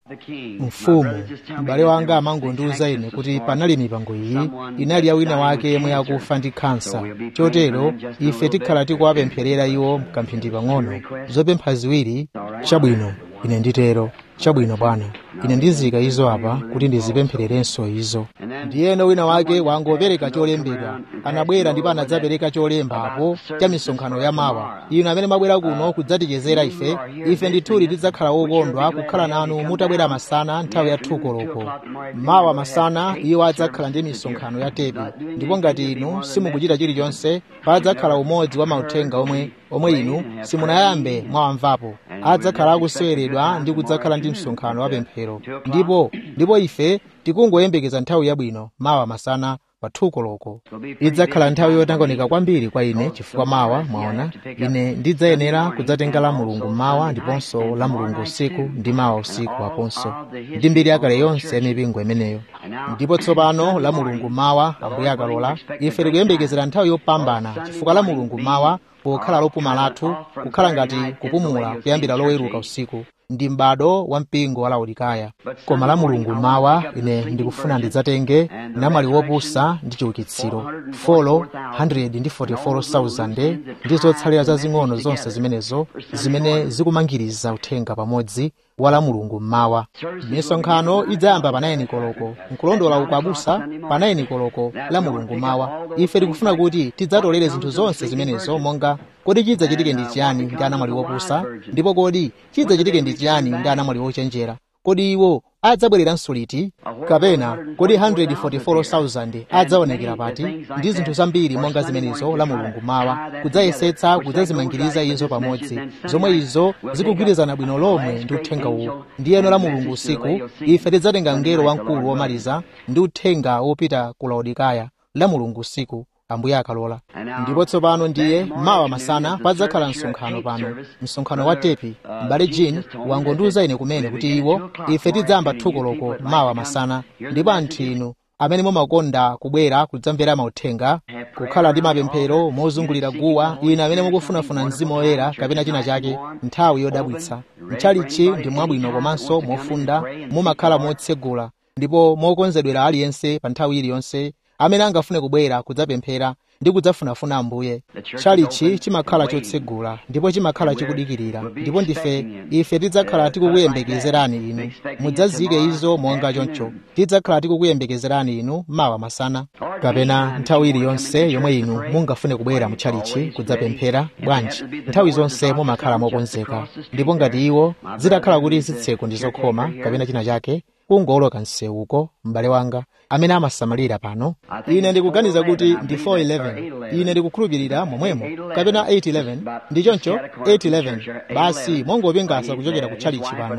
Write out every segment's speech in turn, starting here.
mfumu m'bale wanga amangondiwuza ine kuti panali mipango iyi inali ya wina wake yemwe akufa ndi khansa chotero ife tikhala tikuwapempherera iwo mkamphindi pang'ono zopempha ziwiri chabwino ine nditero chabwino bwana ine ndizika izo apa kuti ndizipemphererenso izo ndiyeno wina wake wangopereka cholembedwa anabwera ndipo anadzapereka cholemba apo cha misonkhano ya mawa inu amene mwabwera kuno kudzatichezera ife ife ndithudi tidzakhala wokondwa kukhala nanu mutabwera masana nthawi ya thukoloko mawa masana iwo adzakhala ndi misonkhano ya tepi ndipo ngati inu simukuchita chilichonse padzakhala umodzi wa mauthenga omwe omwe inu simunayambe mwawamvapo adzakhala akuseweredwa ndi kudzakhala ndi msonkhano wa pemphero ndipo ndipo ife tikungoyembekeza nthawi yabwino mawa masana pa thukoloko idzakhala nthawi yotangonika kwambiri kwa ine chifukwa mawa mwaona ine ndidzayenera kudzatenga la mulungu mawa ndiponso la mulungu usiku ndi mawa usiku aponso ndi mbiri yakale yonse ya mipingo imeneyo ndipo tsopano la mulungu mawa ambuye akalola ife tikuyembekezera nthawi yopambana chifukwa la mulungu mawa pokhala lopuma lathu kukhala ngati kupumula kuyambira loweruka usiku ndi m'bado wa mpingo wa laodikaya koma la mulungu mawa ine ndikufuna ndidzatenge namwali wopusa ndi chiukitsiro folo 144,000 ndi zotsalira zazing'ono zonse zimenezo zimene zikumangiriza uthenga pamodzi wa la mulungu mmawa misonkhano idzayamba pa 9 koloko nkulondola uku abusa pa 9 koloko la mulungu mawa ife tikufuna kuti tidzatolere zinthu zonse zimenezo monga kodi chidzachitike ndi chiyani ndi anamwali wopusa ndipo kodi chidzachitike ndi chiyani ndi anamwali wochenjera kodi iwo adzabwereranso liti kapena kodi 144,000 adzaonekera pati ndi zinthu zambiri monga zimenezo la mulungu mawa kudzayesetsa kudzazimangiriza izo pamodzi zomwe izo zikugwirizana bwino lomwe ndi uthenga uwu ndiyeno la mulungu usiku ife tidzatenga mngelo wamkulu womaliza ndi uthenga wopita ku laodikaya la mulungu usiku ambuye akalola ndipo tsopano ndiye mawa masana padzakhala msonkhano pano msonkhano wa tepi m'bale jean wangondiwuza ine kumene kuti iwo ife tidzayamba thukoloko mawa masana ndipo anthu inu amene mumakonda kubwera kudzamvera mauthenga kukhala ndi mapemphero mozungulira guwa ine amene mukufunafuna mzimu woyera kapena china chake nthawi yodabwitsa mchalichi ndi mwabwino komanso mofunda mumakhala motsegula ndipo mokonzedwera aliyense pa nthawi iliyonse amene angafune kubwera kudzapemphera ndi kudzafunafuna ambuye chalichi chimakhala chotsegula ndipo chimakhala chikudikirira ndipo ndife ife tidzakhala tikukuyembekezerani inu mudzazike izo monga choncho tidzakhala tikukuyembekezerani inu mawa masana kapena nthawi iliyonse yomwe inu mungafune kubwera mutchalichi kudzapemphera bwanji nthawi zonse mumakhala mokonzeka ndipo ngati iwo zitakhala kuti zitseko ndi zokhoma kapena china chake kungoloka msewuko m'bale wanga amene amasamalira pano ine ndikuganiza kuti ndi 411 ine ndikukhulupirira momwemo kapena 811 ndi choncho 811 basi mongopingasa kuchokera kutchalichi pano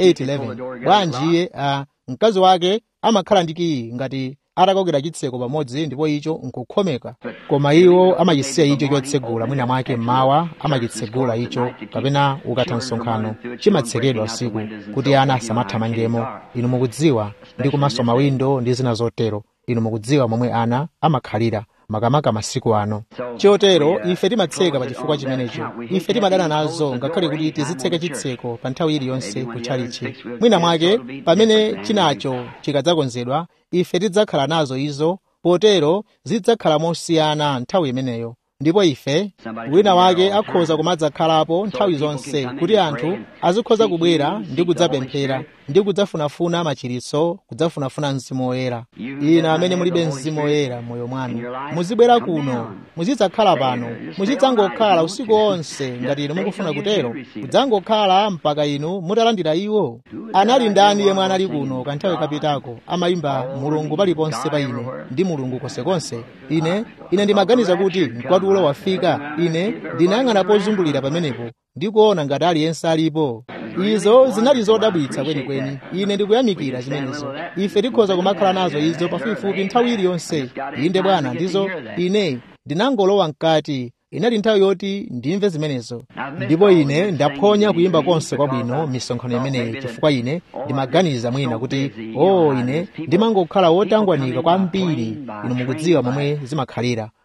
811 bwanji iye uh, mkazi wake amakhala ndi kiyi ngati atakokera chitseko pamodzi ndipo icho nkukhomeka koma iwo amachisiya icho chotsegula mwina mwake mmawa amachitsegula icho kapena ukatha msonkhano chimatsekedwa usiku kuti ana asamathamangemo inu mukudziwa ndi kumaso mawindo ndi zina zotero inu mukudziwa momwe ana amakhalira makamaka masiku ano chotero ife timatseka pa chifukwa chimenecho ife timadana nazo ngakhale kuti tizitseka chitseko pa nthawi iliyonse kutchalichi mwina mwake pamene chinacho chikadzakonzedwa ife tidzakhala nazo izo potero zidzakhala mosiyana nthawi imeneyo ndipo ife wina wake akhoza kumadzakhalapo nthawi zonse kuti anthu azikhoza kubwera ndi kudzapemphera ndi kudzafunafuna machiritso kudzafunafuna mzimu woyera inu amene mulibe mzimu woyera m'moyo mwanu muzibwera kuno muzidzakhala pano muzidzangokhala usiku wonse ngati inu mukufuna kutero kudzangokhala mpaka inu mutalandira iwo anali ndani yemwe anali kuno kanthawi kapitako amayimba mulungu paliponse pa ine ndi mulungu konsekonse ine ine ndimaganiza kuti mkwatulo wafika ine ndinayang'ana pozungulira pamenepo ndikuona ngati aliyense alipo izo zinali zodabwitsa kwenikweni ine ndikuyamikira zimenezo ife tikhoza kumakhala nazo izo pafupifupi nthawi iliyonse inde bwana ndizo ine ndinangolowa mkati inali nthawi yoti ndimve zimenezo ndipo ine ndaphonya kuyimba konse kwabwino misonkhano imeneyi chifukwa ine ndimaganiza mwina kuti o oh, ine ndimangokhala wotangwanika kwambiri inu mukudziwa momwe zimakhalira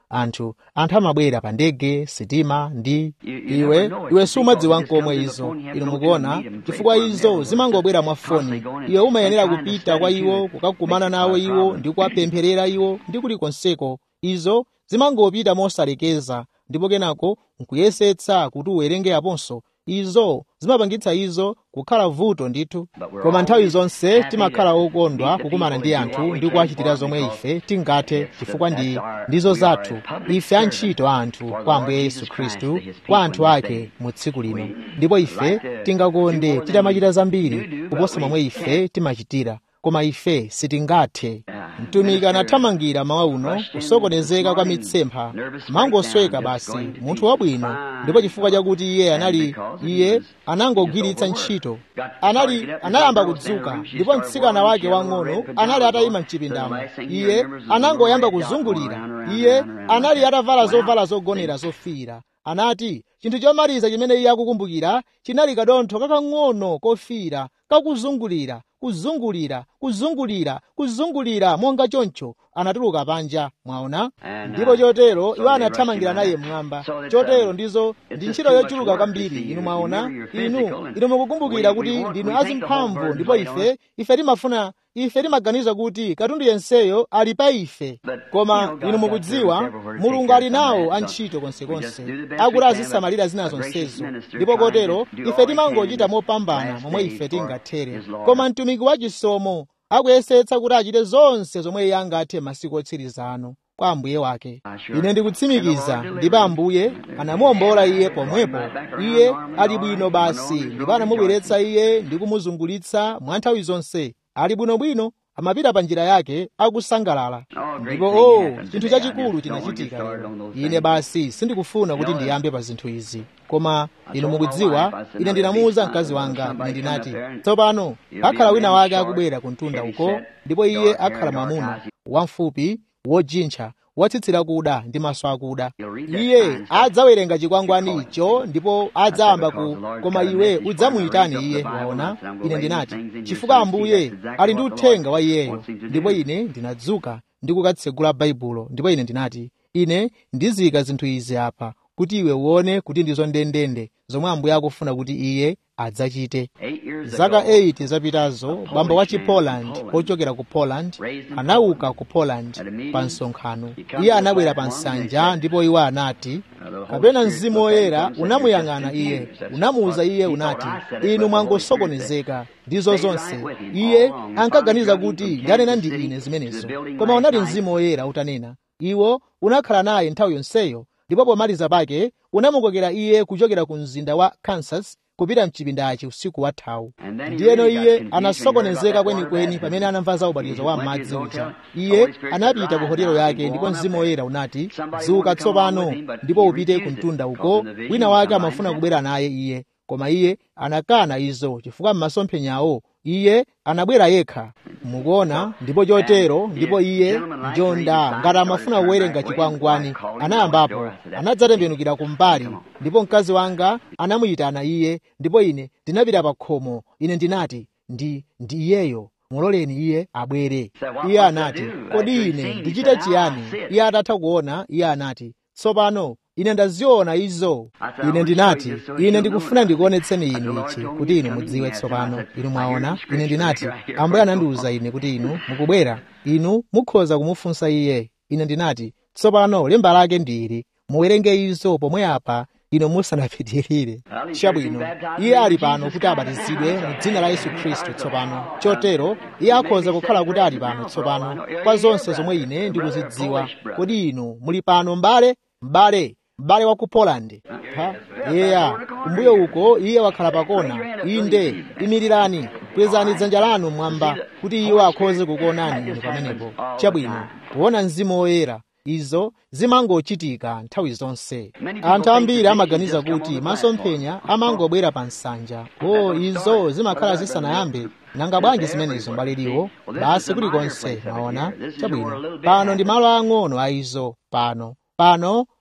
anthu anthu amabwera pa ndege sitima ndi iwe iwe sumadziwa nkomwe izo inu mukuona chifukwa izo zimangobwera mwa foni iwe umayenera kupita kwa iwo kukakumana nawo iwo ndi kuwapempherera iwo ndi kulikonseko izo zimangopita mosalekeza ndipo kenako nkuyesetsa kuti uwerenge aponso izo zimapangitsa izo kukhala vuto ndithu koma nthawi zonse timakhala okondwa kukumana ndi anthu ndi kuwachitira zomwe ife tingathe chifukwa ndi ndizo zathu ife antchito a anthu kwa ambuye yesu khristu kwa anthu ake mu tsiku lino ndipo ife tingakonde titamachita zambiri kuposa momwe ife timachitira koma ife sitingathe mtumiki anathamangira mawa uno kusokonezeka kwa mitsempha mangosweka basi munthu wabwino ndipo chifukwa chakuti iye anali iye anangogwiritsa ntchito anali anayamba kudzuka ndipo mtsikana wake wang'ono anali atayima mchipindamo iye anangoyamba kuzungulira iye anali atavala zovala zogonera zofiira anati chinthu chomaliza chimene iye akukumbukira chinali kadontho kakang'ono kofiira kakuzungulira kuzungulira kuzungulira kuzungulira monga choncho anatuluka panja mwaona ndipo chotero iwo anathamangira naye mmwamba chotero ndizo ndi ntchito yochuluka kwambiri inu mwaona inu inu mukukumbukira kuti ndinu azimphamvu ndipo ife ife timafuna ife timaganiza kuti katundu yenseyo ali pa ife koma inu mukudziwa mulungu ali nawo antchito konsekonse akuti azisamalira zina zonsezo ndipo kotero ife timangochita mopambana momwe ife tingathere koma mtumiki wachisomo akuyesetsa kuti achite zonse zomwe iye angathe masiku otsiriza ano kwa ambuye wake ine ndikutsimikiza ndipo ambuye anamuwombola iye pomwepo iye ali bwino basi ndipo anamubweretsa iye ndi kumuzungulitsa mwa nthawi zonse ali bwinobwino amapita pa njira yake akusangalala ndipo o oh, chinthu chachikulu chinachitika lero ine basi sindikufuna kuti ndiyambe pa zinthu izi koma inu mukudziwa ine ndinamuwuza mkazi wanga ine ndinati tsopano akhala wina wake akubwera ku mtunda uko ndipo iye akhala mwamuna wamfupi wojintcha watsitsira kuda ndi maso akuda iye adzawerenga chikwangwani icho ndipo adzayamba ku koma iwe udzamuyitane iye waona ine ndinati chifukwa ambuye ali ndi uthenga wa iyeyo ndipo ine ndinadzuka ndi kukatsegula baibulo ndipo ine ndinati ine ndiziyika zinthu izi apa kuti iwe uone kuti ndizo ndendende zomwe ambuye akufuna kuti iye adzachite zaka 8 zapitazo bambo wa chipoland ochokera ku poland anauka ku poland pa msonkhano iye anabwera pa nsanja ndipo iwo anati kapena mzimu woyera unamuyang'ana iye unamuwuza iye unati inu mwangosokonezeka ndizo zonse iye ankaganiza kuti ndanena ndi ine zimenezo koma unali mzimu woyera utanena iwo unakhala naye nthawi yonseyo ndipo pomaliza pake unamukokera iye kuchokera ku mzinda wa kansas kupita mchipindachi usiku wathawu ndiyeno iye anasokonezeka kwenikweni pamene anamva za ubatizo wa m'madzi uja iye anapita ku hotelo yake ndipo mzimu woyera unati dzuka tsopano ndipo upite ku mtunda uko wina wake amafuna kubwera naye iye koma iye anakana izo chifukwa m'masomphenyawo iye anabwera yekha mukuona ndipo chotero ndipo iye njonda ngati amafuna kuwerenga chikwangwani anayambapo anadzatembenukira kumbali ndipo mkazi wanga anamuyitana iye ndipo ine ndinapita pa khomo ine ndinati ndi ndi iyeyo muloleni iye abwere iye anati kodi ine ndichite chiyani iye atatha kuona iye anati tsopano ine ndaziona izo ine ndinati ine ndikufuna ndikuonetseni inu ichi kuti inu mudziwe tsopano inu mwaona ine ndinati ambuye anandiwuza ine kuti inu mukubwera inu mukhoza kumufunsa iye ine ndinati tsopano lemba lake ndili muwerenge izo pomwe apa inu musanapitirire chabwino iye ali pano kuti abatizidwe mu dzina la yesu khristu tsopano chotero iye akhoza kukhala kuti ali pano tsopano kwa zonse zomwe ine ndikuzidziwa kodi inu muli pano m'bale m'bale m'bale wa ku poland ha yeya kumbuyo uko iye wakhala pakona inde imirirani kwezani dzanja lanu mwamba kuti iwo akhoze kukuonani inu pamenepo chabwino kuona mzimu woyera izo zimangochitika nthawi zonse anthu ambiri amaganiza kuti masomphenya amangobwera pa nsanja o izo zimakhala zisanayambe nanga bwanji zimenezo mbaliriwo basi kulikonse maona chabwino pano ndi malo ang'ono a izo pano pano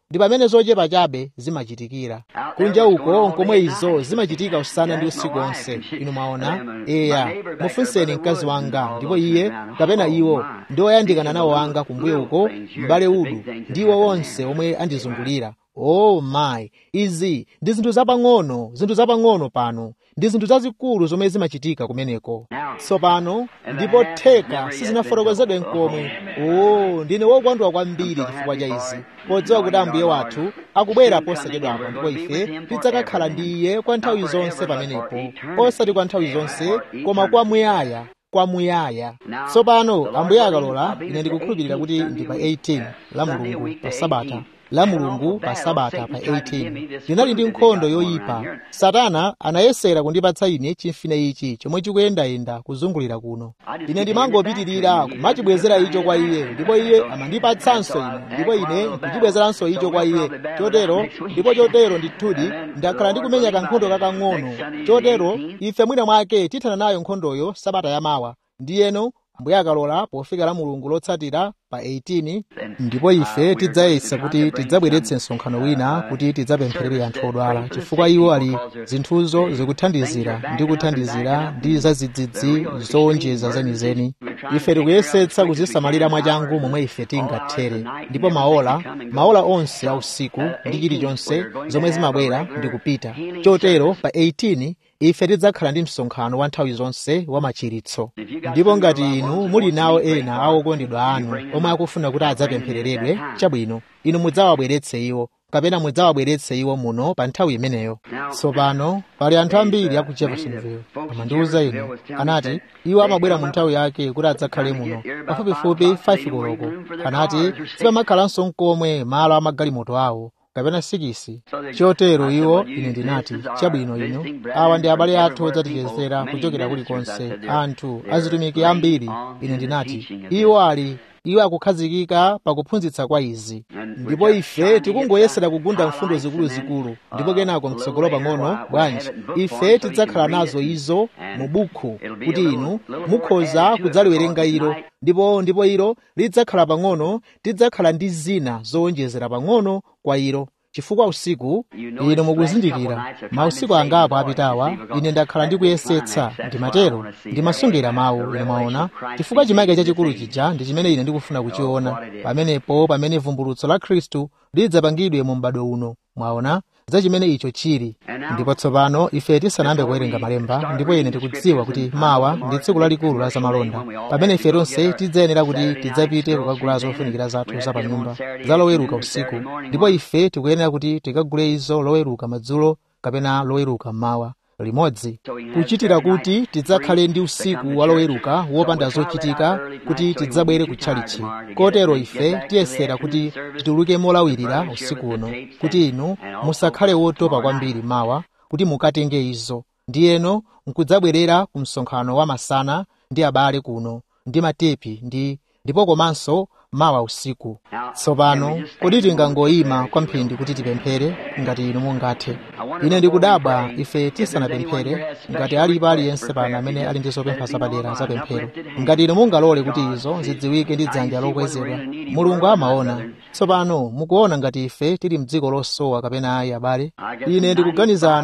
ndi pamene zochepa chabe zimachitikira kunja uko nkomwe izo zimachitika usana ndi usiku onse inu mwaona eya mufunseni mkazi wanga ndipo iye kapena iwo ndi oyandikana nawo anga kumbuyo uko m'bale udu ndiwo wonse omwe andizungulira oh my izi ndi zinthu zapang'ono zinthu zapang'ono pano ndi zinthu zazikulu zomwe zimachitika kumeneko tsopano ndipo theka sizinafotokozedwe nkomwe oh ndine wokondwa kwambiri chifukwa cha izi podziwa kuti ambuye wathu akubwera posachedwapo ndipo ife tidzakakhala ndi iye kwa nthawi zonse pamenepo osati kwa nthawi zonse koma kwamuyaya kwamuyaya tsopano ambuye akalola ine ndikukhulupirira kuti ndi pa 18 la mulungu pa sabata la mulungu pa sabata pa 18 linali ndi nkhondo yoyipa satana anayesera kundipatsa ine chimfine ichi chomwe chikuyendayenda kuzungulira kuno ine ndimangopitirira kumachibwezera icho kwa iye ndipo iye amandipatsanso ine ndipo ine ndikuchibwezeranso icho kwa iye chotero ndipo chotero ndithudi ndakhala ndikumenya kankhondo kakang'ono chotero ife mwina mwake tithana nayo nkhondoyo sabata yamawa ndiyeno ambuye akalola pofika la mulungu lotsatira pa 18 ndipo ife tidzayesa kuti tidzabweretse msonkhano wina kuti tidzapempherere anthu odwala chifukwa iwo ali zinthuzo zikuthandizira ndi kuthandizira ndi zadzidzidzi zowonjeza zenizeni ife tikuyesetsa kuzisamalira mwachangu momwe ife tingathere ndipo maola maola onse a usiku ndi chilichonse zomwe zimabwera ndi kupita chotero pa 18 ife tidzakhala ndi msonkhano wa nthawi zonse wa machiritso ndipo ngati inu muli nawo ena a okondedwa anu omwe akufuna kuti adzapemphereredwe chabwino inu mudzawabweretse iwo kapena mudzawabweretse iwo muno pa nthawi imeneyo tsopano pali anthu ambiri aku jeffersonville amandiwuza ine anati iwo amabwera mu nthawi yake kuti adzakhale muno pafupifupi 5 koloko anati sipamakhalanso nkomwe malo amagalimoto awo kapena sikisi chotero iwo ine ndinati chabwino ino awa ndi abale athu odzatichezera kuchokera kulikonse anthu azitumiki ambiri ine ndinati iwo ali iwo akukhazikika pakuphunzitsa kwa izi ndipo ife tikungoyesera kugunda mfundo zikuluzikulu ndipo kenako mtsogolo pang'ono bwanji ife tidzakhala nazo izo mu bukhu kuti inu mukhoza kudzaliwerenga ilo ndipo ndipo ilo lidzakhala pang'ono tidzakhala ndi zina zowonjezera pang'ono kwa ilo chifukwa usiku inu mukuzindikira mausiku angapo apitawa ine ndakhala ndikuyesetsa ndimatero ndimasungira mawu ine mwaona chifukwa chimake chachikulu chija ndi chimene ine ndikufuna kuchiona pamenepo pamene vumbulutso la khristu lidzapangidwe mu m'bado uno mwaona za chimene icho chili ndipo tsopano ife tisanayambe kuwerenga malemba ndipo ine ndikudziwa kuti mawa ndi tsiku lalikulu la zamalonda pamene ife tonse tidzayenera kuti tidzapite kukagula zofunikira zathu za panyumba za loweruka usiku ndipo ife tikuyenera kuti tikagule izo loweruka madzulo kapena loweruka mmawa limodzi kuchitira kuti tidzakhale ndi usiku waloweruka wopanda zochitika kuti tidzabwere kutchalichi kotero ife tiyesera kuti tituluke molawirira usiku uno kuti inu musakhale wotopa kwambiri mawa kuti mukatenge izo ndiyeno nkudzabwerera ku msonkhano wa masana ndi abale kuno ndi matepi ndi ndipo komanso mawa usiku tsopano kodi tingangoyima kwamphindi kuti tipemphere ngati inu mungathe ine ndikudabwa ife tisanapemphere ngati alipo aliyense pano amene ali ndi zopempha zapadera za pemphero ngati inu mungalole kuti izo zidziwike ndi dzanja lokwezedwa mulungu amaona tsopano mukuona ngati ife tili mdziko losowa kapena ayi abale ine ndikuganiza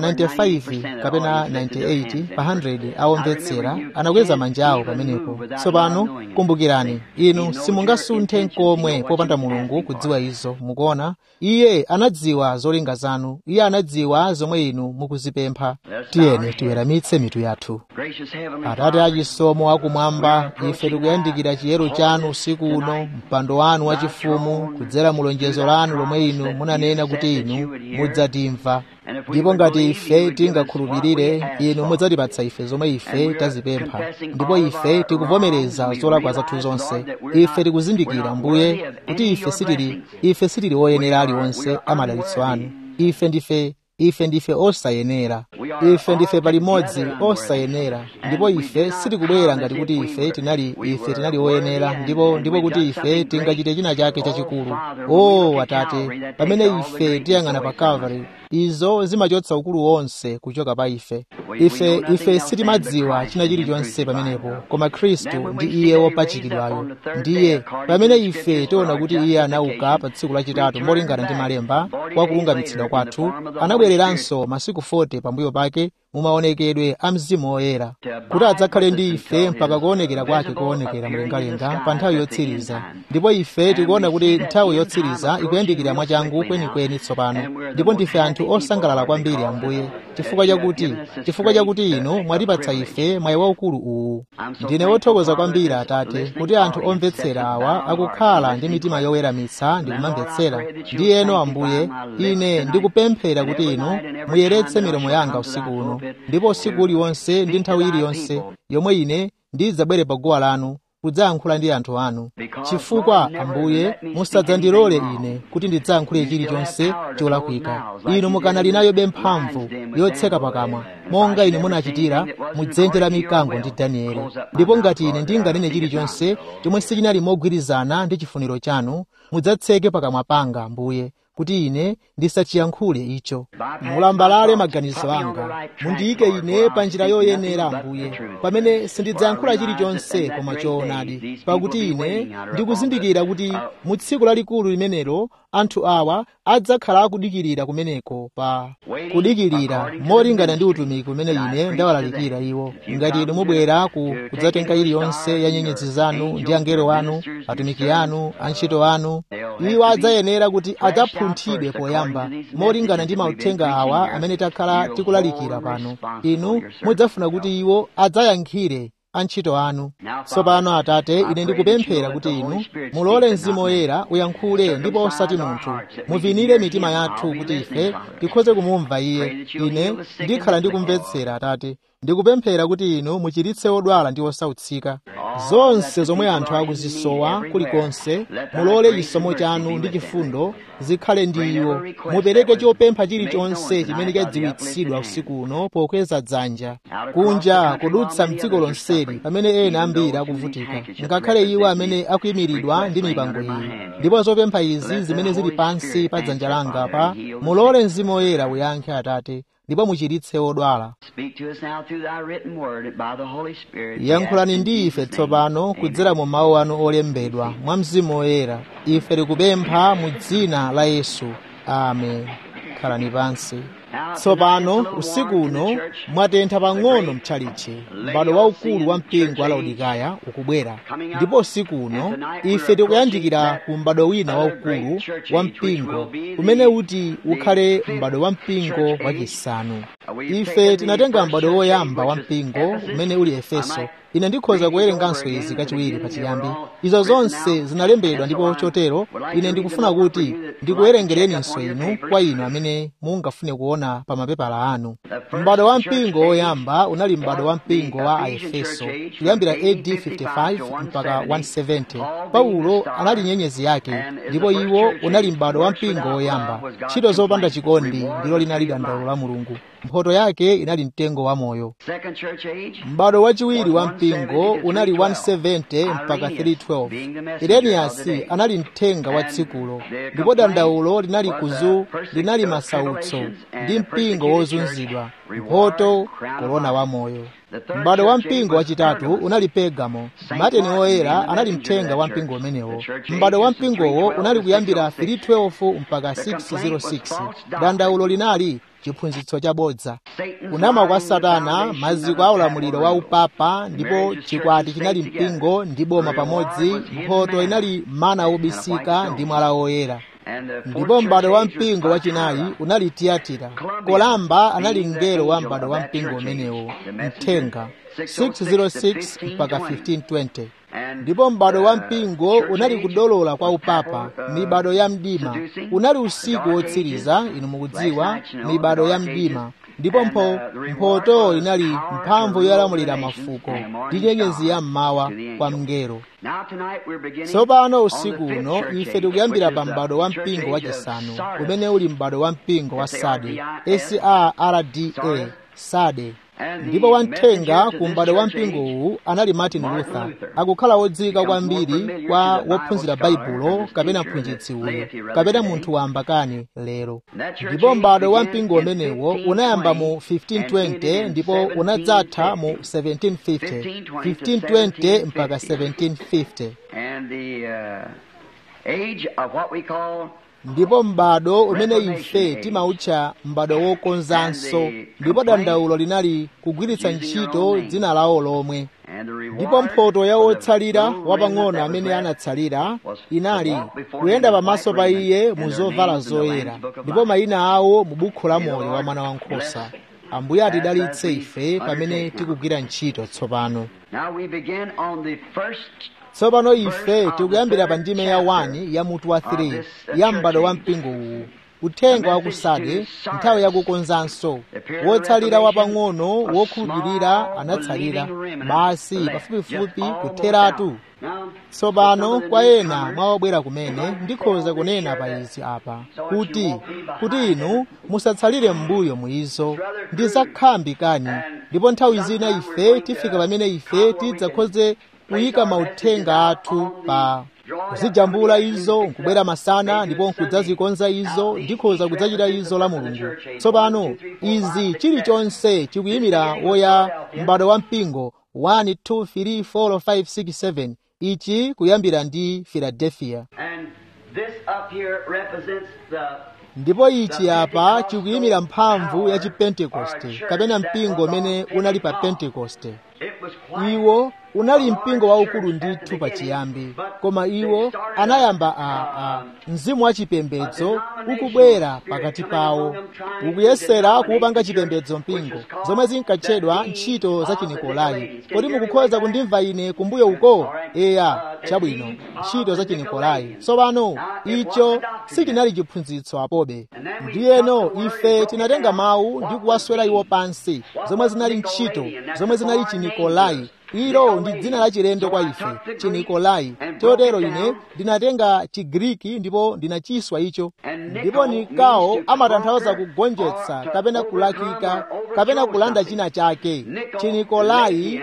95 kapena 98 pa 100 awomvetsera anakweza manja awo pamenepo tsopano kumbukirani inu simungasunthe nkomwe popanda mulungu kudziwa izo mukuona iye anadziwa zolinga zanu iye anadziwa zomwe inu mukuzipempha tiyeni tiweramitse mitu yathu atate achisomo akumwamba ife tikuyandikira chiyero chanu usiku uno mpando wanu wachifumu kudzera mu lonjezo lanu lomwe inu munanena kuti inu mudzatimva ndipo ngati ife tingakhulupirire inu mudzatipatsa ife zomwe ife tazipempha ndipo ife tikuvomereza zolakwa zathu zonse ife tikuzindikira mbuye kuti ife sitili ife sitili oyenera aliwonse amadalitso anu ife ndife ife ndife osayenera ife ndife palimodzi osayenera ndipo ife sitikubwera ngati kuti ife tinali ife tinali oyenera ndipo ndipo kuti ife tingachite china chake chachikulu o atate pamene ife tiyang'ana pa calvary izo zimachotsa ukulu wonse kuchoka pa ife ife ife sitimadziwa china chilichonse pamenepo koma khristu ndi iye wopachikidwayo ndiye pamene ife tiona kuti iye anauka pa tsiku lachitatu molingana ndi malemba kwa kulungamitsidwa kwathu anabwereranso masiku 40 pambuyo pake mumaonekedwe a mzimu woyera kuti adzakhale ndi ife mpaka kuonekera kwake koonekera mlengalenga pa nthawi yotsiriza ndipo ife tikuona kuti nthawi yotsiriza ikuyandikira mwachangu kwenikweni tsopano ndipo ndife anthu osangalala kwambiri ambuye chifukwa chakuti chifukwa chakuti inu mwatipatsa ife mwayi waukulu uwu ndine wothokoza kwambiri atate kuti anthu omvetsera awa akukhala ndi mitima yoweramitsa ndi kumamvetsera ndiyeno ambuye ine ndikupemphera kuti inu muyeretse milomo yanga usiku uno ndipo usiku uliwonse ndi nthawi iliyonse yomwe ine ndidzabwere pa guwa lanu kudzayankhula ndi anthu anu chifukwa ambuye musadzandilole ine kuti ndidzayankhule chilichonse cholakwika inu mukanali nayobe mphamvu yotseka pakamwa monga ine munachitira mudzenje la mikango ndi danieli ndipo ngati ine ndinganene chilichonse chomwe sichinali mogwirizana ndi chifuniro chanu mudzatseke pakamwa panga ambuye kuti ine ndisachiyankhule icho mulambalale maganizo anga mundiyike ine pa njira yoyenera ambuye pamene sindidzayankhula chilichonse koma choonadi pakuti ine ndikuzindikira kuti mu tsiku lalikulu limenelo anthu awa adzakhala akudikirira kumeneko pa kudikirira molingana ndi utumiki umene ine ndawalalikira iwo ngati inu mubwera ku kudzatenga iliyonse ya nyenyezi zanu ndi angelo anu atumiki anu antchito anu iwo adzayenera kuti adzapunthidwe poyamba molingana ndi mauthenga awa amene takhala tikulalikira pano inu mudzafuna kuti iwo adzayankhire antchito anu tsopano atate ine ndikupemphera kuti inu mulole mzimu woyera uyankhule ndipo osati munthu muvinire mitima yathu kuti ife tikhoze kumumva iye ine ndikhala ndikumvetsera atate ndikupemphera kuti inu muchiritse odwala ndi osautsika zonse zomwe anthu akuzisowa kulikonse mulole chisomo chanu ndi chifundo zikhale ndi iwo mupereke chopempha chilichonse chimene chadziwitsidwa usiku uno pokweza dzanja kunja kudutsa mdziko lonseli pamene ena ambiri akuvutika ngakhale iwo amene akuyimiridwa ndi mipango iyi ndipo zopempha izi zimene zili pansi pa dzanja langa pa mulole mzimu woyera uyankhe atate ndipo muchiritse odwala yankhulani ndi ife tsopano kudzera mu mawu anu olembedwa mwa mzimu woyera ife tikupempha mu dzina la yesu amen khalani pansi tsopano usiku uno mwatentha pang'ono mtchalichi m'bado waukulu wa mpingo wa laodikaya ukubwera ndipo usiku uno ife tikuyandikira ku m'bado wina waukulu wa mpingo umene uti ukhale m'bado wa mpingo wachisanu ife tinatenga m'bado woyamba wa mpingo umene uli efeso ine ndikhoza kuwerenganso izi kachiwiri pachiyambi izo zonse zinalembedwa ndipo chotero ine ndikufuna kuti ndikuwerengereninso inu kwa inu amene mungafune kuona pa mapepala anu m'bado wa mpingo woyamba unali m'bado wa mpingo wa aefeso kuyambira AD 55 mpaka 170 paulo anali nyenyezi yake ndipo iwo unali m'bado wa mpingo woyamba ntchito zopanda chikondi ndilo linali dandaulo la mulungu mphoto yake inali mtengo wa moyo m'bado wachiwiri wa mpingo unali 170 mpaka 312 ireniyasi anali mthenga wa tsikulo ndipo dandaulo linali kuzu linali masautso ndi mpingo wozunzidwa mphoto korona wa moyo m'bado wa mpingo wachitatu unali pegamo mateni woyera anali mthenga wa mpingo umenewo m'bado wa mpingowo unali kuyambira 312 mpaka 606 dandaulo linali chiphunzitso chabodza kunama kwa satana maziko a ulamuliro wa upapa ndipo chikwati chinali mpingo ndi boma pamodzi mphoto inali mana obisika ndi mwala woyera ndipo m'bado wa mpingo wachinayi unali tiyatira kolamba anali mngelo wa m'bado wa mpingo umenewo mthenga 606 mpaka 1520 ndipo m'bado wa mpingo unali kudolola kwa upapa mibado ya mdima unali usiku wotsiriza inu mukudziwa mibado ya mdima ndipo mpho mphoto inali mphamvu yolamulira mafuko ndi nyenyezi ya mmawa kwa mngelo tsopano usiku uno ife tikuyambira pa m'bado wa mpingo wachisanu umene uli m'bado wa mpingo wa sade sarda sade ndipo wamthenga ku m'bado wa mpingowu anali martin luther akukhala wodziwika kwambiri kwa wophunzira baibulo kapena mphunzitsi uyu kapena munthu wamba kani lero ndipo m'bado wa mpingo umenewo unayamba mu 1520 ndipo unadzatha mu 1750 1520 mpaka 1750 And the uh, age of what we call ndipo m'bado umene ife timautcha m'bado wokonzanso ndipo dandaulo linali kugwiritsa ntchito dzina lawo lomwe and the reward ndipo mphoto ya for the wotsalira little wapang'ono remnant that amene was left anatsalira was inali to walk before kuyenda him in pamaso white pa raiment, iye and mu their zovala names in the zoyera Lamb's Book of ndipo Life. mayina awo mu bukhu la May the moyo wa Lord mwana wankhosa bless ambuye us atidalitse as we ife pamene undertake now. tikugwira ntchito tsopano Now we begin on the first tsopano ife tikuyambira pa ndime ya 1 ya mutu wa 3 ya m'bado wa mpingo uwu uthenga wakusade nthawi yakukonzanso wotsalira wapang'ono wokhulupirira anatsalira basi pafupifupi kutheratu Now, tsopano kwa ena mwawabwera kumene ndikhoza kunena pa izi apa kuti kuti inu musatsalire m'mbuyo muizo ndi zakhambi kani ndipo nthawi zina ife tifika pamene ife tidzakhoze kuyika mauthenga athu pa kuzijambula izo nkubwera masana ndipo nkudzazikonza izo ndikhoza kudzachita izo la mulungu tsopano izi chilichonse chikuyimira woya m'bado wa mpingo 1 2 3 4 5 6 7 ichi kuyambira ndi philadelphia and this up here represents the ndipo ichi apa chikuyimira mphamvu ya chipentekoste kapena mpingo umene unali pa pentekoste it was quite iwo unali mpingo waukulu ndithu pachiyambi koma iwo anayamba a, a mzimu wa chipembedzo ukubwera pakati pawo ukuyesera kuupanga chipembedzo mpingo zomwe zinkatchedwa ntchito za chinikolai kodi mukukhoza kundimva ine kumbuyo uko eya chabwino ntchito za chinikolai tsopano icho sichinali chiphunzitso apobe ndiyeno ife tinatenga mawu ndi kuwaswera iwo pansi zomwe zinali ntchito zomwe zinali chinikolai ilo ndi dzina la chilendo kwa ife chinikolai chotero ine ndinatenga chigriki ndipo ndinachiswa icho ndipo nikao amatanthauza kugonjetsa kapena kulakika kapena kulanda china chake chinikolai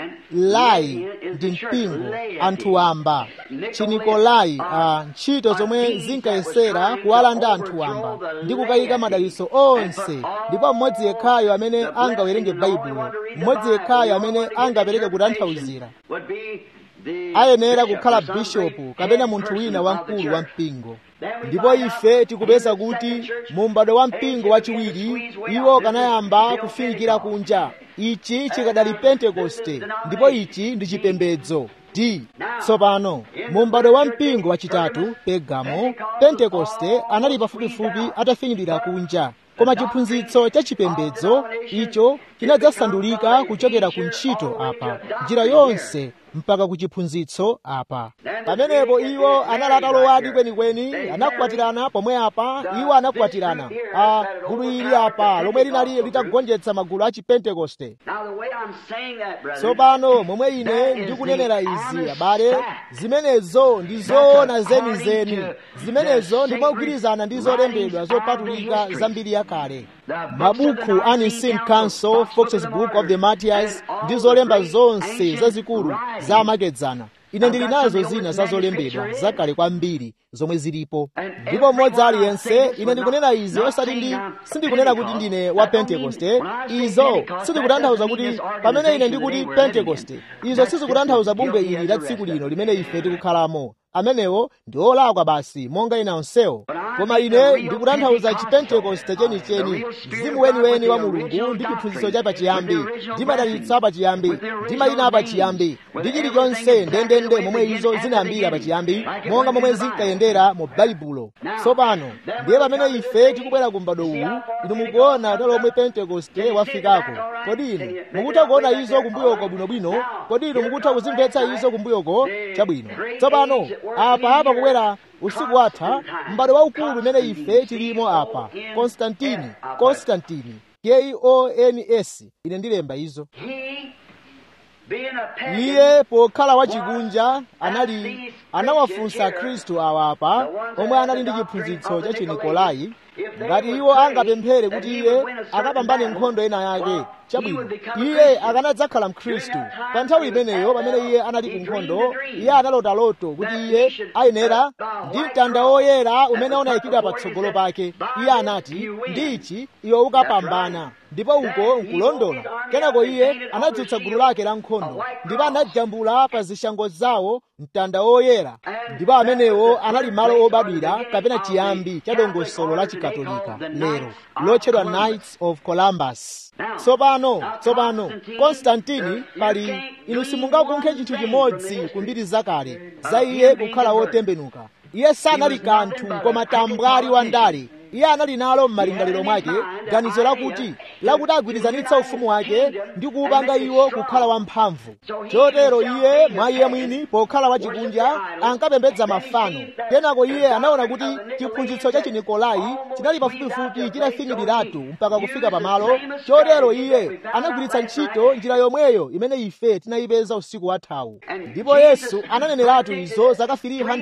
lai ndi mpingo anthu wamba chinikolai a ntchito zomwe zinkayesera kuwalanda anthu wamba ndi kukayika madalitso onse ndipo mmodzi yekhayo amene angawerenge baibulo mmodzi yekhayo amene angapereke kutanthauzira would be the ayenera bishop kukhala or some bishopu great kapena head munthu person wina of the wamkulu wa church. mpingo Then we ndipo find ife out tikupeza in the kuti second church, mu m'bado wa they mpingo began to wachiwiri squeeze way iwo out. kanayamba This is kufinyikira Pentecost. kunja ichi chikadali pentekoste ndipo ichi ndi chipembedzo d tsopano mu m'bado wa mpingo wachitatu pegamo pentekoste anali pafupifupi atafinyirira kunja koma chiphunzitso cha chipembedzo icho chinadzasandulika kuchokera ku ntchito apa njira yonse mpaka ku chiphunzitso apa pamenepo iwo anali atalowadi kwenikweni anakwatirana pomwe apa iwo anakwatirana a gulu ili apa lomwe linali litagonjetsa magulu a chipentekoste Now the way I'm saying that, brother, tsopano momwe ine ndikunenera izi abale zimenezo ndi zoona zenizeni zimenezo ndimogwirizana ndi zolembedwa zopatulika za mbiri yakale mabuku a nicene council foxes book of the martyrs ndi zolemba zonse zazikulu zamakedzana ine ndili nazo zina za zolembedwa zakale kwambiri zomwe zilipo ndipo mmodzi aliyense ine ndikunena izi osati ndi sindikunena kuti ndine wa pentekoste izo sindikutanthauza kuti pamene ine ndikuti pentekoste izo sizikutanthauza bungwe ili la tsiku lino limene ife tikukhalamo amenewo ndi olakwa basi monga ina onsewo koma ine ndikutanthauza chipentekoste chenicheni mzimu weniweni wa mulungu ndi chiphunzitso cha pachiyambi ndi madalitso apachiyambi ndi mayina apachiyambi ndi chilichonse ndendende momwe izo zinayambira pachiyambi monga momwe zinkayendera mu baibulo tsopano ndiye pamene ife tikubwera ku m'bado uwu inu mukuona talo omwe pentekoste wafikako kodi inu mukutha kuona izo kumbuyoko bwinobwino kodi inu mukutha kuzimvetsa izo kumbuyoko chabwino tsopano apa apa kubwera usiku watha m'bado waukulu umene ife tilimo apa konstantini konstantini k-o-n-s ine ndilemba izo he, being a pagan, iye pokhala wachikunja anali anawafunsa khristu awa apa omwe anali ndi chiphunzitso cha chinikolai ngati iwo angapemphere kuti iye akapambane nkhondo ena yake chabwino iye akanadzakhala mkhristu pa nthawi imeneyo pamene iye anali ku nkhondo iye analota loto kuti iye ayenera ndi mtanda woyera umene unayikidwa patsogolo pake iye anati ndichi iwe ukapambana ndipo uko nkulondola kenako iye anadzutsa gulu lake la nkhondo ndipo anajambula pa zishango zawo mtanda woyera ndipo amenewo anali malo obadwira kapena chiyambi cha dongosolo la chikatolika lero lotchedwa knights of columbus tsopano tsopano konstantini pali inu simungakunkhe chinthu chimodzi ku mbiri zakale za iye kukhala wotembenuka iye sanali kanthu koma tambwali wa ndale iye anali nalo m'malingaliro mwake ganizo lakuti lakuti agwirizanitsa ufumu wake ndi kuwupanga iwo kukhala wamphamvu chotero iye mwa iye mwini pokhala wachikunja ankapembedza mafano kenako iye anaona kuti chiphunzitso cha chinikolai chinali pafupifupi chitafikiriratu mpaka kufika pamalo chotero iye anagwiritsa ntchito njira yomweyo imene ife tinayipeza usiku wathawu ndipo yesu ananeneratu izo zaka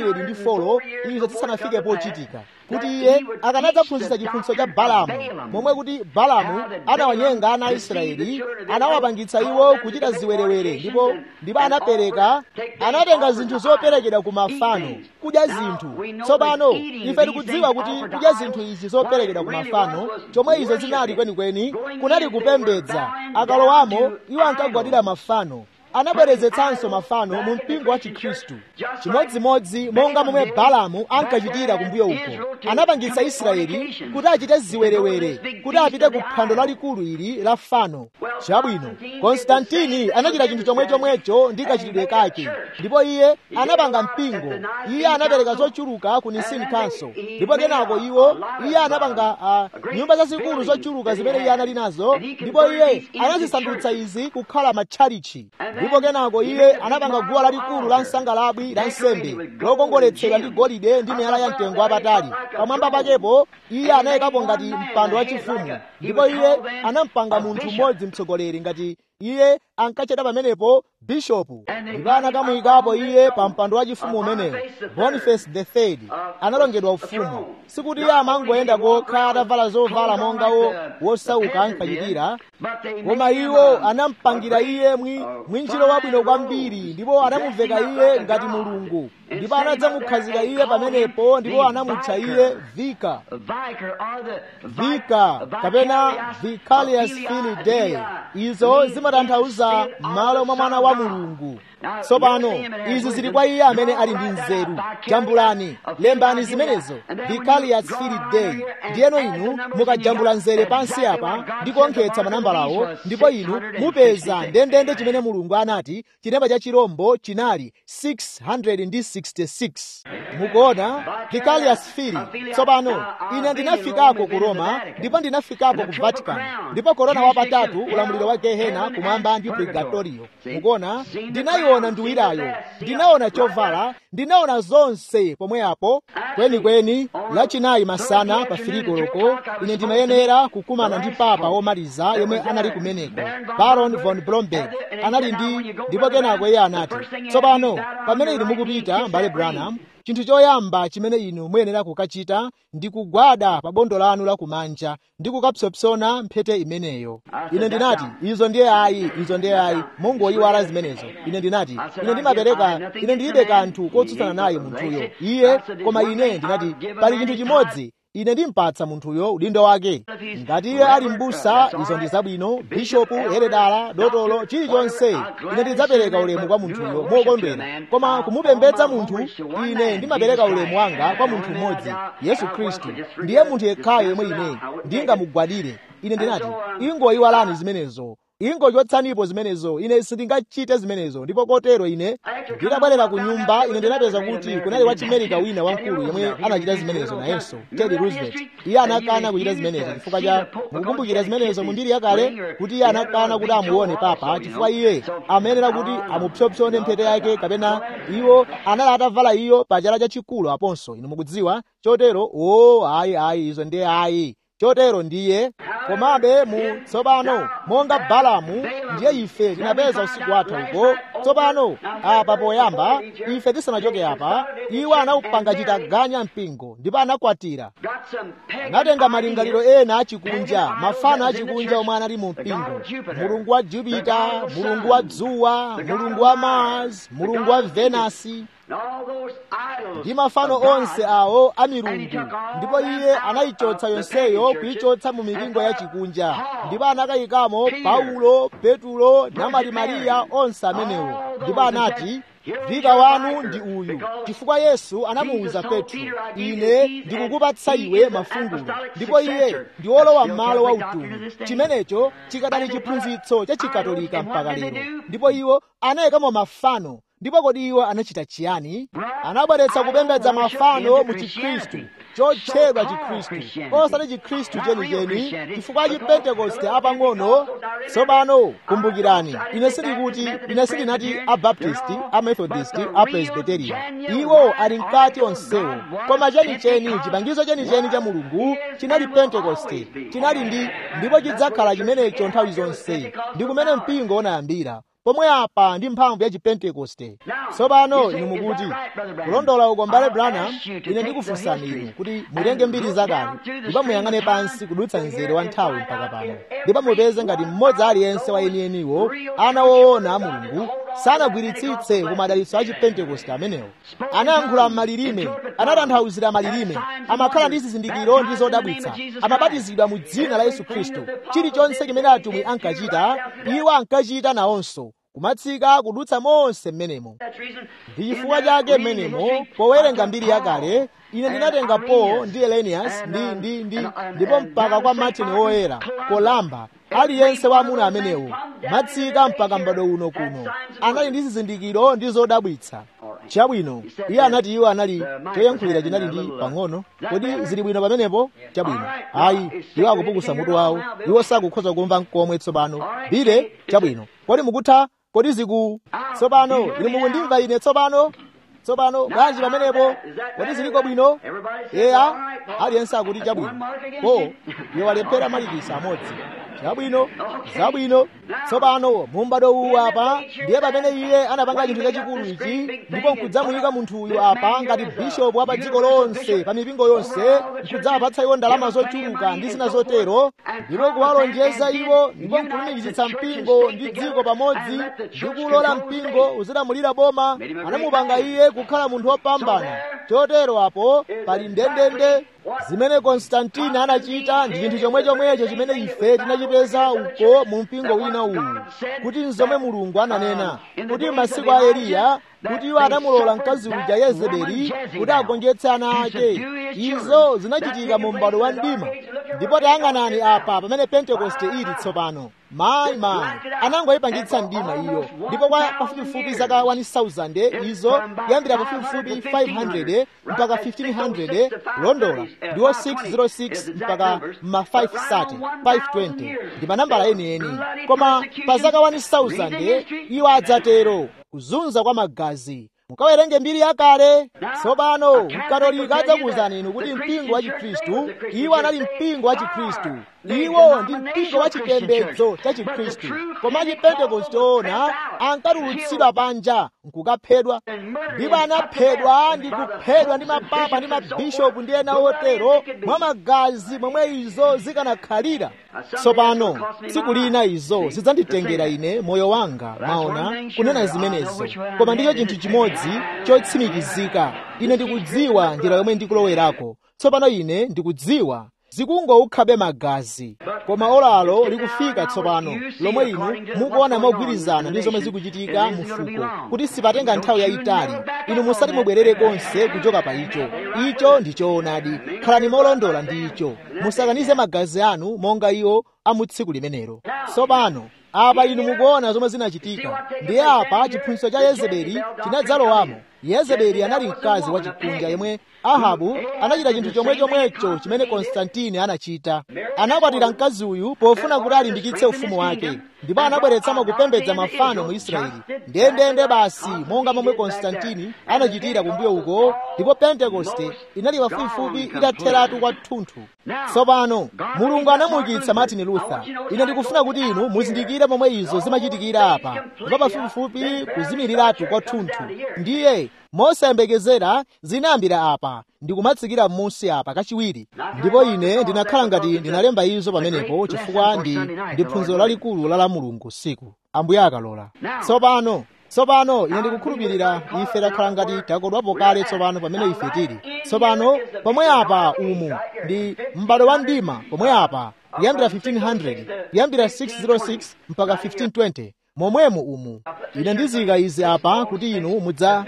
304 izo zisanafike pochitika kuti iye akanadzaphunzitsa chiphunzitso cha balamu momwe kuti balamu anawanyenga ana a israeli anawapangitsa iwo kuchita ziwerewere ndipo ndipo anapereka anatenga zinthu zoperekedwa ku mafano kudya zinthu tsopano ife tikudziwa kuti kudya zinthu izi zoperekedwa ku mafano chomwe izo zinali kwenikweni kunali kupembedza akalowamo iwo ankagwadira mafano anabwerezetsanso mafano mu mpingo wa chikhristu chimodzimodzi monga momwe balamu ankachitira kumbuyo uko anapangitsa israeli kuti achite ziwerewere kuti apite ku phwando lalikulu ili la fano chabwino konstantini anachita chinthu chomwechomwecho ndi kachitidwe kake ndipo iye anapanga mpingo iye anapereka zochuluka ku nicene council ndipo kenako iwo iye anapanga uh, nyumba zazikulu zochuluka zimene iye anali nazo ndipo iye anazisandutsa izi kukhala matchalichi ndipo kenako iye anapanga guwa lalikulu la nsangalabwi la nsembe lokongoletsedwa ndi golide ndi miyala ya mtengo wapatali pamwamba pakepo iye anayikapo ngati mpando wachifumu ndipo iye anampanga munthu mmodzi mtsogoleri ngati iye ankachita pamenepo bishopu ndipo anakamuyikapo iye pa mpando wachifumu umenewo boniface the third analongedwa ufumu sikuti iye amangoyenda kokha atavala zovala monga wosauka ankachitira koma iwo anampangira iye mwinjiro wabwino kwambiri ndipo anamuveka iye ngati mulungu ndipo anadzamukhazika iye pamenepo ndipo anamutcha iye vika vika kapena vicarious fili dei izo zimatanthauza m'malo mwa mwana wa mulungu tsopano izi zili kwa iye amene ali ndi nzeru jambulani lembani zimenezo vicarious fili dei ndiyeno inu mukajambula nzere pansi apa ndi kuonkhetsa manambalawo ndipo inu mupeza ndendende chimene mulungu anati chilemba cha chirombo chinali 666 mukuona vicarious fili tsopano ine ndinafikako ku roma ndipo ndinafikako ku vatican ndipo korona wapatatu ulamuliro wa gehena kumwamba ndi purgatorio mukuona ndinayiona nduwirayo ndinaona chovala ndinaona zonse pomwe apo kwenikweni lachinayi masana pa filikoloko ine ndimayenera kukumana ndi papa womaliza yomwe anali kumeneko baron von blomberg anali ndi ndipo kenako iye anati tsopano pamene inu mukupita mbale branham chinthu choyamba chimene inu muyenera kukachita ndi kugwada pa bondo lanu lakumanja ndi kukapsopsona mphete imeneyo ine ndinati izo ndiye ayi izo ndiye ayi mungoyiwala zimenezo ine ndinati ine ndimapereka ine ndilibe kanthu kotsutsana naye munthuyo iye koma ine ndinati pali chinthu chimodzi ine ndimpatsa munthuyo udindo wake ngati iye ali m'busa izo ndi zabwino bishopu heredala dotolo chilichonse ine ndidzapereka ulemu kwa munthuyo mokondwera koma kumupembedza munthu ine ndimapereka ulemu wanga kwa munthu mmodzi yesu khristu ndiye munthu yekhayo yemwe ine ndingamugwadire ine ndinati ingoyiwalani zimenezo ingochotsanipo zimenezo ine sindingachite zimenezo ndipo kotero ine nditabwerera ku nyumba ine ndinapeza kuti kunali wachimerika wina wamkulu yemwe anachita zimenezo nayenso teddy roosevelt iye anakana kuchita zimenezo chifukwa cha mukukumbukira zimenezo mundiri yakale kuti iye anakana kuti amuone papa chifukwa iye amayenera kuti amupsopsone mphete yake kapena iwo anali atavala iyo pachala chachikulu aponso inu mukudziwa chotero o ayi ayi izo ndiye ayi chotero ndiye komabe mu tsopano monga balamu ndiye ife tinapeza usiku wathu uko tsopano apa poyamba ife tisanachoke apa iwo anawupanga chitaganya mpingo ndipo anakwatira anatenga malingaliro ena achikunja mafano achikunja omwe anali mu mpingo mulungu wa jupita mulungu wa dzuwa mulungu wa mars mulungu wa venasi ndi mafano onse awo a milungu ndipo iye anayichotsa yonseyo kuyichotsa mu mipingo ya chikunja ndipo anakayikamo paulo petulo namati mariya onse amenewo ndipo anati vika wanu ndi uyu chifukwa yesu anamuwuza petro ine ndikukupatsa iwe mafungulo ndipo iye ndi wolowa m'malo wa utumwi chimenecho chikadali chiphunzitso cha chikatolika mpaka lero ndipo iwo anayikamo mafano ndipo kodi iwo anachita chiyani anabweretsa kupembedza mafano mu chikhristu chotchedwa chikhristu osati chikhristu chenicheni chifukwa chipentekoste apang'ono tsopano kumbukirani ine sindikuti ine sindinati abaptisti amethodisti apresbiteriya iwo ali mkati onsewo koma chenicheni chipangizo chenicheni cha mulungu chinali pentekoste chinali ndi ndipo chidzakhala chimenecho nthawi zonse ndi kumene mpingo unayambira pomwe apa ndi mphamvu ya chipentekoste tsopano inu mukuti kulondola uko mbale branham ine ndikufunsani inu kuti mutenge mbiri zakale ndipo muyang'ane pansi kudutsa mzere wa nthawi mpaka pano ndipo mupeze ngati mmodzi aliyense wa enieniwo ana woona a mulungu sanagwiritsitse kumadalitso a chipentekoste amenewo anayankhula m'malilime anatanthauzira malilime amakhala ndi zizindikiro ndi zodabwitsa amabatizidwa mu dzina la yesu khristu chilichonse chimene atumwi ankachita iwo ankachita nawonso kumatsika kudutsa monse m'menemo ndi chifukwa chake m'menemo powerenga mbiri yakale ine ndinatenga paul ndi elenias ndi ndi ndi ndipo mpaka kwa martin woyera kolamba aliyense wa amuna amenewo matsika mpaka m'bado uno kuno anali ndi zizindikiro ndi zodabwitsa chabwino iye anati iwo anali choyankhulira chinali ndi pang'ono kodi zili bwino pamenepo chabwino ayi iwo akupukusa mutu wawo iwo sakukhoza kumva nkomwe tsopano bile chabwino kodi mukutha kodi ziku tsopano inu mukundimva ine tsopano tsopano bwanji pamenepo kodi ziliko bwino eya aliyense akuti chabwino po iwo walephera malikisa amodzi chabwino zabwino tsopano mumbado uwu apa ndiye pamene iye anapanga chinthu chachikulu ichi ndipo nkudzamuyika munthu uyu apa ngati bishopu wa pa dziko lonse pa mipingo yonse nkudzawapatsa iwo ndalama zochuluka ndi zina zotero ndipo kuwalonjeza iwo ndipo nkulumikizitsa mpingo ndi dziko pamodzi ndi kulola mpingo uzilamulira boma anamupanga iye kukhala munthu wopambana chotero apo pali ndendende zimene konstantini anachita ndi chinthu chomwe chomwecho chimene ife tinachipeza uko mu mpingo wina uwu kuti nzomwe mulungu ananena kuti masiku a eliya kuti iwo anamulola mkazi uja yezebeli kuti agonjetse ana ake izo zinachitika mu m'bado wa mdima ndipo tayang'anani apa pamene pentekoste ili tsopano mayi mayi anangoyipangitsa mdima iyo ndipo kwa pafupifupi zaka 1000 izo kuyambira pafupifupi 500 mpaka 1500 kulondola ndiwo 606 mpaka ma 530 520 ndi manambala enieni koma pa zaka 1000 iwo adzatero kuzunza kwa magazi mukawerenge mbiri yakale tsopano mkatolika adzakuwuzani inu kuti mpingo wa chikhristu iwo anali mpingo wa chikhristu iwo ndi mpingo wa chipembedzo cha chikhristu koma chipentekoste ona ankatulutsidwa panja nkukaphedwa ndipo anaphedwa ndi kuphedwa ndi mapapa ndi mabishopu ndi ena otero mwa magazi momwe izo zikanakhalira tsopano tsiku lina izo zidzanditengera ine moyo wanga maona kunena zimenezo koma ndicho chinthu chimodzi chotsimikizika ine ndikudziwa njira yomwe ndikulowerako tsopano ine ndikudziwa zikungokhabe magazi koma olalo likufika tsopano lomwe inu mukuona mogwirizana ndi zomwe zikuchitika mu fuko kuti sipatenga nthawi yayitali inu musati mubwerere konse kuchoka pa icho icho ndi choonadi khalani molondola ndi icho musakanize magazi anu monga iwo a mu tsiku limenelo tsopano apa inu mukuona zomwe zinachitika ndiye apa chiphunzitso cha yezebeli chinadzalowamo yezebeli anali mkazi wachikunja yemwe ahabu anachita chinthu chomwe chomwecho chimene konstantini anachita anakwatira mkazi uyu pofuna kuti alimbikitse ufumu wake ndipo anabweretsamo kupembedza mafano mu israeli ndendende basi monga momwe konstantini anachitira kumbuyo uko ndipo pentekoste inali pafupifupi itatheratu kwathunthu tsopano mulungu anamuukitsa martin luther ine ndikufuna kuti inu muzindikire momwe izo zimachitikira apa ndipo pafupifupi kuzimiriratu kwathunthu ndiye mosayembekezera zinayambira apa ndikumatsikira m'munsi apa kachiwiri ndipo ine ndinakhala ngati ndinalemba izo pamenepo chifukwa ndi ndi phunziro lalikulu la la mulungu usiku ambuye akalola tsopano tsopano ine ndikukhulupirira ife takhala ngati takodwapo kale tsopano pamene ife tili tsopano pomwe apa umu ndi m'bado wa mdima pomwe apa kuyambira 1500 kuyambira 606 mpaka 1520 momwemo umu ine ndizika izi apa kuti inu mudza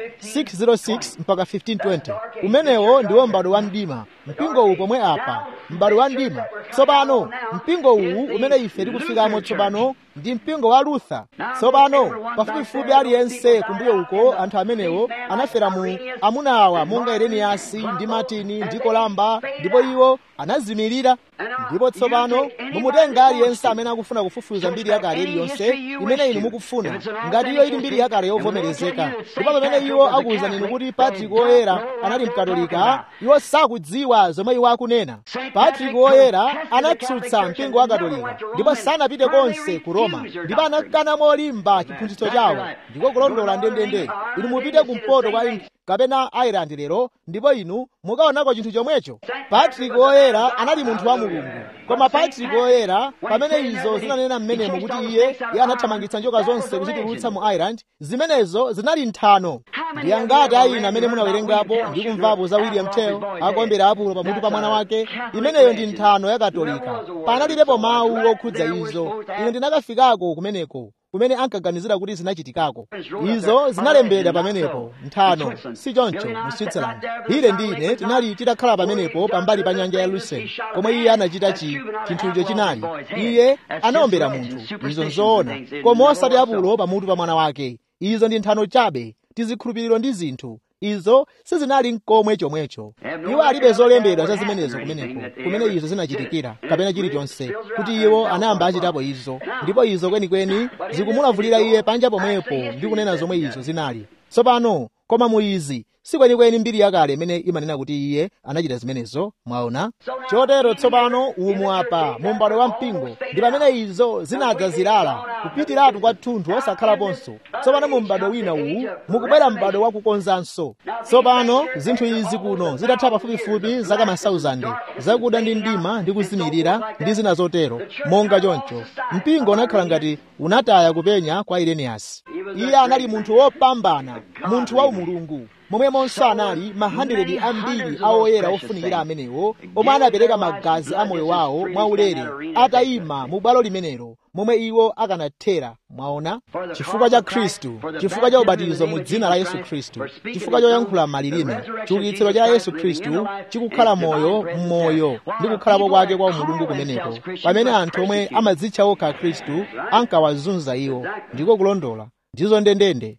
606 mpaka 1520 umenewo ndiwo m'bado wa mdima mpingo uwu pomwe apa m'bado wa mdima tsopano mpingo uwu umene ife tikufikamo tsopano ndi mpingo wa luther tsopano pafupifupi aliyense kumbuyo uko anthu amenewo anafera mu amuna awa monga ireniyasi ndi matini ndi kolamba ndipo iwo anazimirira ndipo tsopano mumutenga aliyense amene akufuna kufufuza mbiri yakale iliyonse imene inu mukufuna ngati iyo ili mbiri yakale yovomerezeka ndipo pamene iwo akuwuzani inu kuti patrick woyera anali mkatolika iwo sakudziwa zomwe iwo akunena patrick woyera anatsutsa mpingo wa katolika ndipo sanapite konse ku roma ndipo anakana molimba chiphunzitso chawo ndiko kulondola ndendende inu mupite kumpoto kwa kapena ireland lero ndipo inu mukaonako chinthu chomwecho patrick woyera anali munthu wa mulungu koma patrick woyera pamene izo zinanena mmenemo kuti iye iye anathamangitsa njoka zonse kuzitulutsa mu ireland zimenezo zinali nthano ndi angati ayina amene munawerengapo ndi kumvapo za william tell akuombera apulo pamutu pa mwana wake imeneyo ndi nthano ya katolika panalibepo mawu okhudza izo ine ndinakafikako kumeneko kumene ankaganizira kuti zinachitikako izo zinalembedwa pamenepo nthano si choncho mu switzerland ine ndi ine tinali titakhala pamenepo pambali pa nyanja ya lucerne komwe iye anachita chi chinthucho chinali iye anaombera munthu izo nzoona koma osati apulo pamutu pa mwana wake izo ndi nthano chabe tizikhulupiriro ndi zinthu izo sizinali nkomwe chomwecho iwo alibe zolembedwa za zimenezo kumeneko kumene izo zinachitikira kapena chilichonse kuti iwo anayamba achitapo izo ndipo izo kwenikweni zikumulavulira iye panja pomwepo ndi kunena zomwe izo zinali tsopano koma mu izi si kwenikweni mbiri yakale imene imanena kuti iye anachita zimenezo mwaona chotero tsopano umu apa mu m'bado wa mpingo ndi pamene izo zinadzazirala kupitiratu kwathunthu osakhalaponso tsopano mu m'bado wina uwu mukubwera m'bado wakukonzanso tsopano zinthu izi kuno zitatha pafupifupi zaka masauzandi zakuda ndi mdima ndi kuzimirira ndi zina zotero monga choncho mpingo unakhala ngati unataya kupenya kwa ireniyasi iye anali munthu wopambana munthu wa umulungu momwemonso anali mahandiredi ambiri awoyera ofunikira amenewo omwe anapereka magazi a moyo wawo mwaulere atayima mu bwalo limenelo momwe iwo akanathera mwaona chifukwa cha khristu chifukwa cha ubatizo mu dzina la yesu khristu chifukwa choyankhula malilime chiukitsiro cha yesu khristu chikukhala moyo m'moyo ndi kukhalapo kwake kwa umulungu kumeneko pamene anthu omwe amadzitcha okha khristu ankawazunza iwo ndiko kulondola ndizo ndendende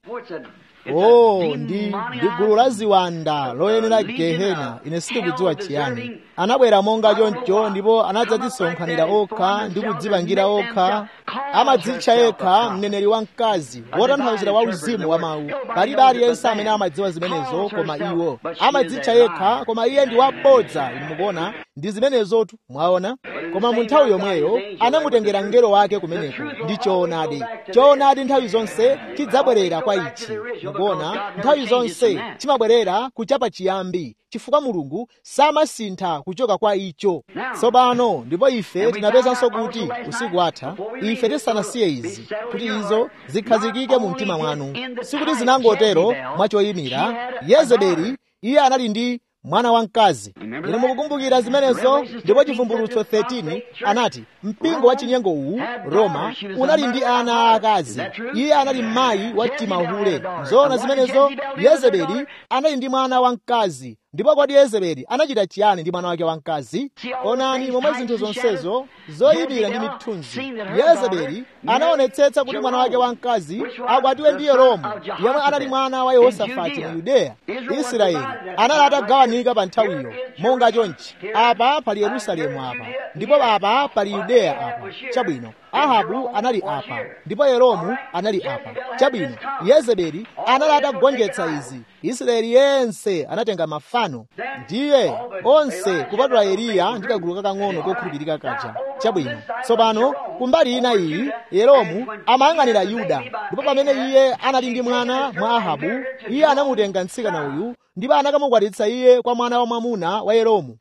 oh ndi ndi gulu la ziwanda loyenera gehena ine sindikudziwa chiyani anabwera monga choncho ndipo anadzadzisonkhanira okha ndi kudzipangira okha amadzitcha yekha mneneri wamkazi wotanthauzira wa uzimu wa mawu palibe aliyense amene amadziwa zimenezo koma iwo amadzitcha yekha koma iye ndi wabodza inu mukuona ndi zimenezotu mwaona koma mu nthawi yomweyo anamutengera mngelo wake kumeneko ndi choonadi choonadi nthawi zonse chidzabwerera kwa ichi mukuona nthawi zonse chimabwerera kuchapa chiyambi chifukwa mulungu samasintha kuchoka kwa icho tsopano ndipo ife tinapezanso kuti usiku watha ife tisanasiye izi kuti izo zikhazikike mu mtima mwanu sikuti zinangotero mwachoyimira yezebeli iye anali ndi mwana wamkazi inu mukukumbukira zimenezo ndipo chivumbulutso 13 anati mpingo wa chinyengo uwu roma unali ndi ana aakazi iye anali mayi wa timahule zoona zimenezo yezebeli anali ndi mwana wamkazi ndipo kodi yezebeli anachita chiyani ndi mwana wake wamkazi onani momwe zinthu zonsezo zoyimira ndi mithunzi yezebeli anaonetsetsa kuti mwana wake wamkazi akwatiwe ndi yeromu yemwe anali mwana wa yehosafati mu yudeya israeli anali atagawanika pa nthawiyo monga chonchi apa pali yerusalemu apa ndipo apa pali yudeya apa chabwino ahabu anali apa ndipo yeromu anali apa chabwino yezebeli anali atagonjetsa izi israeli yense anatenga mafano ndiye onse kupatula eliya ndi kagulu kakang'ono kokhulupirika kaja chabwino tsopano kumbali ina iyi yeromu amayang'anira yuda ndipo pamene iye anali ndi mwana mwa ahabu iye anamutenga mtsikana uyu ndipo anakamukwatitsa iye kwa mwana wa mwamuna wa yeromu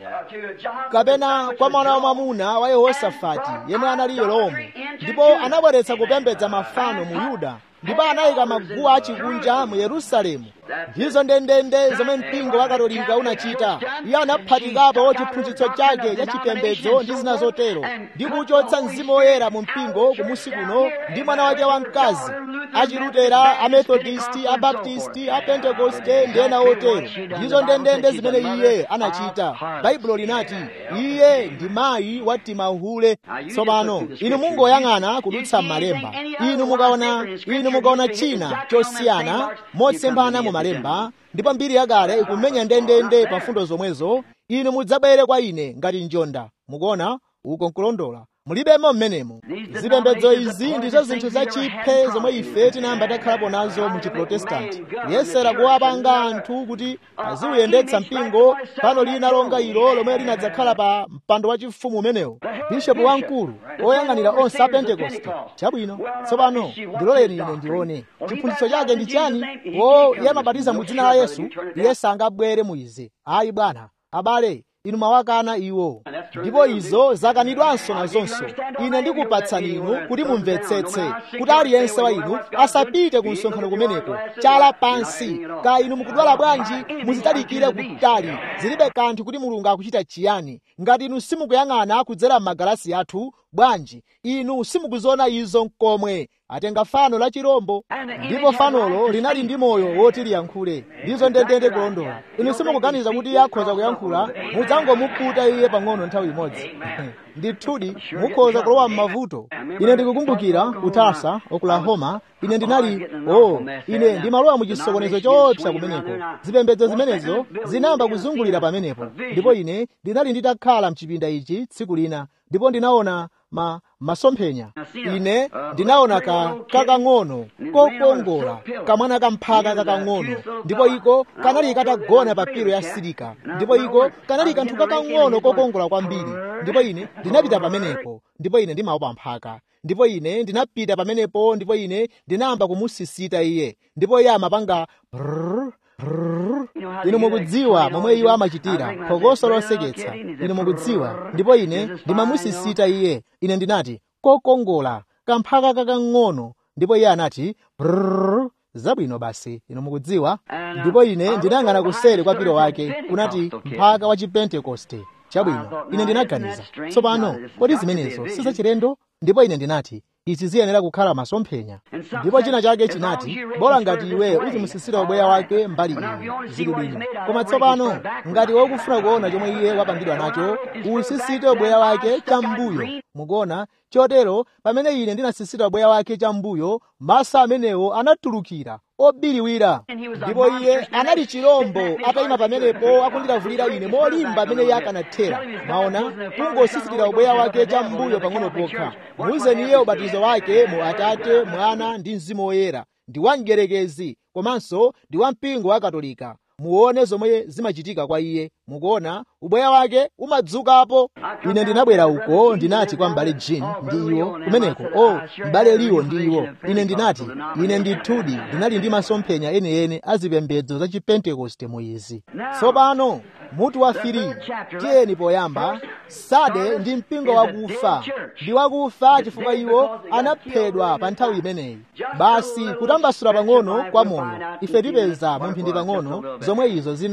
kapena kwa mwana wa mwamuna wa yehosafati yemwe anali yeromu ndipo anabweretsa kupembedza mafano mu yuda ndipo anayika maguwa achikunja mu yerusalemu ndizo ndendende zomwe mpingo wa katolika unachita iye anaphatikapo chiphunzitso chake cha chipembedzo ndi zina zotero ndi kuchotsa mzimu woyera mu mpingo kumusi kuno ndi mwana wake wamkazi achilutera amethodisti abaptisti apentekoste ndi ena otero ndizo ndendende zimene iye anachita baibulo linati iye ndi mayi wa timahule tsopano inu mungoyang'ana kudutsa m'malemba inu mukaona inu mukaona china chosiyana motsembana mu malemba ndipo mbiri yakale ikumenya ndendende pa mfundo zomwezo inu mudzabwere kwa ine ngati njonda mukuona uko nkulondola mulibemo mmenemo zipembedzo izi ndizo zinthu zachiphe zomwe ife tinayamba takhalapo nazo mu chiprotestanti kuyesera kuwapanga anthu kuti aziuyendetsa mpingo pano lina longa ilo lomwe linadzakhala pa mpando wachifumu umenewo bishopu wamkulu oyang'anira onse a pentekoste chabwino tsopano ndiloleni ine ndione chiphunzitso chake ndi chani o iye amabatiza mu dzina la yesu iye sangabwere mu izi ayi bwana abale inu mwawakana iwo ndipo izo zakanidwanso nazonso ine ndikupatsani inu kuti mumvetsetse kuti aliyense wa inu asapite ku msonkhano kumeneko chala pansi ka inu mukudwala bwanji muzitalikire kutali zilibe kanthu kuti mulungu akuchita chiyani ngati inu simukuyang'ana kudzera m'magalasi athu bwanji inu simukuziona izo nkomwe atenga fano la chirombo ndipo fanolo linali ndi moyo woti liyankhule ndizo ndendende kulondola inu simukuganiza kuti iye akhoza kuyankhula mudzangomuputa iye pang'ono nthawi imodzi ndithudi mukhoza kulowa m'mavuto ine ndikukumbukira ku tulsa oklahoma ine ndinali oh ine ndimalowa mu chisokonezo choopsa kumeneko zipembedzo zimenezo zinayamba kuzungulira pamenepo ndipo ine ndinali nditakhala mchipinda ichi tsiku lina ndipo ndinaona ma masomphenya ine ndinaona ka kakang'ono kokongola kamwana kamphaka kakang'ono ndipo iko kanali katagona pa pilo ya silika ndipo iko kanali kanthu kakang'ono kokongola kwambiri ndipo ine ndinapita pamenepo ndipo ine ndimaopa mphaka ndipo ine ndinapita pamenepo ndipo ine ndinayamba kumusisita iye ndipo iye amapanga brrr, brrr. inu mukudziwa momwe iwo amachitira phokoso loseketsa inu mukudziwa ndipo ine ndimamusisita iye ine ndinati kokongola kamphaka kakang'ono ndipo iye anati brrr, zabwino basi inu mukudziwa ndipo ine ndinayang'ana kuseri kwa pilo wake kunati mphaka wa chipentekoste chabwino ine ndinaganiza tsopano kodi zimenezo sizachilendo ndipo ine ndinati izi ziyenera kukhala masomphenya ndipo china chake chinati bola ngati iwe uzimusisira ubweya wake mbali iyi zili bwino koma tsopano ngati wokufuna kuona chomwe iye wapangidwa nacho usisite ubweya wake cham'mbuyo mukuona chotero pamene ine ndinasisita ubweya wake cham'mbuyo masa amenewo anatulukira obiriwira ndipo iye anali chirombo atayima pamenepo akundilavulira ine molimba amene iye akanathera maona kungosisitira ubweya wake cham'mbuyo pang'ono pokha muuzeni iye ubatizo wake mu atate mwana ndi mzimu woyera ndi wamgerekezi komanso ndi wampingo wa katolika muone zomwe zimachitika kwa iye mukuona ubweya wake umadzukapo ine ndinabwera uko ndinati kwa m'bale jin ndi iwo kumeneko o oh, m'bale liwo ndi iwo ine ndinati ine ndithudi ndinali ndi masomphenya enieni a zipembedzo za chipentekoste mu izi tsopano mutu wa firi tiyeni poyamba sade ndi mpingo wakufa ndi wakufa chifukwa iwo anaphedwa pa nthawi imeneyi basi kutambasula pang'ono kwa moyo ife tipeza mu mphindi pang'ono zomwe izo zinali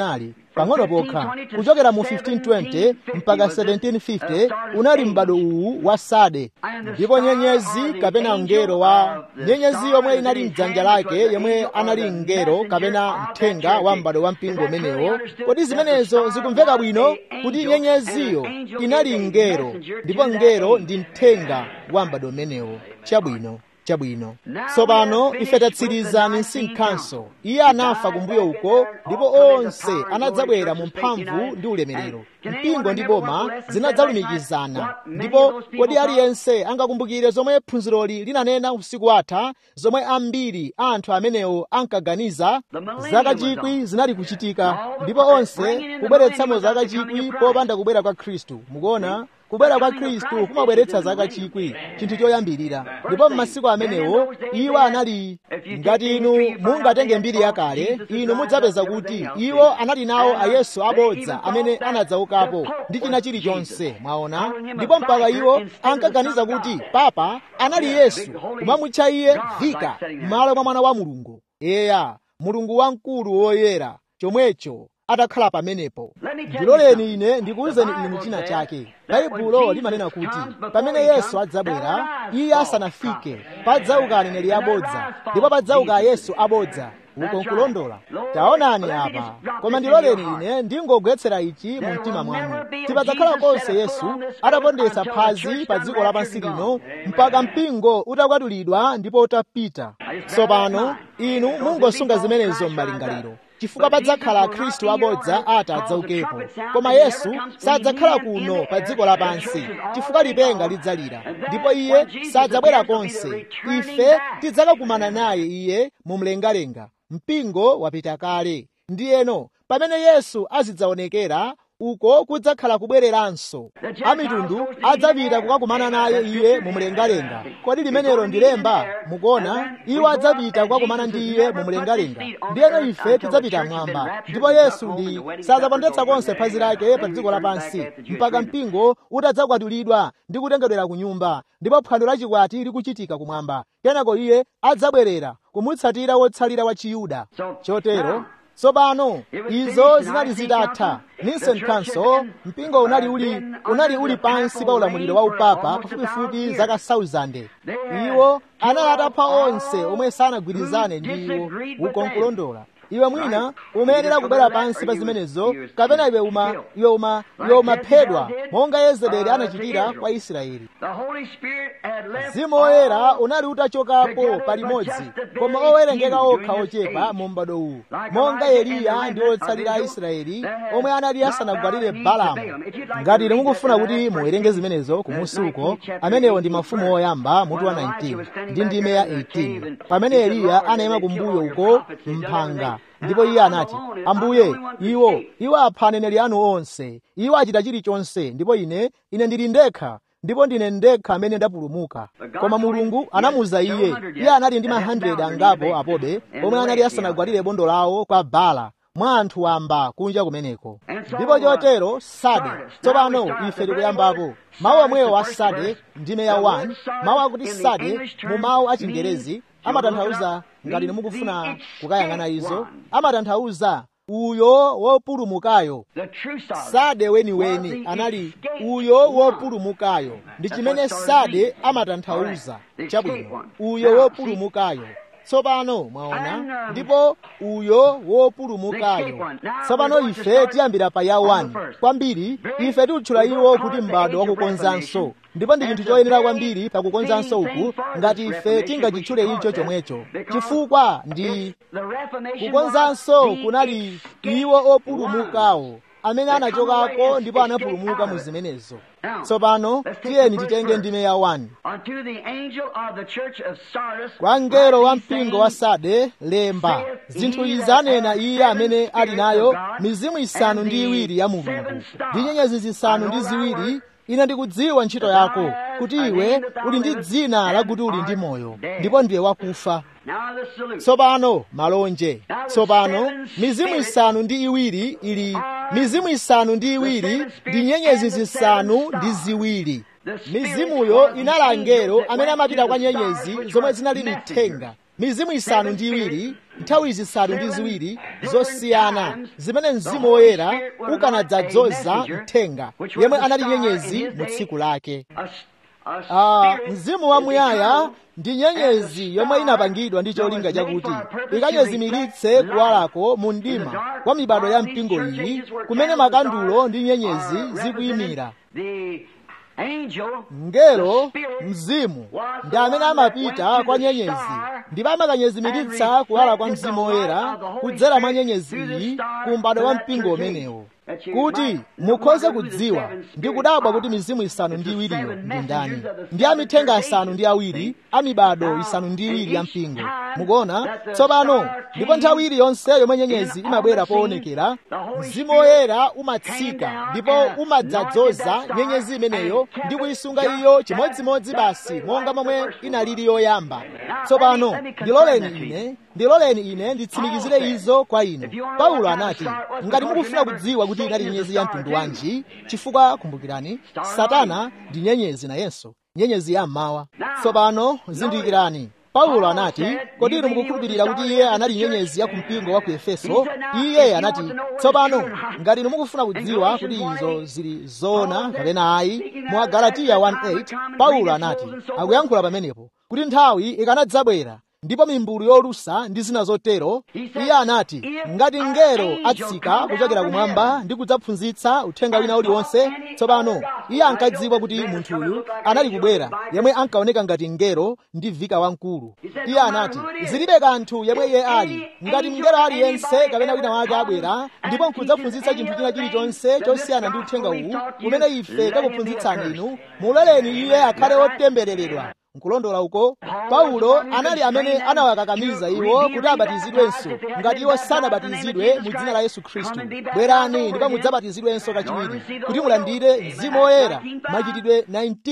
pang'ono pokha kuchokera mu 1520 mpaka 1750 unali m'bado uwu wa sade ndipo nyenyezi kapena mngelo wa nyenyezi yomwe inali mdzanja lake yomwe anali mngelo kapena mthenga wa m'bado wa mpingo umenewo kodi zimenezo zikumveka bwino kuti nyenyeziyo inali mngelo ndipo mngelo ndi mthenga wa m'bado umenewo chabwino chabwino tsopano ife tatsiriza nsing council iye anafa kumbuyo uko ndipo onse anadzabwera mu mphamvu ndi ulemerero mpingo ndi boma zinadzalumikizana ndipo kodi aliyense angakumbukire zomwe phunziroli linanena usiku watha zomwe ambiri anthu amenewo ankaganiza zaka chikwi zinali kuchitika ndipo onse kubweretsamo zaka chikwi popanda kubwera kwa khristu mukuona kubwera kwa khristu kumabweretsa zaka chikwi chinthu choyambirira ndipo m'masiku amenewo iwo anali ngati inu mungatenge mbiri yakale inu mudzapeza kuti iwo anali nawo ayesu abodza amene anadzaukapo ndi china chilichonse mwaona ndipo mpaka iwo ankaganiza kuti papa anali yesu kumamutcha iye vika m'malo mwa mwana wa mulungu eya mulungu wamkulu woyera chomwecho atakhala pamenepo ndiloleni ine ndikuwuzeni inu china chake baibulo limanena kuti pamene yesu adzabwera iye asanafike padzauka aneneri abodza ndipo padzauka yesu abodza uko nkulondola taonani apa koma ndiloleni ine ndingogwetsera ichi mu mtima mwanu tipadzakhala konse yesu atapondetsa phazi pa dziko lapansi lino mpaka mpingo utakwatulidwa ndipo utapita tsopano inu mungosunga zimenezo m'malingaliro chifukwa padzakhala akhristu abodza ati adzaukepo koma yesu sadzakhala kuno pa dziko lapansi chifukwa lipenga lidzalira ndipo iye sadzabwera konse ife tidzakakumana naye iye mu mlengalenga mpingo wapita kale ndiyeno pamene yesu azidzaonekera uko kudzakhala kubwereranso amitundu adzapita kukakumana naye iye mu mlengalenga kodi limenelo ndilemba mukuona iwo adzapita kukakumana ndi iye mu mlengalenga ndiyeno ife tidzapita mwamba ndipo yesu ndi sadzapondetsa konse phazi lake pa dziko lapansi mpaka mpingo utadzakwatulidwa ndi kutengedwera ku nyumba ndipo phwando lachikwati likuchitika kumwamba kenako iye adzabwerera kumutsatira wotsalira wa chiyuda chotero tsopano izo zinali zitatha nicene council mpingo unali uli unali uli pansi pa ulamuliro wa upapa pafupifupi zaka 1000 iwo anali atapha onse omwe sanagwirizane ndi iwo uko nkulondola iwe mwina umayenera kubwera pansi pa zimenezo kapena iwe uma iwe uma iwe umaphedwa monga yezebeli anachitira kwa israeli mzimu woyera unali utachokapo palimodzi koma owerengeka okha ochepa mu m'bado uwu monga eliya ndi otsalira a israeli omwe anali asanagwadire balamu ngati ine mukufuna kuti muwerenge zimenezo kumusi uko amenewo ndi mafumu oyamba mutu wa 19 ndi ndime ya 18 pamene eliya anayima kumbuyo uko mphanga ndipo iye anati ambuye iwo iwo apha aneneri anu onse iwo achita chilichonse ndipo ine ine ndili ndekha ndipo ndine ndekha amene ndapulumuka koma mulungu anamuza iye iye anali ndi ma 100 angapo apobe omwe anali asanagwadire bondo lawo kwa bala mwa anthu wamba kunja kumeneko ndipo chotero sade tsopano ife tikuyambapo mawu omwewo a sade ndime ya 1 mawu akuti sade mu mawu a chingerezi amatanthauza ngati mukufuna kukayang'ana izo amatanthauza uyo wopulumukayo sade weniweni anali uyo wopulumukayo ndi chimene sade amatanthauza chabwino uyo wopulumukayo tsopano mwaona ndipo uyo wopulumukayo tsopano ife tiyambira pa ya 1 kwambiri ife tikutchula iwo kuti m'bado wakukonzanso ndipo ndi chinthu choyenera kwambiri pakukonzanso uku ngati ife tingachitchule icho chomwecho chifukwa ndi kukonzanso kunali iwo opulumukawo amene anachokako ndipo anapulumuka mu zimenezo tsopano tiyeni titenge ndime ya 1 kwa mngelo wa mpingo wa sade lemba zinthu izi anena iye amene ali nayo mizimu isanu ndi iwiri ya mulungu ndi nyenyezi zisanu ndi ziwiri ine ndikudziwa ntchito yako kuti iwe uli ndi dzina lakuti uli ndi moyo ndipo ndiwe wakufa tsopano malonje tsopano mizimu isanu ndi iwiri ili mizimu isanu ndi iwiri ndi nyenyezi zisanu ndi ziwiri mizimuyo inali angelo amene amapita kwa nyenyezi zomwe zinali mithenga mizimu isanu ndi iwiri nthawi zisanu ndi ziwiri zosiyana zimene mzimu woyera ukanadzadzoza mthenga yemwe anali nyenyezi mu tsiku lake Ah, mzimu wamuyaya ndi nyenyezi yomwe inapangidwa ndi cholinga chakuti ikanyezimiritse kuwalako mu mdima kwa mibado ya mpingo iyi kumene makandulo ndi nyenyezi zikuyimira mngelo mzimu ndi amene amapita kwa nyenyezi ndipo amakanyezimiritsa kuwala kwa mzimu woyera kudzera mwa nyenyezi iyi ku m'bado wa mpingo umenewo kuti mukhoze kudziwa ndi kudabwa kuti mizimu isanu ndi iwiriyo ndi ndani ndi amithenga asanu ndi awiri amibado isanu ndi iwiri ya mpingo mukuona tsopano ndipo nthawi iliyonse yomwe nyenyezi imabwera poonekera mzimu woyera umatsika ndipo umadzadzoza nyenyezi imeneyo ndi kuyisunga iyo chimodzimodzi basi monga momwe inalili yoyamba tsopano ndiloleni ine ndiloleni ine nditsimikizire izo kwa inu paulo anati ngati mukufuna kudziwa kuti inali nyenyezi ya mtundu wanji chifukwa kumbukirani satana ndi nyenyezi nayenso nyenyezi ya mmawa tsopano zindikirani paulo anati kodi inu mukukhulupirira kuti iye anali nyenyezi ya kumpingo wa ku efeso iye anati tsopano ngati inu mukufuna kudziwa kuti izo zili zoona kapena ayi mu agalatiya 1:8 paulo anati akuyankhula pamenepo kuti nthawi ikanadzabwera ndipo mimbulu yolusa ndi zina zotero iye anati ngati mngelo atsika kuchokera kumwamba ndi kudzaphunzitsa uthenga wina uliwonse tsopano iye ankadziwa kuti munthuyu anali kubwera yemwe ankaoneka ngati mngelo ndi vika wamkulu iye anati zilibe kanthu yemwe iye ali ngati mngelo aliyense kapena wina wake abwera ndipo nkudzaphunzitsa chinthu china chilichonse chosiyana ndi uthenga uwu umene ife takuphunzitsani inu muloleni iye akhale wotembereredwa nkulondola uko paulo anali amene anawakakamiza iwo kuti abatizidwenso ngati iwo sanabatizidwe mu dzina la yesu khristu bwerani ndipo mudzabatizidwenso kachiwiri kuti mulandire mzimu woyera machitidwe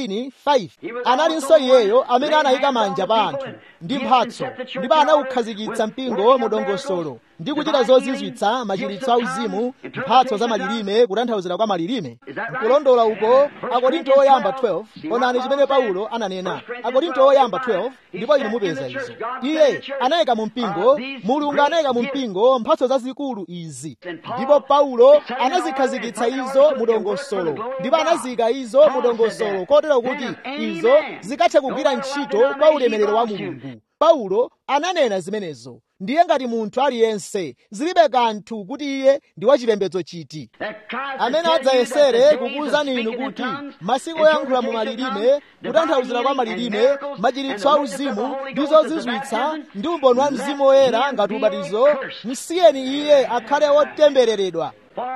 19:5 analinso iyeyo amene anayika manja pa anthu ndi mphatso ndipo anawukhazikitsa mpingo mu dongosolo ndi kuchita zozizwitsa machiritso auzimu mphatso za malilime kutanthauzira kwa malilime nkulondola uko akorinto oyamba 12 onani chimene paulo ananena akorinto oyamba 12 ndipo inu mupeza izo iye anayika mu mpingo mulungu anayika mu mpingo mphatso zazikulu izi ndipo paulo anazikhazikitsa izo mu dongosolo ndipo anaziyika izo mu dongosolo kotero kuti izo zikathe kugwira ntchito kwa ulemerero wa mulungu paulo ananena zimenezo ndiye ngati munthu aliyense zilibe kanthu kuti iye ndi wachipembedzo chiti amene adzayesere kukuwuzani inu kuti masiku oyankhula mu malilime kutanthauzira kwa malilime machiritso auzimu ndi zozizwitsa ndi umboni wa mzimu woyera ngati ubatizo msiyeni iye akhale wotembereredwa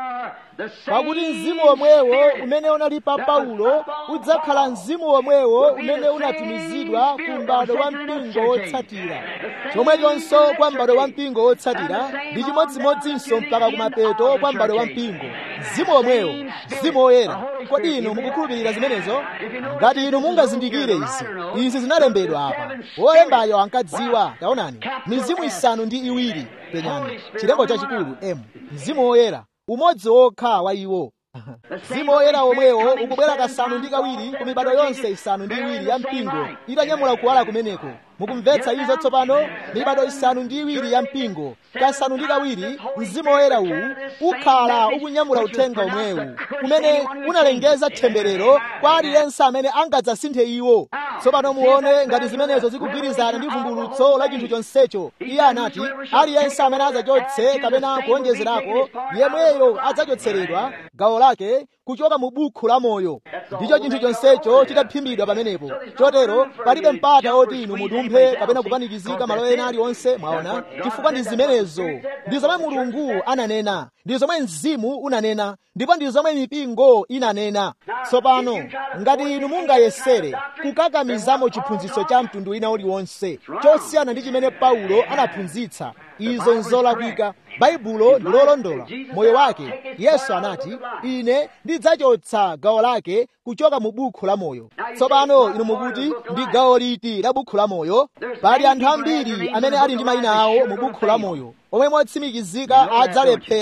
pakuti mzimu womwewo umene unali pa paulo udzakhala mzimu womwewo umene unatumizidwa ku m'bado wa mpingo wotsatira chomwechonso kwa m'bado wa mpingo wotsatira ndi chimodzimodzinso mpaka kumapeto kwa m'bado wa mpingo mzimu womwewo mzimu woyera kodi inu mukukhulupirira zimenezo ngati inu mungazindikire izi izi zinalembedwa apa wolembayo ankadziwa taonani mizimu isanu ndi iwiri penyani chilembo chachikulu m mzimu woyera umodzi wokha wa iwo mzimu woyera womwewo ukubwera kasanu ndi kawiri ku mibado yonse isanu ndi iwiri ya mpingo itanyamula kuwala kumeneko mukumvetsa izo tsopano mibado isanu ndi iwiri ya mpingo kasanu ndi kawiri mzimu woyera uwu ukhala ukunyamula uthenga omwewu umene unalengeza temberero kwa aliyense amene angadzasinthe iwo tsopano muone ngati zimenezo zikugwirizana ndi vumbulutso la chinthu chonsecho iye anati aliyense amene adzachotse kapena kuonjezerako yemweyo adzachotseredwa gawo lake kuchoka mu bukhu la moyo ndicho chinthu chonsecho chitaphimbidwa pamenepo chotero palibe mpata oti inu mudumphe kapena kupanikizika malo ena aliwonse mwaona chifukwa ndi zimenezo ndi zomwe mulungu ananena ndi zomwe mzimu unanena ndipo ndi zomwe mipingo inanena tsopano ngati inu mungayesere kukakamizamo chiphunzitso cha mtundu wina uliwonse chosiyana ndi chimene paulo anaphunzitsa izo nzolakwika baibulo ndi lolondola moyo wake yesu anati ine ndidzachotsa gawo lake kuchoka mu bukhu la moyo tsopano inu mukuti ndi gawo liti la bukhu la moyo pali anthu ambiri amene ali ndi mayina awo mu bukhu la moyo omwe motsimikizika adzalephera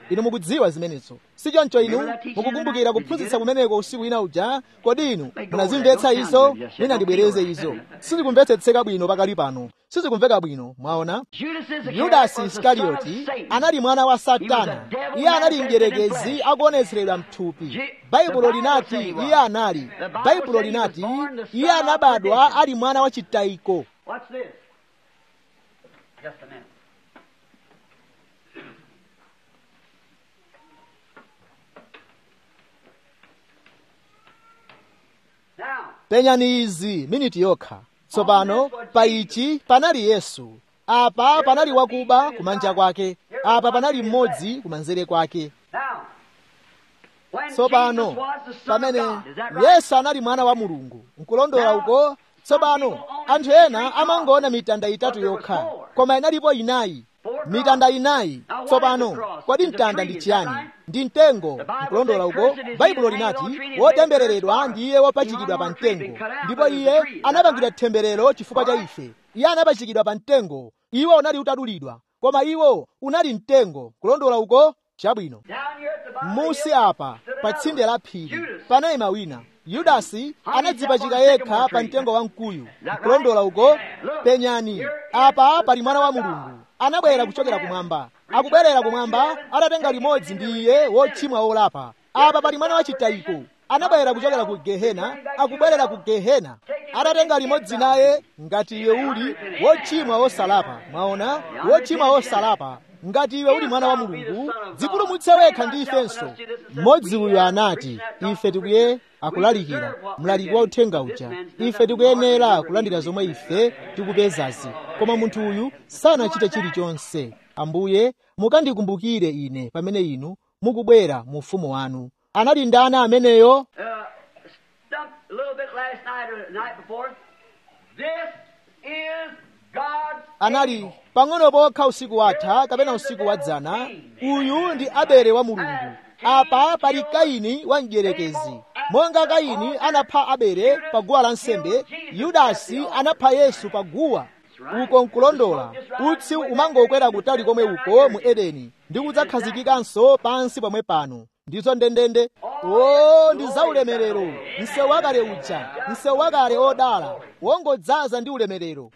inu mukudziwa zimenezo sichoncho inu mukukumbukira kuphunzitsa kumeneko usiku wina uja kodi inu munazimvetsa izo mwina ndibwereze izo sizikumvetsetseka bwino pakali pano sizikumveka bwino mwaona yudasi iskarioti anali mwana wa satana iye anali mdierekezi akuonetseredwa mthupi baibulo linati iye anali baibulo linati iye anabadwa ali mwana wa chitayiko Watch this. Just a minute. Now, penyani izi miniti yokha tsopano pa ichi panali yesu apa panali wakuba kumanja kwake apa panali mmodzi kumanzere kwake now, when tsopano Jesus was the Son of pamene God, is that right? yesu anali mwana wa mulungu nkulondola uko tsopano anthu ena amangoona mitanda itatu yokha koma inalipo inayi mitanda inayi tsopano kodi mtanda ndi chiyani ndi mtengo nkulondola uko baibulo linati wotembereredwa ndi iye wopachikidwa pa mtengo ndipo iye anapangidwa temberero chifukwa cha ife iye anapachikidwa pa mtengo iwo unali utadulidwa koma iwo unali mtengo kulondola uko chabwino Down here at the bottom of the musi hill, apa pa tsinde la phiri panayima wina yudasi anadzipachika yekha pa mtengo wa mkuyu kulondola uko penyani apa pali mwana wa mulungu anabwera kuchokera kumwamba akubwerera kumwamba atatenga limodzi ndi iye wochimwa wolapa apa pali mwana wa chitayiko anabwera kuchokera ku gehena akubwerera ku gehena atatenga limodzi naye ngati iwe uli wochimwa wosalapa mwaona wochimwa wosalapa ngati iwe uli mwana wa mulungu dzipulumutse wekha ndi ifenso mmodzi uyu anati ife tikuye akulalikira mlaliki wa uthenga uja ife tikuyenera kulandira zomwe ife tikupezazi koma munthu uyu sanachite chilichonse ambuye mukandikumbukire ine pamene inu mukubwera mu ufumu wanu anali ndani ameneyo uh, stumped a little bit last night or the night before. This is God's anali angel. pang'ono pokha usiku watha kapena usiku wadzana uyu ndi abele wa mulungu apa pali kaini wa mdierekezi monga kaini anapha abele pa guwa lansembe yudasi anapha yesu pa guwa uko nkulondola utsi umangokwera kutali komwe uko mu edeni ndi kudzakhazikikanso pansi pomwe pano ndizo ndendende o ndi zaulemerero msewu wakale uja msewu wakale odala wongodzaza ndi ulemerero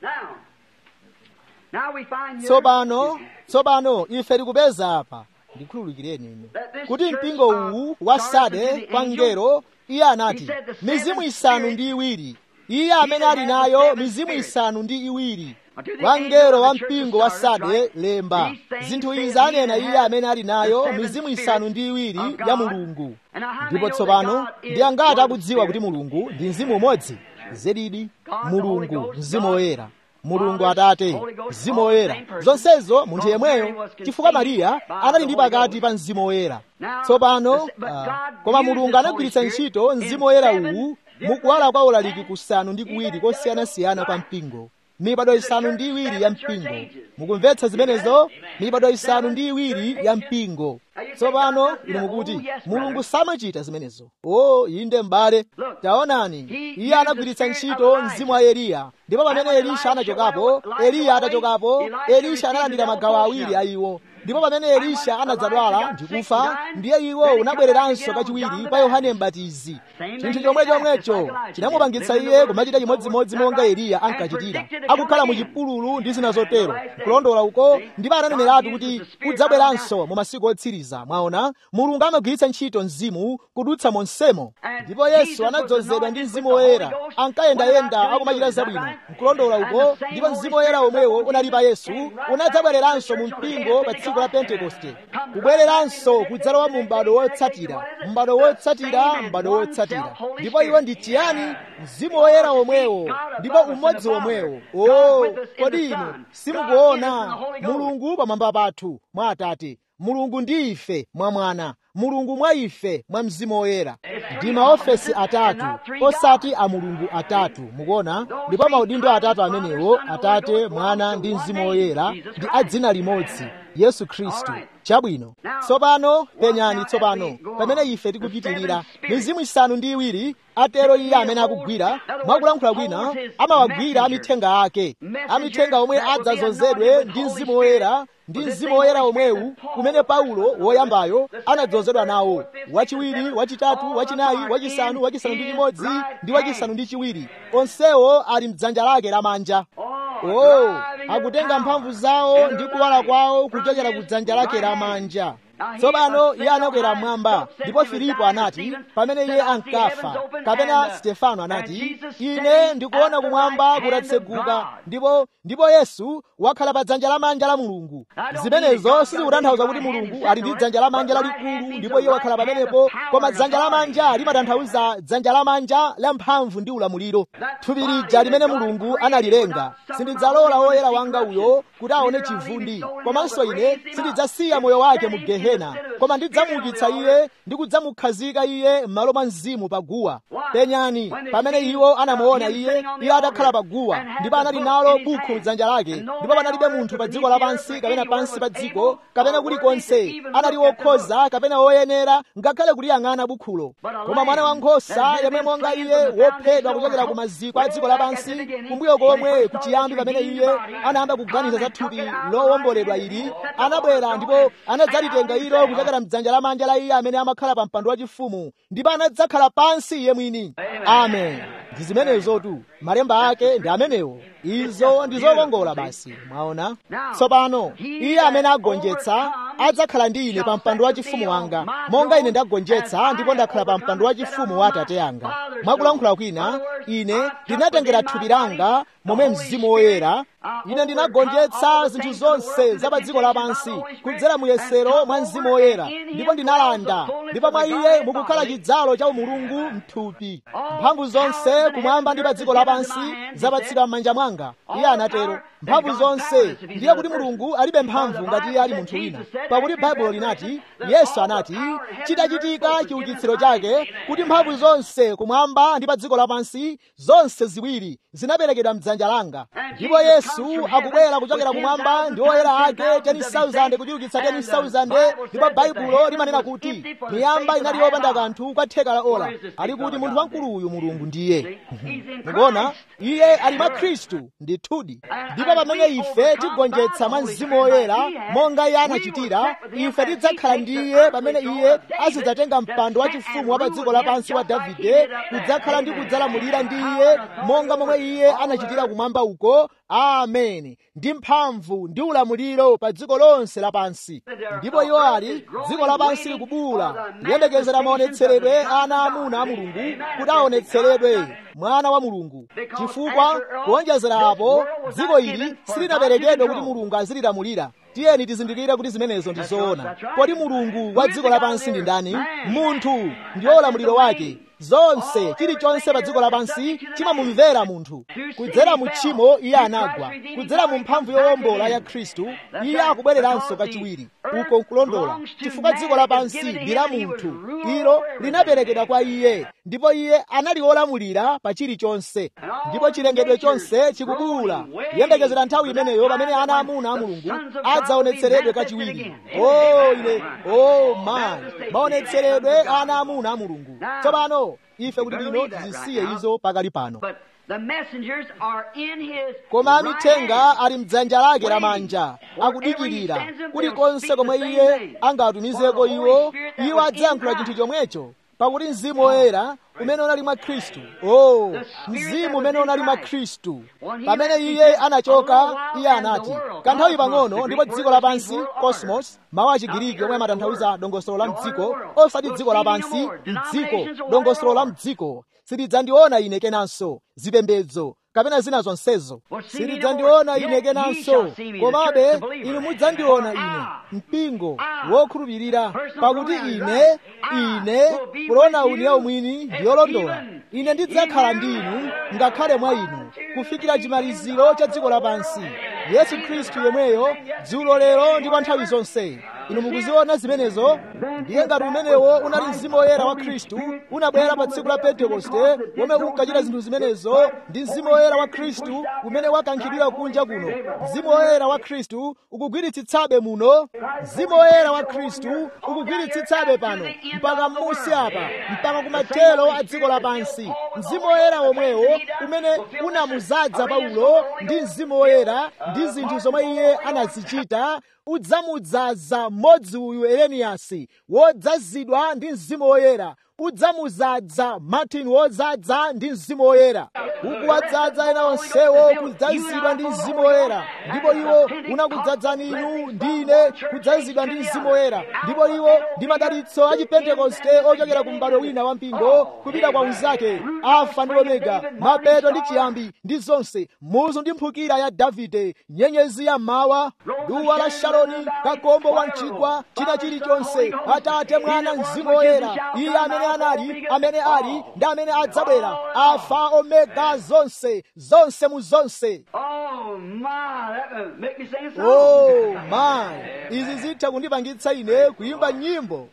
Now, now we find here tsopano tsopano ife tikupeza apa ndikhululukireni ine kuti mpingo uwu wa sade kwa mngelo iye anati mizimu isanu ndi iwiri iye amene ali nayo mizimu isanu ndi iwiri kwa mngelo wa mpingo wa sade lemba zinthu izi anena iye amene ali nayo mizimu isanu ndi iwiri ya mulungu ndipo tsopano ndi angati akudziwa kuti mulungu ndi mzimu umodzi zedidi mulungu mzimu woyera mulungu atate mzimu woyera zonsezo munthu yemweyo chifukwa mariya anali ndi pakati pa mzimu woyera tsopano ah, koma mulungu anagwiritsa ntchito mzimu woyera uwu mukuwala kwa ulaliki kusanu ndi kuwiri kosiyanasiyana kwa mpingo mibado isanu ndi iwiri ya mpingo mukumvetsa zimenezo mibado isanu ndi iwiri ya mpingo tsopano inu mukuti mulungu samachita zimenezo o inde m'bale taonani iye anagwiritsa ntchito mzimu wa eliya ndipo pamene elisha anachokapo eliya atachokapo elisha analandira magawo awiri a iwo ndipo pamene elisha anadzadwala ndikufa ndiye iwo unabwereranso kachiwiri pa yohane mbatizi chinthu chomwe chomwecho chinamupangitsa iye kumachita chimodzimodzi monga eliya ankachitira akukhala mu chipululu ndi zina zotero kulondola uko ndipo ananeneratu kuti udzabweranso mu masiku otsiriza mwaona mulungu amagwiritsa ntchito mzimu kudutsa monsemo ndipo yesu anadzozedwa ndi mzimu woyera ankayendayenda akumachita zabwino nkulondola uko ndipo mzimu woyera omwewo unali pa yesu unadzabwereranso mu mpingo pa tsiku la pentekoste kubwereranso kudzalowa mu m'bado wotsatira m'bado wotsatira m'bado wotsatira ndipo iwo ndi chiyani mzimu woyera omwewo ndipo umodzi omwewo o kodi inu simukuona mulungu pamwamba pathu mwa atate mulungu ndi ife mwa mwana mulungu mwa ife mwa mzimu woyera ndi maofesi atatu osati a mulungu atatu mukuona ndipo maudindo atatu amenewo atate mwana ndi mzimu woyera ndi a dzina limodzi yesu khristu chabwino tsopano penyani tsopano pamene ife tikupitirira mizimu isanu ndi iwiri atero iye amene akugwira mwakulankhula kwina amawagwira amithenga ake amithenga omwe adzazozedwe ndi mzimu woyera ndi mzimu woyera omwewu kumene paulo woyambayo anadzozedwa nawo wachiwiri wachitatu wachinayi wachisanu wachisanu ndi chimodzi ndi wachisanu ndi chiwiri onsewo ali mdzanja lake lamanja oh akutenga mphamvu zawo ndi kuwala kwawo kuchokera ku dzanja lake lamanja tsopano iye anakwera mmwamba ndipo filipo anati pamene iye ankafa kapena stefano anati ine ndikuona kumwamba kutatseguka ndipo ndipo yesu wakhala pa dzanja lamanja la mulungu zimenezo sizikutanthauza kuti mulungu ali ndi dzanja lamanja lalikulu ndipo iye wakhala pamenepo koma dzanja lamanja limatanthauza dzanja lamanja la mphamvu ndi ulamuliro thupi lija limene mulungu analilenga sindidzalola woyera wanga uyo kuti aone chivundi komanso ine sindidzasiya moyo wake mu gehena koma ndidzamuukitsa iye ndi kudzamukhazika iye m'malo mwa mzimu paguwa penyani pamene iwo anamuona iye iye atakhala paguwa ndipo anali nalo bukhu m'dzanja lake ndipo panalibe munthu pa dziko lapansi kapena pansi pa dziko kapena kulikonse anali wokhoza kapena woyenera ngakhale kuliyang'ana bukhulo koma mwana wankhosa yemwe monga iye wophedwa kuchokera ku maziko a dziko lapansi kumbuyo komwe kuchiyambi pamene iye anayamba kuganiza za thupi lowomboledwa ili anabwera ndipo anadzalitenga ilo kuchokera mdzanja lamanja la iye amene amakhala pa mpando wachifumu ndipo anadzakhala pansi iye mwini amen ndi zimenezotu malemba ake ndi amenewo izo ndi zokongola basi mwaona tsopano iye amene agonjetsa adzakhala ndi ine pa mpando wachifumu wanga monga ine ndagonjetsa ndipo ndakhala pa mpando wachifumu wa atate anga mwakulankhula kwina ine ndinatengera thupi langa momwe mzimu woyera ine ndinagonjetsa zinthu zonse za pa dziko lapansi kudzera muyesero mwa mzimu woyera ndipo ndinalanda ndipo mwa iye mukukhala chidzalo cha umulungu mthupi mphamvu zonse kumwamba ndi pa dziko lapansi zapatsidwa m'manja mwanga iye anatero mphamvu zonse ndiye kuti mulungu alibe mphamvu ngati iye ali munthu wina pakuti baibulo linati yesu anati chitachitika chiukitsiro chake kuti mphamvu zonse kumwamba ndi pa dziko lapansi zonse ziwiri zinaperekedwa mdzanja langa ndipo yesu akubwera kuchokera kumwamba ndi oyera ake 10,000 kuchiukitsa 10,000 ndipo baibulo limanena kuti miyamba inali yopanda kanthu kwa theka la ola ali kuti munthu wamkuluyu mulungu ndiye mukuona iye ali mwa khristu ndithudi ndipo pamene ife tigonjetsa mwa mzimu woyera monga iye anachitira ife tidzakhala ndi iye pamene iye azidzatenga mpando wachifumu wa pa dziko lapansi wa davide kudzakhala ndi kudzalamulira ndi iye monga momwe iye anachitira kumwamba uko ameni ndi mphamvu ndi ulamuliro pa dziko lonse lapansi ndipo iwo ali dziko lapansi likubuwula kuyembekezera maonetseredwe ana amuna a mulungu kuti aonetseredwe mwana wa mulungu chifukwa kuonjezera apo dziko ili silinaperekedwe kuti mulungu azililamulira tiyeni tizindikire kuti zimenezo ndi zoona kodi mulungu wa dziko lapansi ndi ndani munthu ndiwo ulamuliro wake zonse chilichonse pa dziko lapansi chimamumvera munthu kudzera mu tchimo iye anagwa kudzera mu mphamvu yowombola ya khristu iye akubwereranso kachiwiri uko nkulondola chifukwa dziko lapansi ndi la munthu ilo linaperekedwa kwa iye ndipo iye anali wolamulira pa chilichonse ndipo chilengedwe chonse chikubuwula kuyembekezera nthawi imeneyo pamene ana amuna a mulungu adzaonetseredwe kachiwiri o ine o mayi maonetseredwe ana amuna a mulungu tsopano ife kuti lino tizisiye izo pakali pano koma amithenga ali mdzanja lake lamanja akudikirira kulikonse komwe iye angatumizeko iwo iwo adzayankhula chinthu chomwecho pakuti mzimu woyera umene unali mwa khristu o mzimu umene unali mwa khristu pamene iye anachoka iye anati kanthawi pang'ono ndipo dziko lapansi cosmos mawu a chigiriki omwe amatanthauza dongosolo la mdziko osati dziko lapansi mdziko dongosolo la mdziko silidzandiona ine kenanso zipembedzo kapena zina zonsezo silidzandiona ine kenanso komabe inu mudzandiona ine mpingo wokhulupirira pakuti ine ine kulona uniya umwini ndiyolondola ine ndidzakhala ndi inu ngakhale mwa inu kufikira chimaliziro cha dziko lapansi yesu khristu yemweyo dzulo lero ndi kwa nthawi zonse inu mukuziona zimenezo ndiye ngati umenewo unali mzimu woyera wa khristu unabwera pa tsiku la pentekoste womwe unkachita zinthu zimenezo ndi mzimu woyera wa khristu umene wakankhidwira kunja kuno mzimu woyera wa khristu ukugwiritsitsabe muno mzimu woyera wa khristu ukugwiritsitsabe pano mpaka m'musi apa mpaka kumathero a dziko lapansi mzimu woyera womwewo umene unamuzadza paulo ndi mzimu woyera ndi zinthu zomwe iye anazichita udzamudzaza mmodzi uyu eleniyasi wodzazidwa ndi mzimu woyera udzamudzaza martin wodzaza ndi mzimu woyera ukuwadzaza ena onsewo kudzazidwa ndi mzimu woyera ndipo iwo unakudzadzani inu ndi ine kudzazidwa ndi mzimu woyera ndipo iwo ndi madalitso a chipentekoste ochokera ku m'bado wina wa mpingo kupita kwa unzake alfa ndi omega mapeto ndi chiyambi ndi zonse muzu ndi mphukira ya davide nyenyezi ya mmawa duwa la sharoni kakombo wa mchigwa china chilichonse atate mwana mzimu woyera iye amene anali amene ali ndi amene adzabwera alfa omega zonse zonse mu zonse Oh my, that would make me sing a song. oh my izi zitha kundipangitsa ine kuyimba nyimbo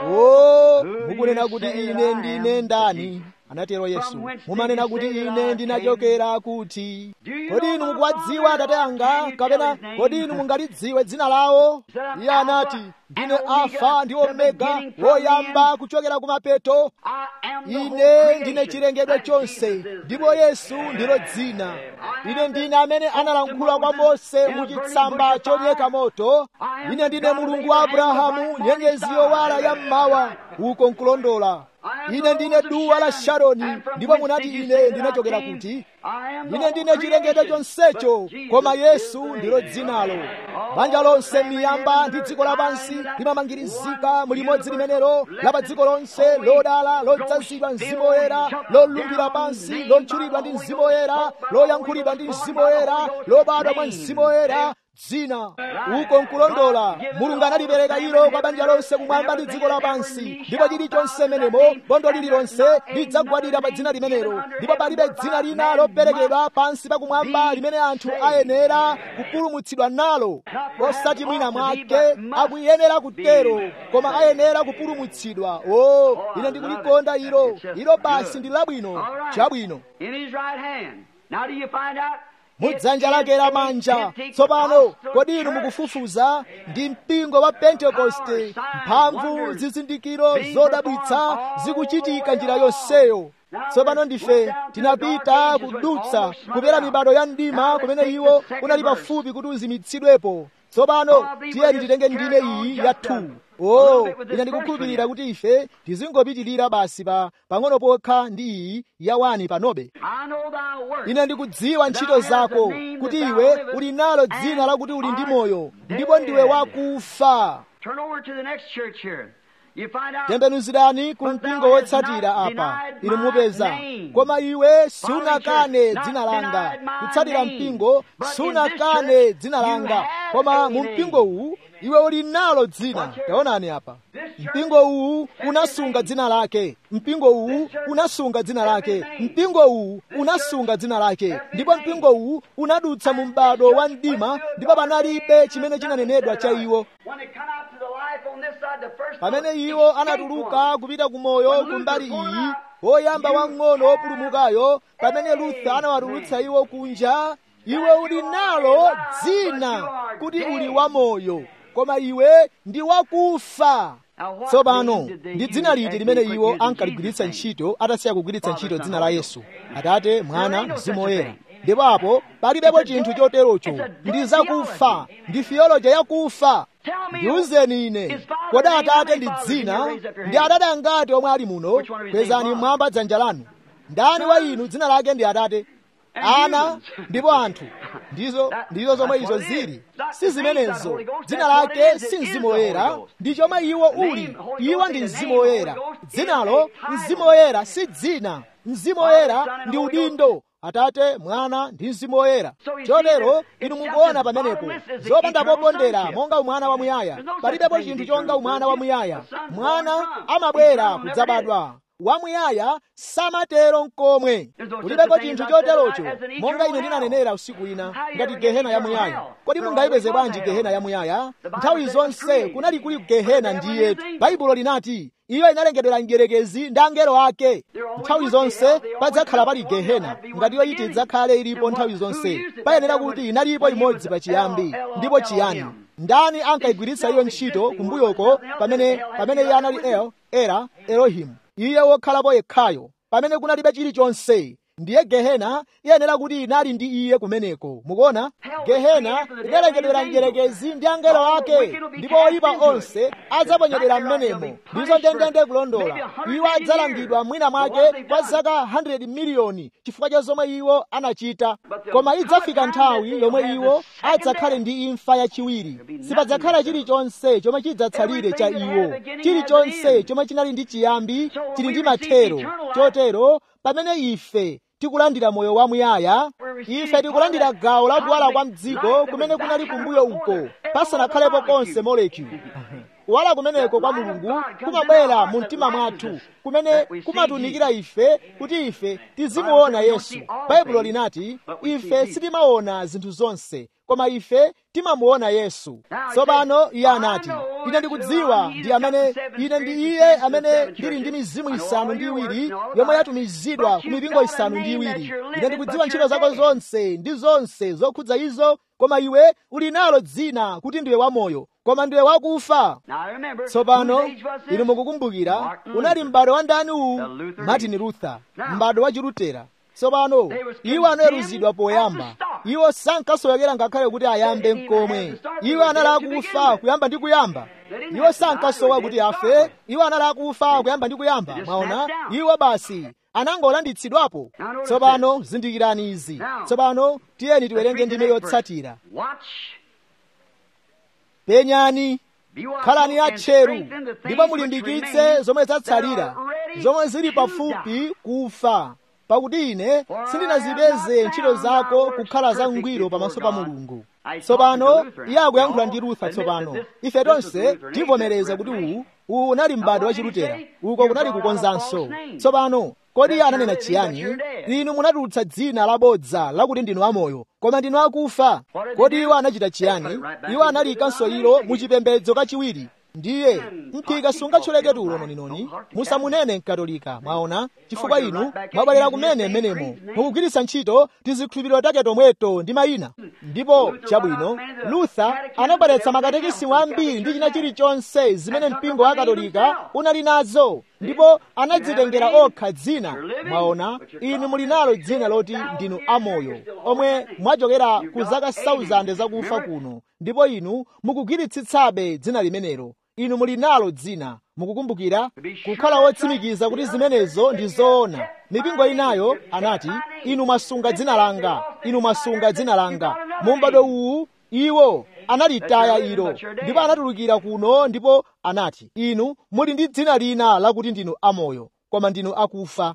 oh mukunena kuti ine ndine ndani anatero yesu mumanena kuti ine ndinachokera kuti kodi inu mukuwadziwa atate anga kapena kodi inu mungalidziwe dzina lawo iye anati ndine alfa ndi omega woyamba kuchokera kumapeto I am the ine whole ndine creation. chilengedwe That chonse Jesus is ndipo yesu ndilo dzina ine ndine amene analankhula kwa mose mu chitsamba choyaka moto ine ndine mulungu wa abrahamu nyenyezi yowala ya mmawa uko nkulondola ine ndine duwa la sharoni ndipo munati ine ndinachokera kuti I am the ine ndine whole chilengedwe creation. chonsecho But Jesus koma is yesu the ndilo name. dzinalo banja lonse miyamba ndi dziko lapansi limamangirizika mu limodzi limenelo la pa dziko lonse lodala lodzazidwa mzimu woyera lolumbira pansi lotchulidwa ndi mzimu woyera loyankhulidwa ndi mzimu woyera lobadwa mwa mzimu woyera dzina uko nkulondola mulungu analipereka ilo kwa banja lonse kumwamba ndi dziko lapansi ndipo chilichonse menemo bondo lililonse lidzagwadira pa dzina limenelo ndipo palibe dzina lina loperekedwa pansi pakumwamba limene anthu ayenera kupulumutsidwa nalo osati mwina mwake akuyenera kutero koma ayenera kupulumutsidwa o ine ndikulikonda ilo ilo basi ndi labwino All right. chabwino In his right hand. Now do you find out? mudzanja lake lamanja tsopano kodi inu mukufufuza ndi mpingo wa pentekoste mphamvu zizindikiro zodabwitsa zikuchitika njira yonseyo tsopano ndife tinapita kudutsa kupera mibado ya mdima kumene iwo unali pafupi kuti uzimitsidwepo tsopano tiyeni titenge ndime iyi ya 2 o ine ndikukhulupirira kuti ife tizingopitirira basi pa pang'ono pokha ndi iyi ya 1 panobe I know thy work. ine ndikudziwa ntchito zako kuti iwe uli nalo dzina lakuti uli ndi moyo ndipo ndiwe wakufa Turn over to the next church here. You find out. tembenuzirani ku mpingo wotsatira apa inu mupeza koma iwe sunakane dzina langa kutsatira mpingo sunakane dzina langa koma mu mpingo uwu iwe uli nalo dzina taonani apa mpingo uwu unasunga dzina lake mpingo uwu unasunga dzina lake mpingo uwu unasunga dzina lake ndipo mpingo uwu unadutsa mu m'bado wa mdima ndipo panalibe chimene chinanenedwa cha iwo When they come out to the life on this side, the first pamene one, iwo escape anatuluka one. kupita ku moyo kumbali iyi woyamba wang'ono wopulumukayo pamene lutha anawatulutsa iwo kunja iwe uli nalo dzina kuti uli wamoyo koma iwe ndi wakufa tsopano ndi dzina liti limene iwo ankaligwiritsa ntchito atasiya kugwiritsa ntchito dzina la yesu atate mwana mzimu woyera ndipo apo palibepo chinthu choterocho ndi zakufa ndi theology yakufa ndiwuzeni ine kodi atate ndi dzina ndi atate angati omwe ali muno kwezani mmwamba dzanja lanu ndani wa inu dzina lake ndi atate ana ndipo anthu ndizo ndizo zomwe izo zili si zimenezo dzina lake si mzimu woyera ndi chomwe iwo uli iwo ndi mzimu woyera dzinalo mzimu woyera si dzina mzimu woyera ndi udindo atate mwana ndi mzimu woyera chotero inu mukuona pamenepo zopanda popondera monga umwana wamuyaya palibepo chinthu chonga umwana wamuyaya mwana amabwera kudzabadwa wamuyaya samatero nkomwe kulibeko chinthu choterocho monga ine ndinanenera usiku ina ngati gehena yamuyaya kodi mungayipeze bwanji gehena yamuyaya nthawi zonse kunali kuli gehena ndiyetu baibulo linati iyo inalengedwera mdierekezi ndi angelo ake nthawi zonse padzakhala pali gehena ngati iyo iti idzakhale ilipo nthawi zonse payenera kuti inalipo imodzi pachiyambi ndipo chiyani ndani ankayigwiritsa iyo ntchito kumbuyoko pamene pamene iye anali el era elohimu iye wokhalapo yekhayo pamene kunalibe chilichonse ndiye gehena iyenera kuti inali ndi iye kumeneko mukuona gehena idalengedwera mdierekezi ndi angelo ake ndipo oyipa onse adzaponyedwera m'menemo ndizo ndendende kulondola iwo adzalangidwa mwina mwake kwa zaka 100 miliyoni chifukwa cha zomwe iwo anachita koma idzafika nthawi yomwe iwo adzakhale ndi imfa yachiwiri sipadzakhala chilichonse chomwe chidzatsalire cha iwo chilichonse chomwe chinali ndi chiyambi chili ndi mathero chotero pamene ife tikulandira moyo wamuyaya ife tikulandira gawo la kuwala kwa mdziko kumene kunali kumbuyo uko pasanakhalepo konse molecule kuwala kumeneko kwa mulungu kumabwera mu mtima mwathu kumene kumatunikira ife kuti ife tizimuona yesu baibulo linati ife sitimaona zinthu zonse koma ife timamuona yesu tsopano iye anati ine ndikudziwa ndi amene ine ndi iye amene ndili ndi mizimu isanu ndi iwiri yomwe yatumizidwa ku mipingo isanu ndi iwiri ine ndikudziwa ntchito zako zonse ndi zonse zokhudza izo koma iwe uli nalo dzina kuti ndiwe wamoyo koma ndiwe wakufa tsopano inu mukukumbukira unali m'bado wa ndani uwu martin luther m'bado wa chilutera tsopano iwo anaweruzidwa poyamba iwo sankasowekera ngakhale kuti ayambe mkomwe iwo anali akufa kuyamba ndi kuyamba iwo sankasowa kuti afe iwo anali akufa kuyamba ndi kuyamba mwaona iwo basi anangolanditsidwapo tsopano zindikirani izi tsopano tiyeni tiwerenge ndime yotsatira penyani khalani atcheru ndipo mulimbikitse zomwe zatsalira zomwe zili pafupi kufa pakuti ine sindinazipeze ntchito zako kukhala zangwiro pamaso pa mulungu tsopano iye akuyankhula ndi rutha tsopano ife tonse tivomereza kuti uwu uwu unali m'bado wa chilutera uko kunali kukonzanso tsopano kodi iye ananena chiyani inu munatulutsa dzina labodza lakuti ndinu amoyo koma ndinu akufa kodi iwo anachita chiyani iwo analikanso ilo muchipembedzo kachiwiri ndiye mphika sungatcholeke tulo noninoni musamunene mkatolika mwaona chifukwa inu mwabwerera kumene mmenemo mukugwiritsa ntchito tizikhulupiriro take tomweto ndi mayina ndipo chabwino luther anabweretsa makatekisimu ambiri ndi china chilichonse zimene mpingo wa katolika unali nazo ndipo anadzitengera okha dzina mwaona inu muli nalo dzina loti ndinu amoyo omwe mwachokera ku zaka 1000 zakufa kuno ndipo inu mukugwiritsitsabe dzina limenelo inu muli nalo dzina mukukumbukira kukhala wotsimikiza kuti zimenezo ndi zoona mipingo inayo anati inu mwasunga dzina langa inu mwasunga dzina langa mu m'bado uwu iwo analitaya ilo ndipo anatulukira kuno ndipo anati inu muli ndi dzina lina lakuti ndinu amoyo koma ndinu akufa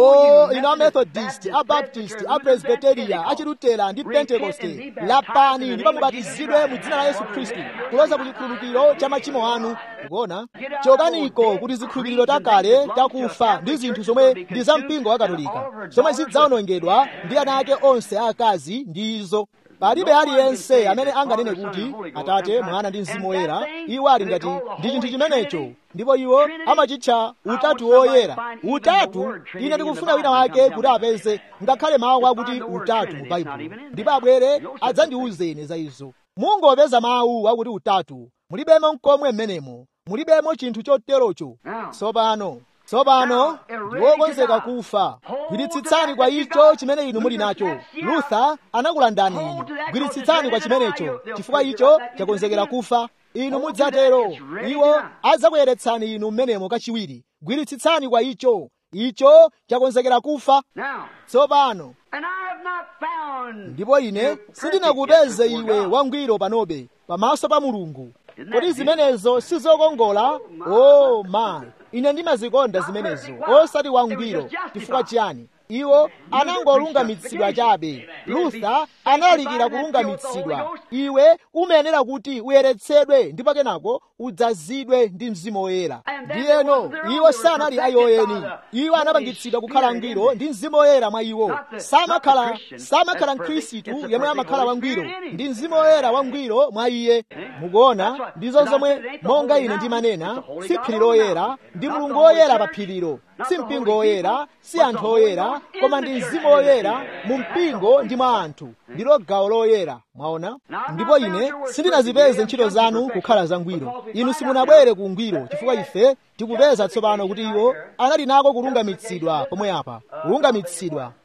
oh inu amethodist abaptist apresbiteria achilutera ndi pentekoste lapani ndipo mubatizidwe mu dzina la yesu khristu kuloza ku chikhululukiro cha machimo anu kuona chokaniko kuti zikhulupiriro takale takufa ndi zinthu zomwe ndi za mpingo wa katolika zomwe zidzawonongedwa ndi ana ake onse aakazi ndi izo palibe aliyense amene anganene kuti atate mwana ndi mzimu woyera iwo ali ngati ndi chinthu chimenecho ndipo iwo amachitcha utatu woyera utatu ine ndikufuna wina wake kuti apeze ngakhale mawu akuti utatu mu baibulo ndipo abwere adzandiwuzeni za izo mungopeza mawu akuti utatu mulibemo mkomwe mmenemo mulibemo chinthu choterocho tsopano tsopano ndiwokonzeka kufa gwiritsitsani kwa icho chimene inu muli nacho luther anakulandani inu gwiritsitsani kwa chimenecho chifukwa icho chakonzekera kufa inu mudzatero iwo adzakuyeretsani inu mmenemo kachiwiri gwiritsitsani kwa icho icho chakonzekera kufa tsopano ndipo ine sindinakupeze iwe wangwiro panobe pamaso pa mulungu kodi zimenezo sizokongola oh my ine ndimazikonda zimenezo osati wangwiro chifukwa chiyani iwo anangolungamitsidwa chabe luther analalikira kulungamitsidwa iwe umayenera kuti uyeretsedwe ndipo kenako udzazidwe ndi mzimu woyera ndiyeno iwo sanali ayoyeni iwo anapangitsidwa kukhala angwiro ndi mzimu woyera mwa iwo samakhala samakhala mkhristu yemwe amakhala wangwiro ndi mzimu woyera wangwiro mwa iye mukuona ndizo zomwe monga ine ndimanena si phiri loyera ndi mulungu woyera pa phirilo si mpingo woyera si anthu oyera koma ndi mzimu woyera mu mpingo ndi mwa anthu ndilo gawo loyera mwaona ndipo ine sindinazipeze ntchito zanu kukhala zangwiro inu simunabwere ku ungwiro chifukwa ife tikupeza tsopano kuti iwo anali nako kulungamitsidwa pomwe apa kulungamitsidwa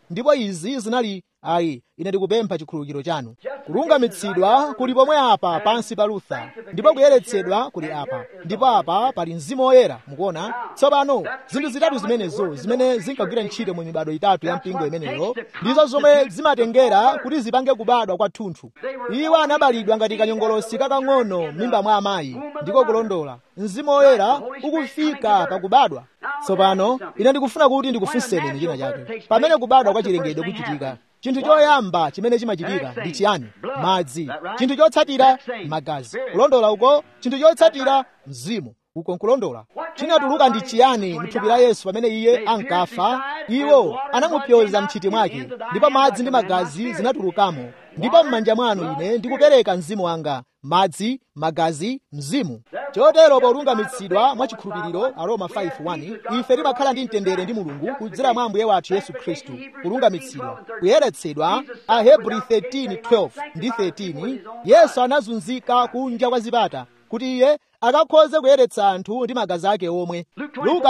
ndipo izi zinali ayi ine ndikupempha chikhululukiro chanu kulungamitsidwa kuli pomwe apa pansi pa lutha ndipo kuyeretsedwa kuli apa ndipo apa pali mzimu woyera mukuona tsopano zinthu zitatu zimenezo zimene zinkagwira ntchito mu mibado itatu ya mpingo imeneyo ndizo zomwe zimatengera kuti zipange kubadwa kwathunthu iwo anabalidwa ngati kanyongolosi kakang'ono m'mimba mwa amayi ndiko kulondola mzimu woyera ukufika pakubadwa tsopano ine ndikufuna kuti ndikufunseni china chake pamene kubadwa kwa chilengedwe kuchitika chinthu choyamba chimene chimachitika ndi chiyani madzi chinthu chotsatira magazi kulondola uko chinthu chotsatira mzimu uko nkulondola chinatuluka ndi chiyani mthupi la yesu pamene iye ankafa iwo anamupyoza mthiti mwake ndipo madzi ndi magazi zinatulukamo ndipo m'manja mwanu ine ndikupereka mzimu wanga madzi magazi mzimu chotero polungamitsidwa mwa chikhulupiriro aroma 5:1 ife timakhala ndi mtendere ndi mulungu kudzera mwa ambuye wathu yesu khristu kulungamitsidwa kuyeretsedwa ahebri 13:12 ndi 13 yesu anazunzika kunja kwa zipata kuti iye akakhoze kuyeretsa anthu ndi magazi ake omwe luka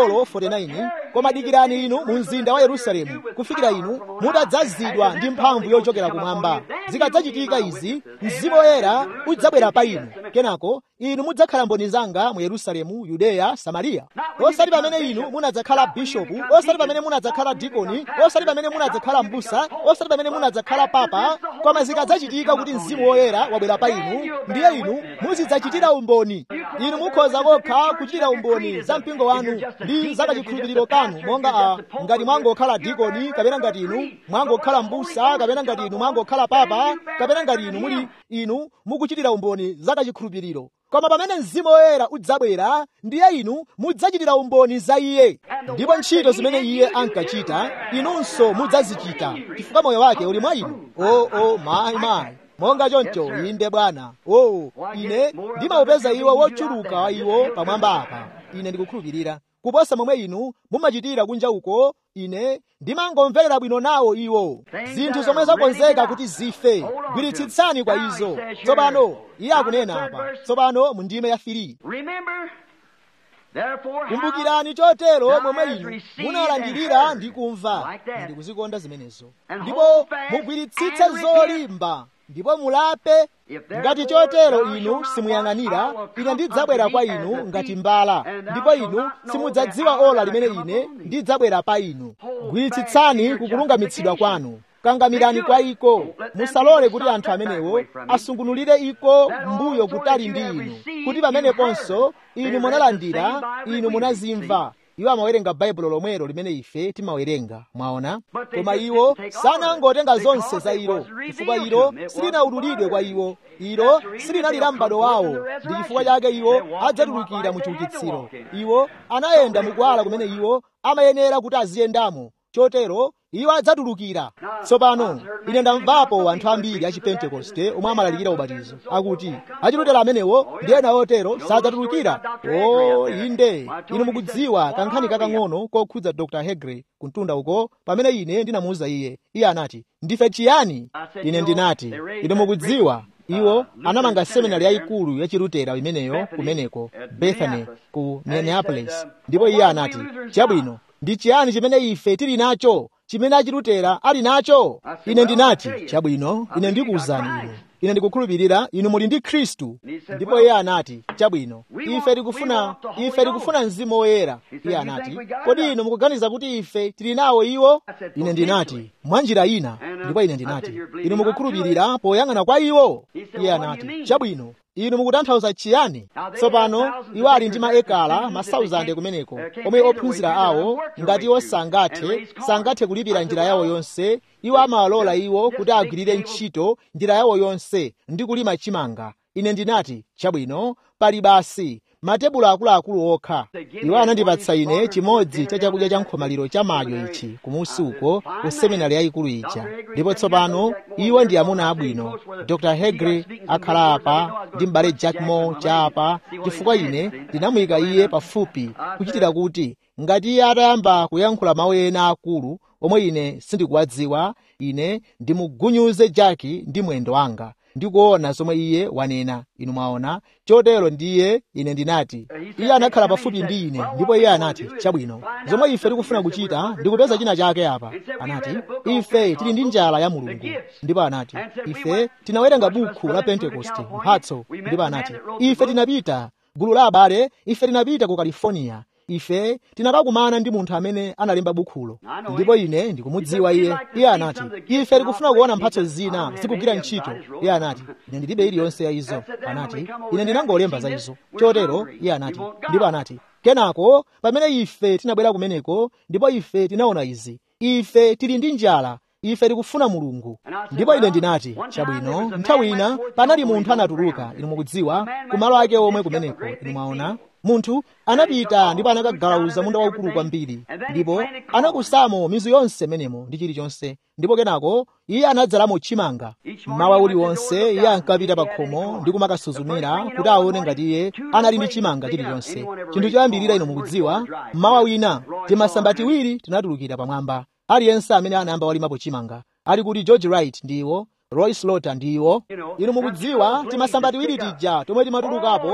24:49 koma dikirani inu mu mzinda wa yerusalemu kufikira inu mutadzazidwa ndi mphamvu yochokera kumwamba zikadzachitika izi mzimu woyera udzabwera pa inu kenako inu mudzakhala mboni zanga mu yerusalemu yudeya samariya osati pamene inu munadzakhala bishopu osati pamene munadzakhala dikoni osati pamene munadzakhala mbusa osati pamene munadzakhala papa koma zikadzachitika kuti mzimu woyera wabwera pa inu ndiye inu muzidzachitira umboni inu mukhoza kokha kuchitira umboni za mpingo wanu ndi za kachikhulupiriro kanu monga a ngati mwangokhala dikoni kapena ngati inu mwangokhala mbusa kapena ngati inu mwangokhala papa kapena ngati inu muli inu mukuchitira umboni za kachikhulupiriro koma pamene mzimu woyera udzabwera ndiye inu mudzachitira umboni za iye ndipo ntchito zimene iye ankachita inunso mudzazichita chifukwa moyo wake uli mwa inu o o mayi mayi monga choncho inde bwana o ine ndimawupeza iwo wochuluka wa iwo pamwamba apa ine ndikukhulupirira kuposa momwe inu mumachitira kunja uko ine ndimangomverera bwino nawo iwo zinthu zomwe zakonzeka kuti zife gwiritsitsani kwa izo tsopano iye akunena apa tsopano mu ndime ya 3 kumbukirani chotero momwe inu munalandirira ndi kumva ndikuzikonda zimenezo ndipo mugwiritsitse zolimba ndipo mulape ngati chotero inu simuyang'anira ine ndidzabwera kwa inu ngati mbala ndipo inu simudzadziwa ola limene ine ndidzabwera pa inu gwiritsitsani kukulungamitsidwa kwanu kangamirani kwa iko musalole kuti anthu amenewo asungunulire iko mbuyo kutali ndi inu kuti pameneponso inu munalandira inu munazimva iwo amawerenga baibulo lomwelo limene ife timawerenga mwaona koma iwo sanangotenga zonse za ilo chifukwa ilo silinaululidwe kwa iwo ilo silinali la m'bado wawo ndi chifukwa chake iwo adzatulukira mu chiukitsiro iwo anayenda mukuwala kumene iwo amayenera kuti aziyendamo chotero iwo adzatulukira tsopano ine ndamvapo anthu ambiri a chipentekoste omwe amalalikira ubatizo akuti achilutera amenewo ndi ena otero sadzatulukira o inde inu mukudziwa kankhani kakang'ono kokhudza dr hegre kuntunda uko pamene ine ndinamuwuza iye iye anati ndife chiyani ine ndinati inu mukudziwa iwo anamanga seminari yayikulu yachilutera imeneyo kumeneko bethany ku minneapolis ndipo iye anati chabwino ndi chiyani chimene ife tili nacho chimene achilutera ali nacho ine ndinati chabwino ine ndikuwuzani inu ine ndikukhulupirira inu muli ndi khristu ndipo iye anati chabwino ife tikufuna ife tikufuna mzimu woyera iye anati kodi inu mukuganiza kuti ife tili nawo iwo ine ndinati mwa njira ina ndipo ine ndinati inu mukukhulupirira poyang'ana kwa iwo iye anati chabwino inu mukutanthauza chiyani tsopano iwo ali ndi maekala masauzande kumeneko omwe ophunzira awo ngati iwo sangathe sangathe kulipira njira yawo yonse iwo amawalola iwo kuti agwirire ntchito njira yawo yonse ndi kulima chimanga ine ndinati chabwino pali basi matebulo akuluakulu okha iwo anandipatsa ine chimodzi cha chakudya cha nkhomaliro cha madyo ichi kumusi uko ku seminari yayikulu ija ndipo tsopano iwo ndi amuna abwino dr hegre akhala apa ndi m'bale jack moore cha apa chifukwa ine ndinamuyika iye pafupi kuchitira kuti ngati iye atayamba kuyankhula mawu ena akulu omwe ine sindikuwadziwa ine ndimugunyuze jaki ndi mwendo wanga ndikuona zomwe iye wanena inu mwaona chotero ndiye ine ndinati iye anakhala pafupi ndi ine ndipo iye anati chabwino zomwe ife tikufuna kuchita ndikupeza china chake apa anati ife tili ndi njala ya mulungu ndipo anati ife tinawerenga bukhu la pentekoste mphatso ndipo anati ife tinapita gulu la abale ife tinapita ku california ife tinakakumana ndi munthu amene analemba bukhulo ndipo ine ndikumudziwa iye iye anati ife tikufuna kuona mphatso zina zikugwira ntchito iye anati ine ndilibe iliyonse ya izo anati ine ndinangolemba za izo chotero iye anati ndipo anati kenako pamene ife tinabwera kumeneko ndipo ife tinaona izi ife tili ndi njala ife tikufuna mulungu ndipo ine ndinati chabwino nthawi ina panali munthu anatuluka inu mukudziwa kumalo ake omwe kumeneko inu mwaona munthu anapita ndipo anakagalauza munda waukulu kwambiri ndipo anakusamo mizu yonse menemo ndi chilichonse ndipo kenako iye anadzalamo chimanga mmawa uliwonse iye ankapita pa khomo ndi kumakasuzumira kuti aone ngati iye anali ndi chimanga chilichonse chinthu choyambirira inu mukudziwa mmawa wina timasamba tiwiri tinatulukira pamwamba aliyense amene anayamba walimapo chimanga ali kuti george wright ndiwo roy slaughter ndiwo inu mukudziwa timasamba tiwiri tija tomwe timatulukapo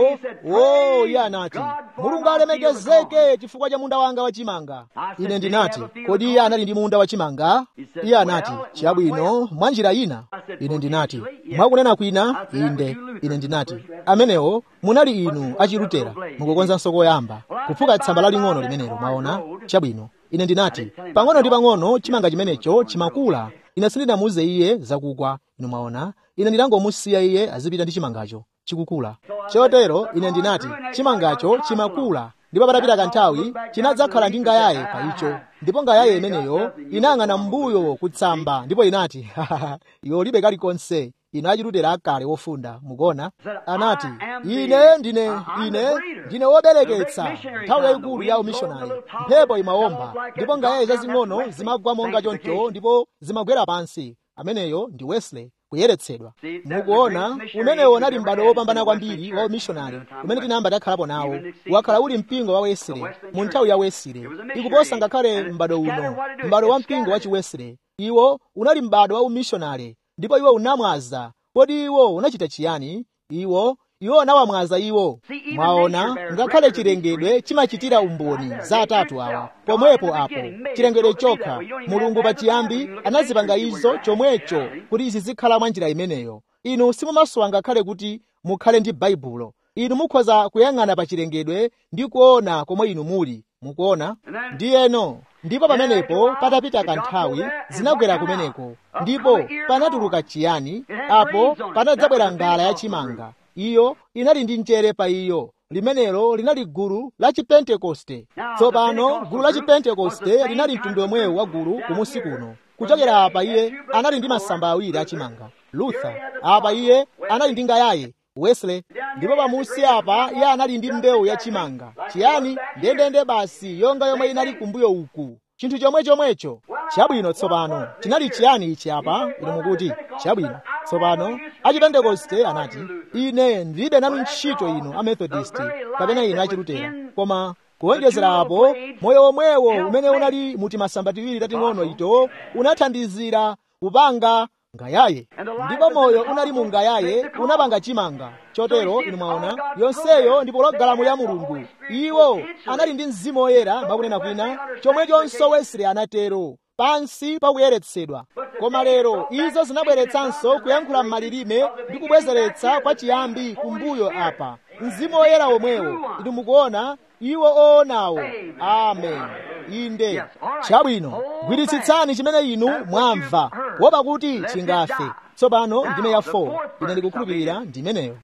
o iye anati mulungu alemekezeke chifukwa cha munda wanga wachimanga ine ndinati kodi iye anali ndi munda wachimanga iye anati chabwino mwa njira ina ine ndinati mwakunena kwina inde ine ndinati amenewo munali inu achilutera mukukonzanso koyamba kuphuka tsamba laling'ono limenelo mwaona chabwino ine ndinati pang'ono ndi pang'ono chimanga chimenecho chimakula ine sindinamuuze iye zakugwa inu mwaona ine ndinangomusiya iye azipita ndi chimangacho chikukula chotero ine ndinati chimangacho chimakula ndipo patapita kanthawi chinadzakhala ndi ngayaye pa icho ndipo ngayaye imeneyo inayang'ana mbuyo kutsamba ndipo inati iwe ulibe kalikonse ine achilutera akale wofunda mukuona anati ine ndine ine ndine wobereketsa nthawi yayikulu ya umishonari mphepo imawomba ndipo ngayaye zazing'ono zimagwa monga choncho ndipo zimagwera pansi ameneyo ndi wesley kuyeretsedwa mukuona umenewo unali m'bado wopambana kwambiri wa umishonari umene tinayamba takhalapo nawo wakhala uli mpingo wa wesley mu nthawi ya wesley ikuposa ngakhale m'bado uno m'bado wa mpingo wa chiwesley iwo unali m'bado wa umishonari ndipo iwo unamwaza kodi iwo unachita chiyani iwo iwo unawamwaza iwo mwaona ngakhale chilengedwe chimachitira umboni za atatu awa pomwepo apo chilengedwe chokha mulungu pachiyambi anazipanga izo chomwecho kuti izi zikhala mwa njira imeneyo inu simumasowa ngakhale kuti mukhale ndi baibulo inu mukhoza kuyang'ana pa chilengedwe ndi kuona komwe inu muli mukuona ndiyeno ndipo pamenepo patapita kanthawi zinagwera kumeneko ndipo panatuluka chiyani apo panadzabwera ngala yachimanga iyo inali ndi mchere pa iyo limenelo linali gulu la chipentekoste tsopano gulu la chipentekoste linali mtundu omwewu wa gulu kumusi kuno kuchokera apa iye anali ndi masamba awiri achimanga luther apa iye anali ndi ngayaye wesley ndipo pamusi apa iye anali ndi mbewu yachimanga chiyani ndendende basi yonga yomwe inali kumbuyo uku chinthu chomwe chomwecho chabwino tsopano chinali chiyani ichi apa inu mukuti chabwino tsopano achipentekoste anati ine ndilibe nanu ntchito inu amethodist kapena inu achilutera koma kuwonjezera apo moyo womwewo umene unali muti masamba tiwiri tating'ono ito unathandizira kupanga ngayaye ndipo moyo unali mu ngayaye unapanga chimanga chotero inu mwaona yonseyo ndi pologalamu ya mulungu iwo anali ndi mzimu woyera makunena kwina chomwechonso wesley anatero pansi pakuyeretsedwa koma lero izo zinabweretsanso kuyankhula m'malilime ndi kubwezeretsa kwa chiyambi kumbuyo apa mzimu woyera womwewo inu mukuona iwo oonawo amen inde chabwino gwiritsitsani chimene inu mwamva kuopa kuti chingafe tsopano ndime ya 4 ine ndikukhulupirira ndimeneyo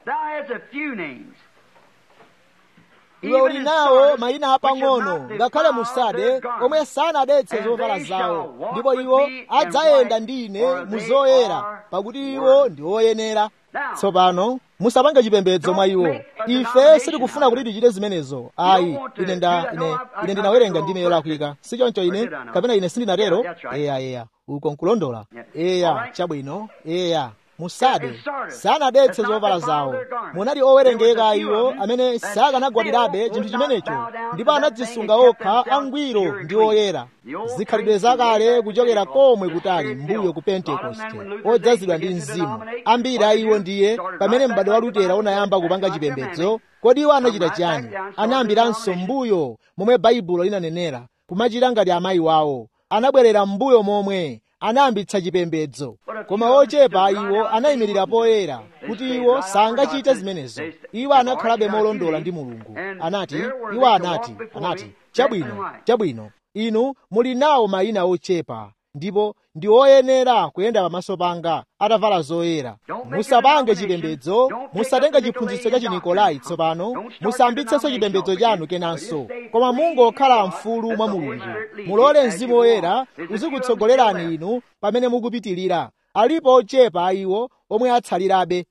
iwe uli nawo mayina apang'ono ngakhale musade omwe sanadetse zovala zawo ndipo iwo adzayenda ndi ine muzoyera pakuti iwo ndi oyenera tsopano musapange chipembedzo mwa iwo ife sitikufuna kuti tichite zimenezo ayi ine nda ine ine ndinawerenga ndime yolakwika si choncho ine kapena ine sindinatero eya eya uko nkulondola eya chabwino eya musade sanadetse zovala zawo munali owerengeka iwo amene sakanagwadirabe chinthu chimenecho ndipo anadzisunga okha angwiro ndi oyera zikhalidwe zakale kuchokera komwe kutali mbuyo ku pentekoste odzazidwa ndi mzimu ambiri a iwo ndiye pamene m'bado wa lutera unayamba kupanga chipembedzo kodi iwo anachita chiyani anayambiranso mbuyo momwe baibulo linanenera kumachita ngati amayi wawo anabwerera mbuyo momwe anayambitsa chipembedzo koma ochepa iwo anayimirira poyera kuti iwo sangachite zimenezo iwo anakhalabe molondola ndi mulungu anati iwo anati anati chabwino chabwino inu muli nawo mayina ochepa ndipo ndi oyenera kuyenda pamaso panga atavala zoyera musapange chipembedzo musatenge chiphunzitso cha chinikolai tsopano musayambitsenso chipembedzo chanu kenanso koma mungokhala mfulu mwa mulungu mulole mzimu woyera uzikutsogolerani inu pamene mukupitirira alipo ochepa a iwo omwe atsalirabe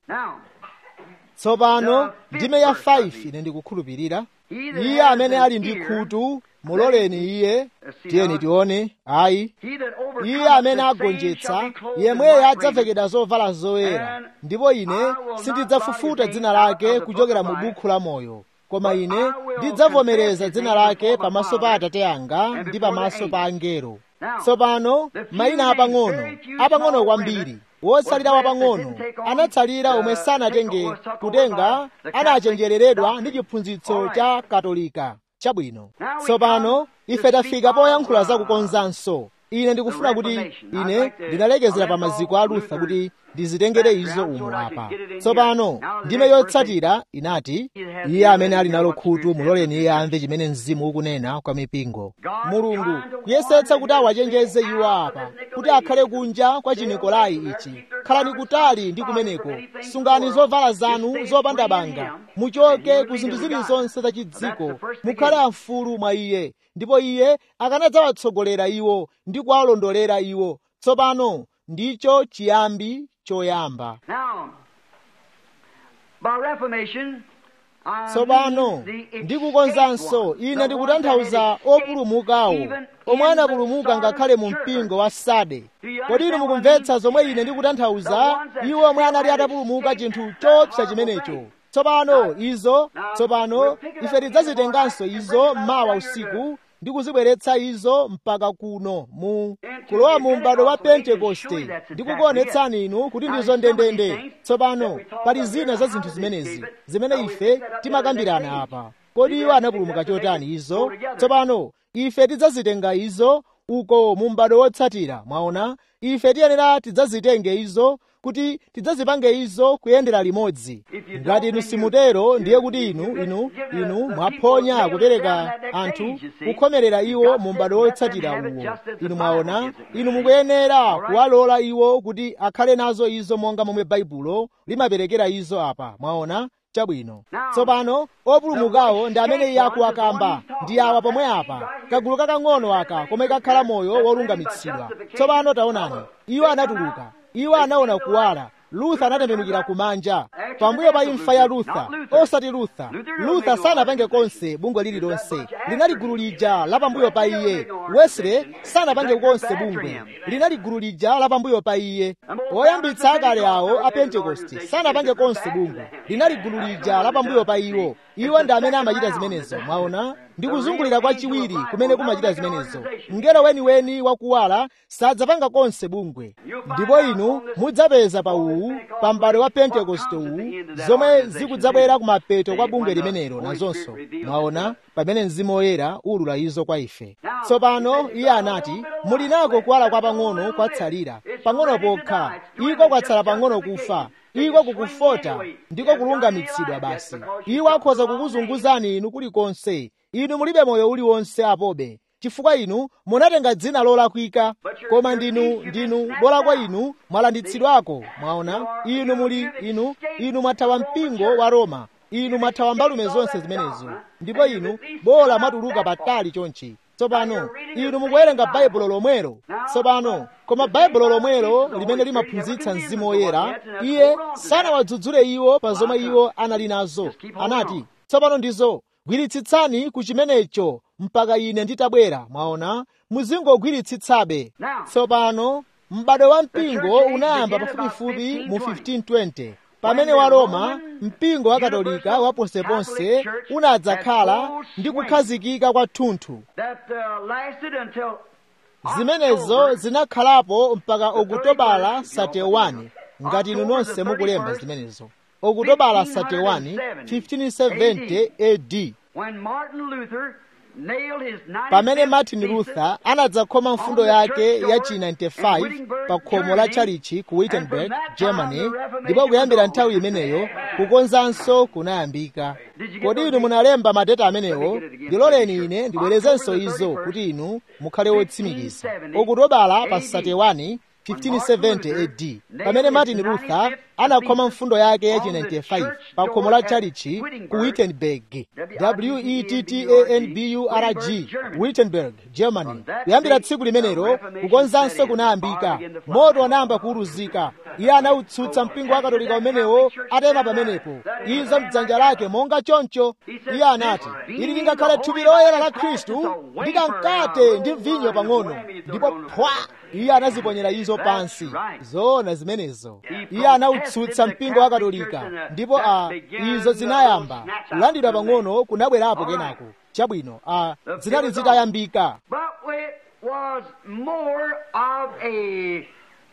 tsopano ndime ya 5 ine ndikukhulupirira iye amene ali ndi khutu muloleni iye tiyeni tione ayi iye amene agonjetsa yemweyo adzavekedwa zovala zoyera ndipo ine sindidzafufuta dzina lake kuchokera mu bukhu la moyo koma ine ndidzavomereza dzina lake pamaso pa atate anga ndi pamaso pa angelo tsopano mayina apang'ono apang'ono kwambiri wotsalira wapang'ono anatsalira omwe sanatenge kutenga anachenjereredwa ndi chiphunzitso cha katolika chabwino tsopano ife tafika poyankhula zakukonzanso ine ndikufuna kuti ine ndinalekezera pa maziko a lutha kuti ndizitengere izo umu apa tsopano ndime yotsatira inati iye amene ali nalo khutu muloleni iye amve chimene mzimu ukunena kwa mipingo mulungu kuyesetsa kuti awachenjeze iwo apa kuti akhale kunja kwa chinikolai ichi khalani kutali ndi kumeneko sungani zovala zanu zopanda banga muchoke ku zinthu zilizonse za chidziko mukhale amfulu mwa iye ndipo iye akanadzawatsogolera iwo ndi kuwalondolera iwo tsopano ndicho chiyambi choyamba tsopano ndikukonzanso ine ndikutanthauza opulumukawo omwe anapulumuka ngakhale mu mpingo wa sade kodi inu mukumvetsa zomwe ine ndikutanthauza iwo omwe anali atapulumuka chinthu choopsa chimenecho tsopano izo tsopano ife tidzazitenganso izo mawa usiku ndi kuzibweretsa izo mpaka kuno mu kulowa mu m'bado wa pentekoste ndikukuonetsani inu kuti ndizo ndendende tsopano pali zina za zinthu zimenezi zimene ife timakambirana apa kodi iwo anapulumuka chotani izo tsopano ife tidzazitenga izo uko mu m'bado wotsatira mwaona ife tiyenera tidzazitenge izo kuti tidzazipange izo kuyendera limodzi ngati inu simutero ndiye kuti inu inu inu mwaphonya kupereka anthu kukhomerera iwo mu m'bado wotsatira uwo inu mwaona inu mukuyenera kuwalola iwo kuti akhale nazo izo monga momwe baibulo limaperekera izo apa mwaona chabwino tsopano opulumukawo ndi amene iye akuwakamba ndi awa pomwe apa kagulu kakang'ono aka komwe kakhala moyo wolungamitsidwa tsopano taonani iwo anatuluka iwo anaona kuwala lutha anatembenukira kumanja pambuyo pa imfa ya lutha osati lutha lutha sanapange konse bungwe lililonse linali gulu lija la pambuyo pa iye wesley sanapange konse bungwe linali gulu lija la pambuyo pa iye oyambitsa akale awo a pentekoste sanapange konse bungwe linali gulu lija la pambuyo pa iwo iwo ndi amene amachita zimenezo mwaona ndi kuzungulira kwa chiwiri kumene kumachita zimenezo mngelo weniweni wakuwala sadzapanga konse bungwe ndipo inu mudzapeza pa uwu pa m'bado wa pentekoste uwu zomwe zikudzabwera kumapeto kwa bungwe limenelo nazonso mwaona pamene mzimu woyera ulula izo kwa ife tsopano iye anati muli nako kuwala kwa pang'ono kwatsalira pang'ono pokha iko kwatsala pang'ono kufa iko kukufota ndiko kulungamitsidwa basi iwo akhoza kukuzunguzani inu kulikonse inu mulibe moyo uliwonse apobe chifukwa inu munatenga dzina lolakwika koma ndinu ndinu bola kwa inu mwalanditsidwako mwaona inu muli inu inu mwathawa mpingo wa roma inu mwathawa mbalume zonse zimenezo ndipo inu bola mwatuluka patali chonchi tsopano inu mukuwerenga baibulo lomwelo tsopano koma baibulo lomwelo limene limaphunzitsa mzimu woyera iye sanawadzudzule iwo pa zomwe iwo anali nazo anati tsopano ndizo gwiritsitsani ku chimenecho mpaka ine nditabwera mwaona muzingogwiritsitsabe tsopano m'bado wa mpingo unayamba pafupifupi mu 1520 pamene wa roma mpingo wa katolika wa ponseponse unadzakhala ndi kukhazikika kwathunthu zimenezo zinakhalapo mpaka okutobala 31 ngati inu nonse mukulemba zimenezo okutobala 31 1570 AD pamene martin luther anadzakhoma mfundo yake ya chi 95 pa khomo la chalichi ku wittenberg germany ndipo kuyambira nthawi imeneyo kukonzanso kunayambika kodi inu munalemba mateta amenewo ndiloleni ine ndibwerezenso izo kuti inu mukhale wotsimikiza okutobala pa 31 1570 AD pamene Martin Luther anakhoma mfundo yake ya 95 pa khomo la chalichi ku Wittenberg W-E-T-T-A-N-B-U-R-G Wittenberg Germany kuyambira tsiku limenelo kukonzanso kunayambika moto anayamba kuwuluzika iye anawutsutsa mpingo wa katolika umenewo atema pamenepo izo mdzanja lake monga choncho iye anati ili lingakhale thupi loyera la khristu ndi kamkate ndi vinyo pang'ono ndipo phwa iye anaziponyera izo pansi zoona zimenezo iye anawutsutsa mpingo wa katolika ndipo a izo zinayamba kulandidwa pang'ono kunabwerapo kenako chabwino a zinali zitayambika was more of a,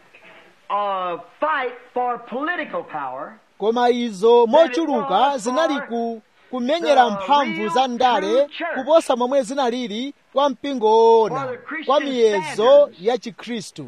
a fight for political power koma izo mochuluka zinali ku kumenyera mphamvu za ndale kuposa momwe zinalili kwa mpingo woona kwa miyezo ya chikhristu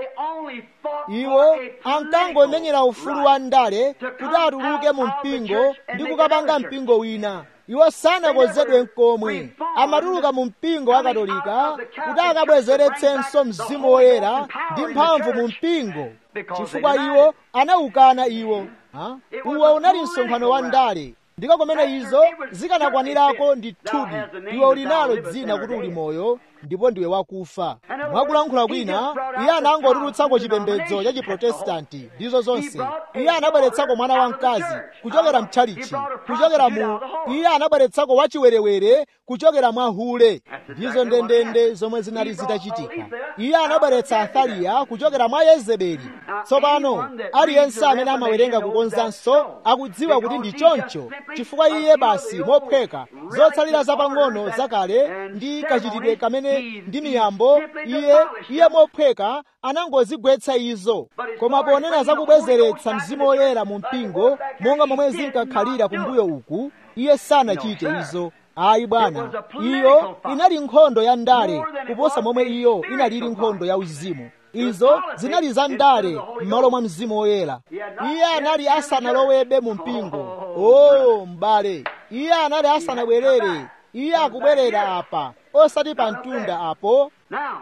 iwo ankangomenyera ufulu wa ndale kuti atuluke mu mpingo ndi kukapanga mpingo wina iwo sanakonzedwe nkomwe amatuluka mu mpingo wa katolika kuti akabwezeretsenso mzimu woyera ndi mphamvu mu mpingo chifukwa iwo anawukana iwo ha? uwo unali msonkhano wa ndale ndiko kumene izo zikanakwanirako ndithudi iwe uli nalo dzina kuti uli moyo ndipo ndiwe wakufa mwakulankhula kwina iye anangotulutsako chipembedzo cha chiprotestanti ndizo zonse iye anabweretsako mwana wamkazi kuchokera mtchalichi kuchokera mu iye anabweretsako wachiwerewere kuchokera mwa hule ndizo ndendende zomwe zinali zitachitika iye anabweretsa athaliya kuchokera mwa yezebeli tsopano aliyense amene amawerenga kukonzanso akudziwa kuti ndi choncho chifukwa iye basi mophweka zotsalira zapang'ono zakale ndi kachitidwe kamene ndi miyambo iye iye mophweka anangozigwetsa izo koma ponena za kubwezeretsa mzimu woyera mu mpingo monga momwe zinkakhalira kumbuyo uku iye sanachite izo ayi bwana iyo inali nkhondo ya ndale kuposa momwe iyo inalili nkhondo ya uzimu izo zinali za ndale m'malo mwa mzimu woyera iye anali asanalowebe mu mpingo o m'bale iye anali asanabwerere iye akubwerera apa osati pa mtunda apo Now,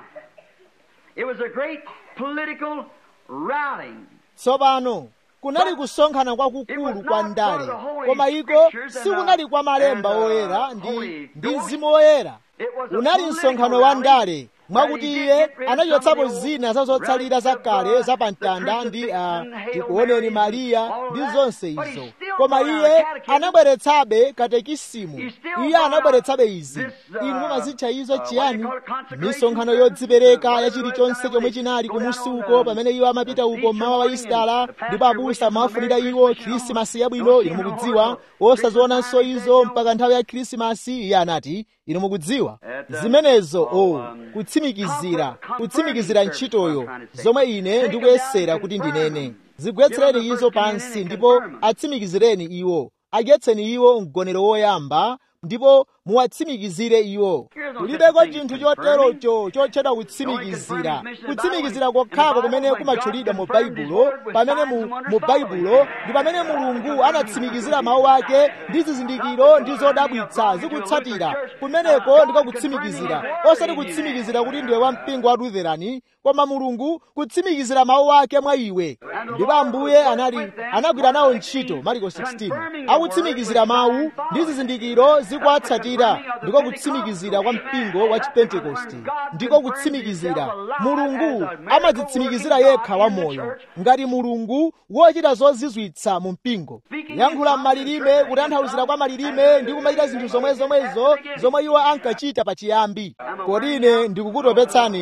it was a great political rallying. tsopano kunali kusonkhana kwakukulu kwa ndale koma iko sikunali kwa malemba oyera ndi ndi mzimu woyera unali msonkhano wa ndale mwakuti iye anachotsapo zina za zotsalira zakale za pamtanda ndi uh, tikuoneni mariya ndi zonse izo koma iye anabweretsabe katekisimu iye anabweretsabe izi inu mumazitcha izo chiyani misonkhano yodzipereka ya chilichonse chomwe chinali kumusi uko pamene iwo amapita uko mmawa wa isitala ndipo abusa amawafunira iwo khrisimasi yabwino inu mukudziwa osazionanso izo mpaka nthawi ya khrisimasi iye anati inu mukudziwa zimenezo o oh, kutsimikizira kutsimikizira ntchitoyo zomwe ine ndikuyesera kuti ndinene zigwetsereni izo pansi ndipo atsimikizireni iwo adyetseni iwo mgonero woyamba ndipo muwatsimikizire iwo kulibeko chinthu choterocho chotchedwa kutsimikizira kutsimikizira kokhako kumene kumatchulidwa mu baibulo pamene mu, mu baibulo ndi pamene mulungu anatsimikizira mawu ake ndi zizindikiro ndi zodabwitsa zikutsatira kumeneko ndiko kutsimikizira osati kutsimikizira kuti ndiwe wa mpingo wa lutherani koma mulungu kutsimikizira mawu ake mwa iwe ndipo ambuye anali anagwira nawo ntchito mariko 16 akutsimikizira mawu ndi zizindikiro zikuwatsatira ndiko kutsimikizira kwa mpingo wa chipentekosti ndiko kutsimikizira mulungu amadzitsimikizira yekha wamoyo ngati mulungu wochita zozizwitsa mu mpingo yankhula m'malilime kutanthauzira kwa malilime ndi kumachita zinthu zomwe zomwezo zomwe iwo ankachita pachiyambi kodi ine ndikukutopetsani inu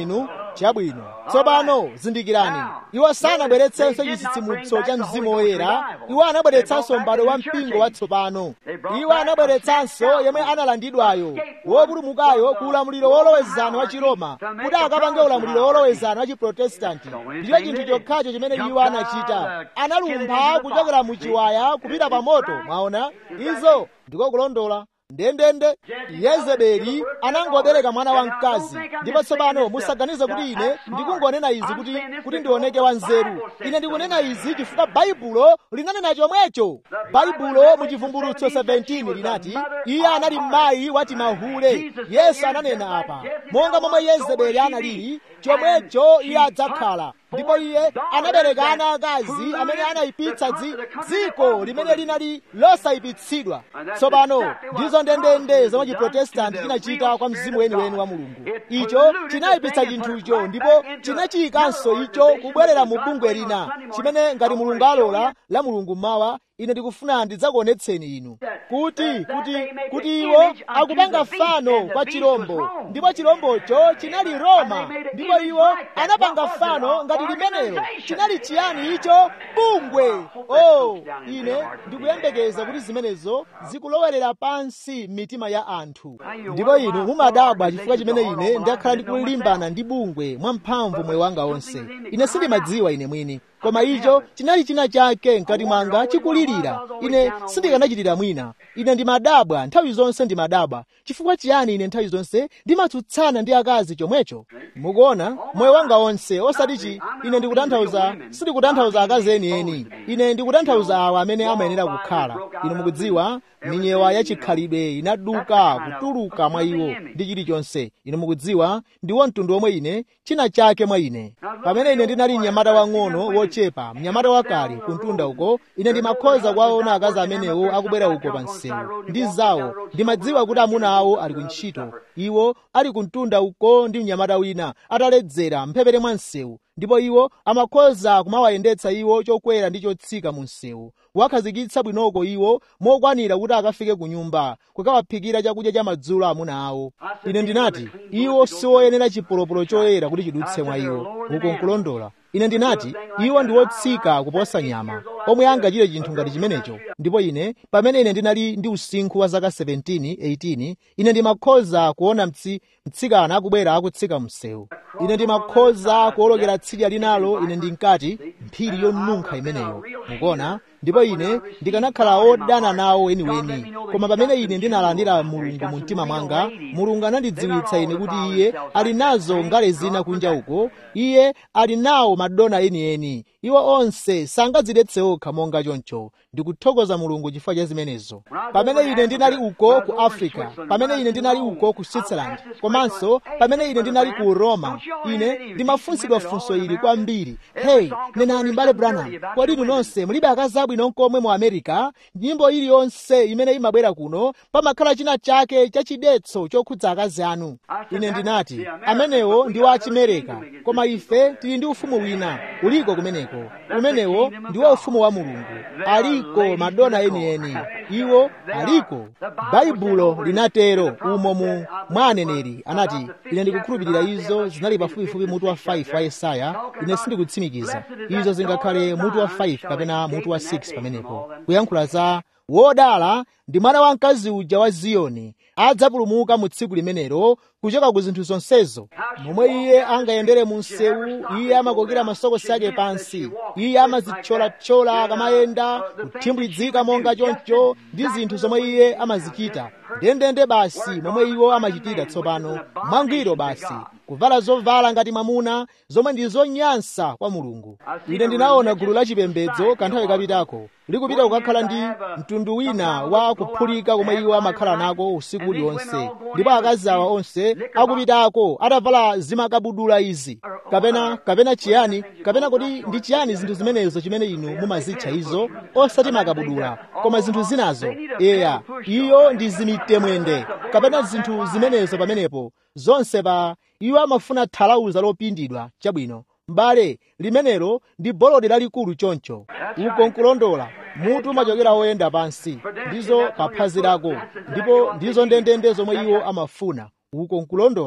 chabwino tsopano zindikirani iwo sanabweretsenso chitsitsimutso cha mzimu woyera iwo anabweretsanso m'bado wa mpingo watsopano iwo anabweretsanso yemwe analandidwayo wopulumukayo ku ulamuliro wolowezana wa chiroma kuti akapange ulamuliro wolowezana wa chiprotestanti ndicho chinthu chokhacho chimene iwo anachita analumpha kuchokera mu chiwaya kupita pa moto mwaona izo ndiko kulondola ndendende yezebeli anangobereka mwana wa mkazi ndipo tsopano musaganize kuti ine ndikungonena izi kuti kuti ndioneke wanzeru ine ndikunena izi chifukwa baibulo linanena chomwecho baibulo mu chivumbulutso 17 linati iye anali mayi wati mahule yesu ananena apa monga momwe yezebeli analili chomwecho iye adzakhala ndipo iye anabereka ana akazi amene anayipitsa dziko limene linali losayipitsidwa tsopano ndizo ndendende zomwe chiprotestanti chinachita kwa mzimu weniweni wa mulungu icho chinayipitsa chinthucho ndipo chinachiyikanso icho kubwerera mu bungwe lina chimene ngati mulungu alola la mulungu mawa ine ndikufuna ndidzakuonetseni inu kuti kuti kuti iwo akupanga fano kwa chirombo ndipo chirombocho chinali roma ndipo iwo anapanga fano ngati limenelo chinali chiyani icho bungwe oh ine ndikuyembekeza kuti zimenezo zikulowerera pansi mitima ya anthu ndipo inu mumadabwa chifukwa chimene ine ndakhala ndikulimbana ndi bungwe mwamphamvu moyo wanga onse ine sindimadziwa ine mwini koma icho chinali china chake mkati mwanga chikulirira ine sindikanachitira mwina ine ndimadabwa nthawi zonse ndimadabwa chifukwa chiyani ine nthawi zonse ndimatsutsana ndi akazi chomwecho mukuona moyo wanga onse osatichi ine ndikutanthauza sindikutanthauza akazi enieni ine ndikutanthauza awa amene amayenera kukhala inu mukudziwa minyewa yachikhalidwe inaduka kutuluka mwa iwo ndi chilichonse inu mukudziwa ndiwo mtundu omwe ine china chake mwa ine pamene ine ndinali mnyamata wang'ono wochepa mnyamata wakale kuntunda uko ine ndimakhoza kuwaona akazi amenewo akubwera uko pa msewu ndi zawo ndimadziwa kuti amuna awo ali ku ntchito iwo ali kuntunda uko ndi mnyamata wina ataledzera mphepete mwa msewu ndipo iwo amakhoza kumawayendetsa iwo chokwera ndi chotsika mu msewu wakhazikitsa bwinoko iwo mokwanira kuti akafike ku nyumba kukawaphikira chakudya cha madzulo amuna awo ine ndinati iwo siwoyenera chipolopolo choyera kuti chidutse mwa iwo uko nkulondola ine ndinati iwo ndi wotsika kuposa nyama omwe angachite chinthu ngati chimenecho ndipo ine pamene ine ndinali ndi usinkhu wa zaka 17 18 ine ndimakhoza kuona mtsi mtsikana akubwera akutsika msewu ine ndimakhoza kuwolokera tsidya linalo ine ndinkati mphiri yonunkha imeneyo mukuona ndipo ine ndikanakhala wodana nawo weniweni koma pamene ine ndinalandira mulungu mu mtima mwanga mulungu anandidziwitsa ine kuti iye ali nazo ngale zina kunja uko iye ali nawo madona enieni iwo onse sangadzidetse okha monga choncho ndikuthokoza mulungu chifukwa cha zimenezo pamene ine ndinali uko ku africa pamene ine ndinali uko ku switzerland komanso pamene ine ndinali ku roma ine ndimafunsidwa funso ili kwambiri hey nenani mbale branham kodi inu nonse mulibe akazi abwino nkomwe mu america nyimbo iliyonse imene imabwera kuno pamakhala china chake chachidetso chokhudza akazi anu ine ndinati amenewo ndi wa achimereka koma ife tili ndi ufumu wina uliko kumeneko umenewo ndiwo ufumu wa mulungu aliko madona enieni iwo aliko baibulo linatero umo mu mwa aneneri anati ine ndikukhulupirira izo zinali pafupifupi mutu wa 5 wa yesaya ine sindikutsimikiza izo zingakhale mutu wa 5 kapena mutu wa 6 pamenepo kuyankhula za wodala ndi mwana wa mkazi uja wa ziyoni adzapulumuka mu tsiku limenelo kuchoka ku zinthu zonsezo momwe iye angayendere mu msewu iye amakokera masokosi ake pansi iye amazithyolathyola akamayenda kuthimbwidzika monga choncho ndi zinthu zomwe iye amazichita ndendende basi momwe iwo amachitira tsopano mwangwiro basi kuvala zovala ngati mwamuna zomwe ndi zonyansa kwa mulungu ine ndinaona gulu la chipembedzo kanthawi kapitako likupita kukakhala ndi mtundu wina wa kuphulika komwe iwo amakhala nako usiku uliwonse ndipo akazi awa onse akupitako atavala zimakabudula izi kapena kapena chiyani kapena kodi ndi chiyani zinthu zimenezo chimene inu mumazitcha izo osati makabudula koma zinthu zinazo eya iyo ndi zimitemwende kapena zinthu zimenezo pamenepo zonse pa iwo amafuna thalauza lopindidwa chabwino m'bale limenelo ndi bolodi lalikulu choncho uko nkulondola mutu umachokera woyenda pansi ndizo pa phazi lako ndipo ndizo ndendende zomwe iwo amafuna uko nkulondola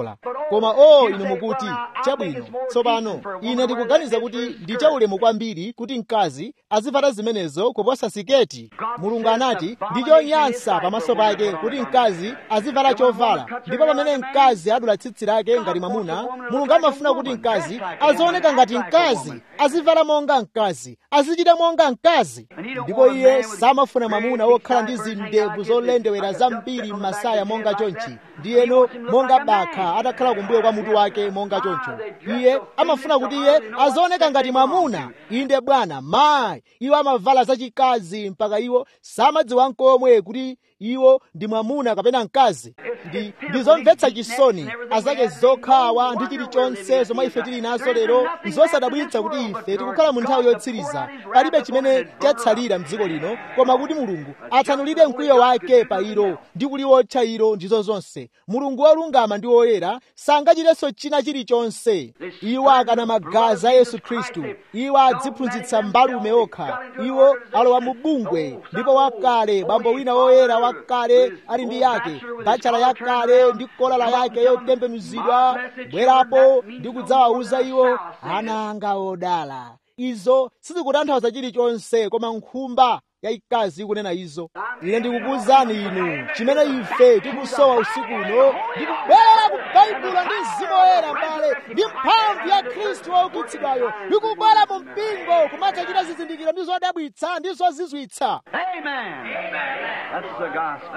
koma o inu mukuti chabwino tsopano ine ndikuganiza kuti ndi chaulemu kwambiri kuti mkazi azivala zimenezo kuposa siketi mulungu anati ndi chonyansa pamaso pake kuti mkazi azivala chovala ndipo pamene mkazi adula tsitsi lake ngati mwamuna mulungu amafuna kuti mkazi azioneka ngati mkazi azivala monga mkazi azichita monga mkazi ndipo iye samafuna mwamuna wokhala ndi zindevu zolendewera zambiri m'masaya monga chonchi ndiyeno monga bakha atakhala kumbuyo kwa mutu wake monga choncho iye amafuna kuti iye azioneka ngati mwamuna inde bwana mayi iwo amavala zachikazi mpaka iwo samadziwa nkomwe kuti iwo ndi mwamuna kapena mkazi ndi ndizomvetsa chisoni azake zokhawa ndi chilichonse zomwe ife tili nazo lero nzosadabwitsa kuti ife tikukhala mu nthawi yotsiriza palibe chimene chatsalira mdziko lino koma kuti mulungu atsanulire mkwiyo wake pa ilo ndi kuliwotcha ilo ndizo zonse mulungu wolungama ndi woyera sangachitenso china chilichonse iwo akana magazi a yesu khristu iwo adziphunzitsa mbalume okha iwo alowa mu bungwe ndipo wakale bambo wina woyera wakale ali ndi yake bachala yakale ndi kolala yake yotembenuzidwa bwerapo ndi kudzawawuza iwo ana anga odala izo sizikutanthauza chilichonse koma nkhumba yayikazi ikunena izo ine ndikukuwuzani inu chimene ife tikusowa usiku uno ndikubwera ku baibulo ndi mzimu woyera mbale ndi mphamvu ya khristu woukitsidwayo ndikubwera mu mpingo kumadzachita zizindikiro ndi zodabwitsa ndi zozizwitsa Amen. That's the gospel.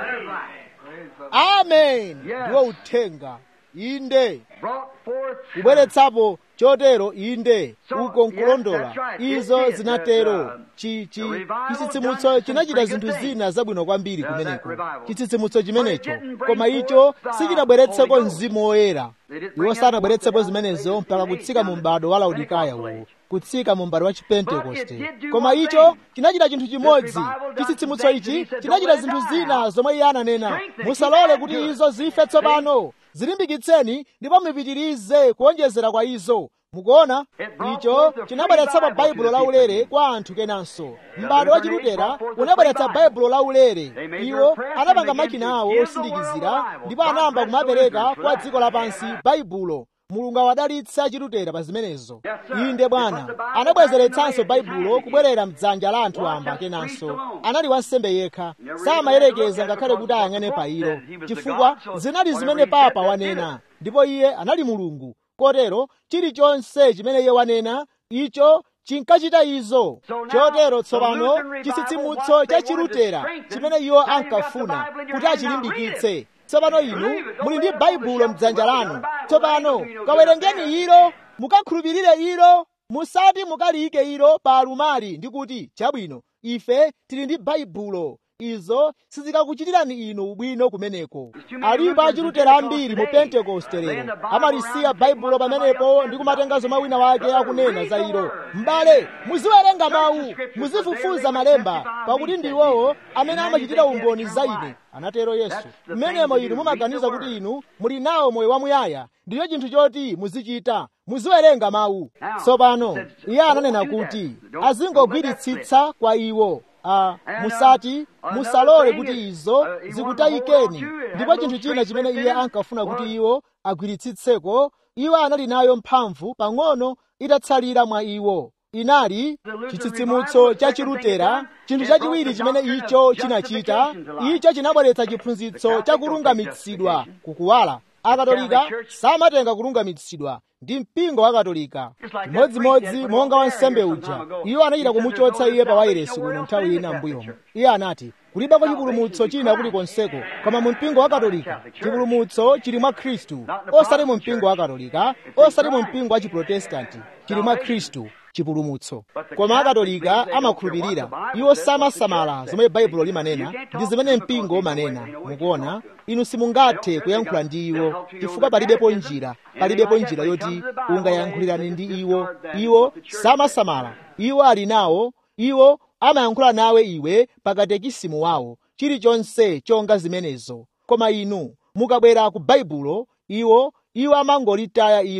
amen ndiwo uthenga inde Brought forth kubweretsapo chotero inde So, uko yes, nkulondola that's right. izo It is, zinatero uh, chi chi the revival chitsitsimutso done chinachita some zinthu pretty good zina zabwino kwambiri Uh, that kumeneko revival. chitsitsimutso chimenecho But it didn't bring koma forth icho the sichinabweretseko Holy Ghost. mzimu woyera They didn't iwo bring sanabweretsepo forth the zimenezo Holy mpaka Ghost. kutsika mu m'bado wa laodikaya Pentecostal uwu age. kutsika mu m'bado wa But chipentekoste it did do koma one icho thing. chinachita chinthu chimodzi revival done chitsitsimutso some things ichi and he said, chinachita "Don't let zinthu it die zina out." zomwe iye ananena Strengthen it, musalole keep kuti adding to it. izo zife tsopano zilimbikitseni ndipo mupitirize kuonjezera kwa izo mukuona It brought icho forth the chinabweretsapo free Bible baibulo to the laulere people. kwa anthu kenanso m'bado wa chilutera brought forth the unabweretsa free Bible. baibulo laulere They made iwo their press and anapanga began makina to awo give the osindikizira world a Bible. ndipo God anayamba bless the kumapereka Lutherans for kwa that. dziko lapansi baibulo mulungu awadalitse achilutera pa zimenezo Yes, sir. inde They bwana put the Bible anabwezeretsanso back in the way baibulo of his kubwerera mdzanja la anthu Was amba just kenanso priest alone. anali wansembe yekha Never samayerekeza even had to ngakhale look kuti at it ayang'ane because pa the ilo Pope said he was the chifukwa God, so zinali whatever zimene he said, papa that did wanena it. ndipo iye anali mulungu kotero chilichonse chimene iye wanena icho chinkachita izo So now, chotero the tsopano Lutheran revival, chitsitsimutso what cha they wanted to chilutera strengthen, chimene iwo now you've got the ankafuna Bible in your kuti hand, now achilimbikitse tsopano inu Believe it. Don't muli ndi let it on the baibulo shelf. mdzanja Well, lanu the Bible tsopano ain't gonna do you no good kawerengeni up there. ilo mukakhulupirire ilo musati mukaliyike ilo pa alumali ndi kuti chabwino ife tili ndi baibulo izo sizikakuchitirani inu ubwino kumeneko alipo achilutera ambiri mu pentekoste lero amalisiya baibulo pamenepo ndi kumatenga zomwe wina wake akunena za ilo m'bale muziwerenga mawu muzifufuza malemba pakuti ndi iwowo amene amachitira umboni za ine anatero yesu mmenemo inu mumaganiza kuti inu muli nawo moyo wamuyaya ndiyo chinthu choti muzichita muziwerenga mawu tsopano iye ananena kuti azingogwiritsitsa kwa iwo Ah, musati musalole kuti izo zikutayikeni ndipo chinthu china chimene iye ankafuna kuti iwo agwiritsitseko iwo anali nayo mphamvu pang'ono itatsalira mwa iwo inali chitsitsimutso cha chilutera chinthu chachiwiri chimene icho chinachita icho chinabweretsa chiphunzitso cha kulungamitsidwa kukuwala akatolika samatenga kulungamitsidwa ndi mpingo wa katolika chimodzimodzi monga wansembe uja iwo anachita kumuchotsa iye pa wairesi kuno nthawi ina mbuyomo iye anati kulibako chipulumutso china kulikonseko koma mu mpingo wa katolika chipulumutso chili mwa khristu osati mu mpingo wa katolika osati mu mpingo wa chiprotestanti chili mwa khristu chipulumutso koma akatolika amakhulupirira iwo samasamala zomwe baibulo limanena ndi zimene mpingo umanena mukuona inu simungathe kuyankhula ndi iwo chifukwa palibepo njira palibepo njira yoti ungayankhulirane ndi iwo iwo samasamala iwo ali nawo iwo amayankhula nawe iwe pakatekisimu wawo chilichonse chonga zimenezo koma inu mukabwera ku baibulo iwo iwo amangolitaya ilo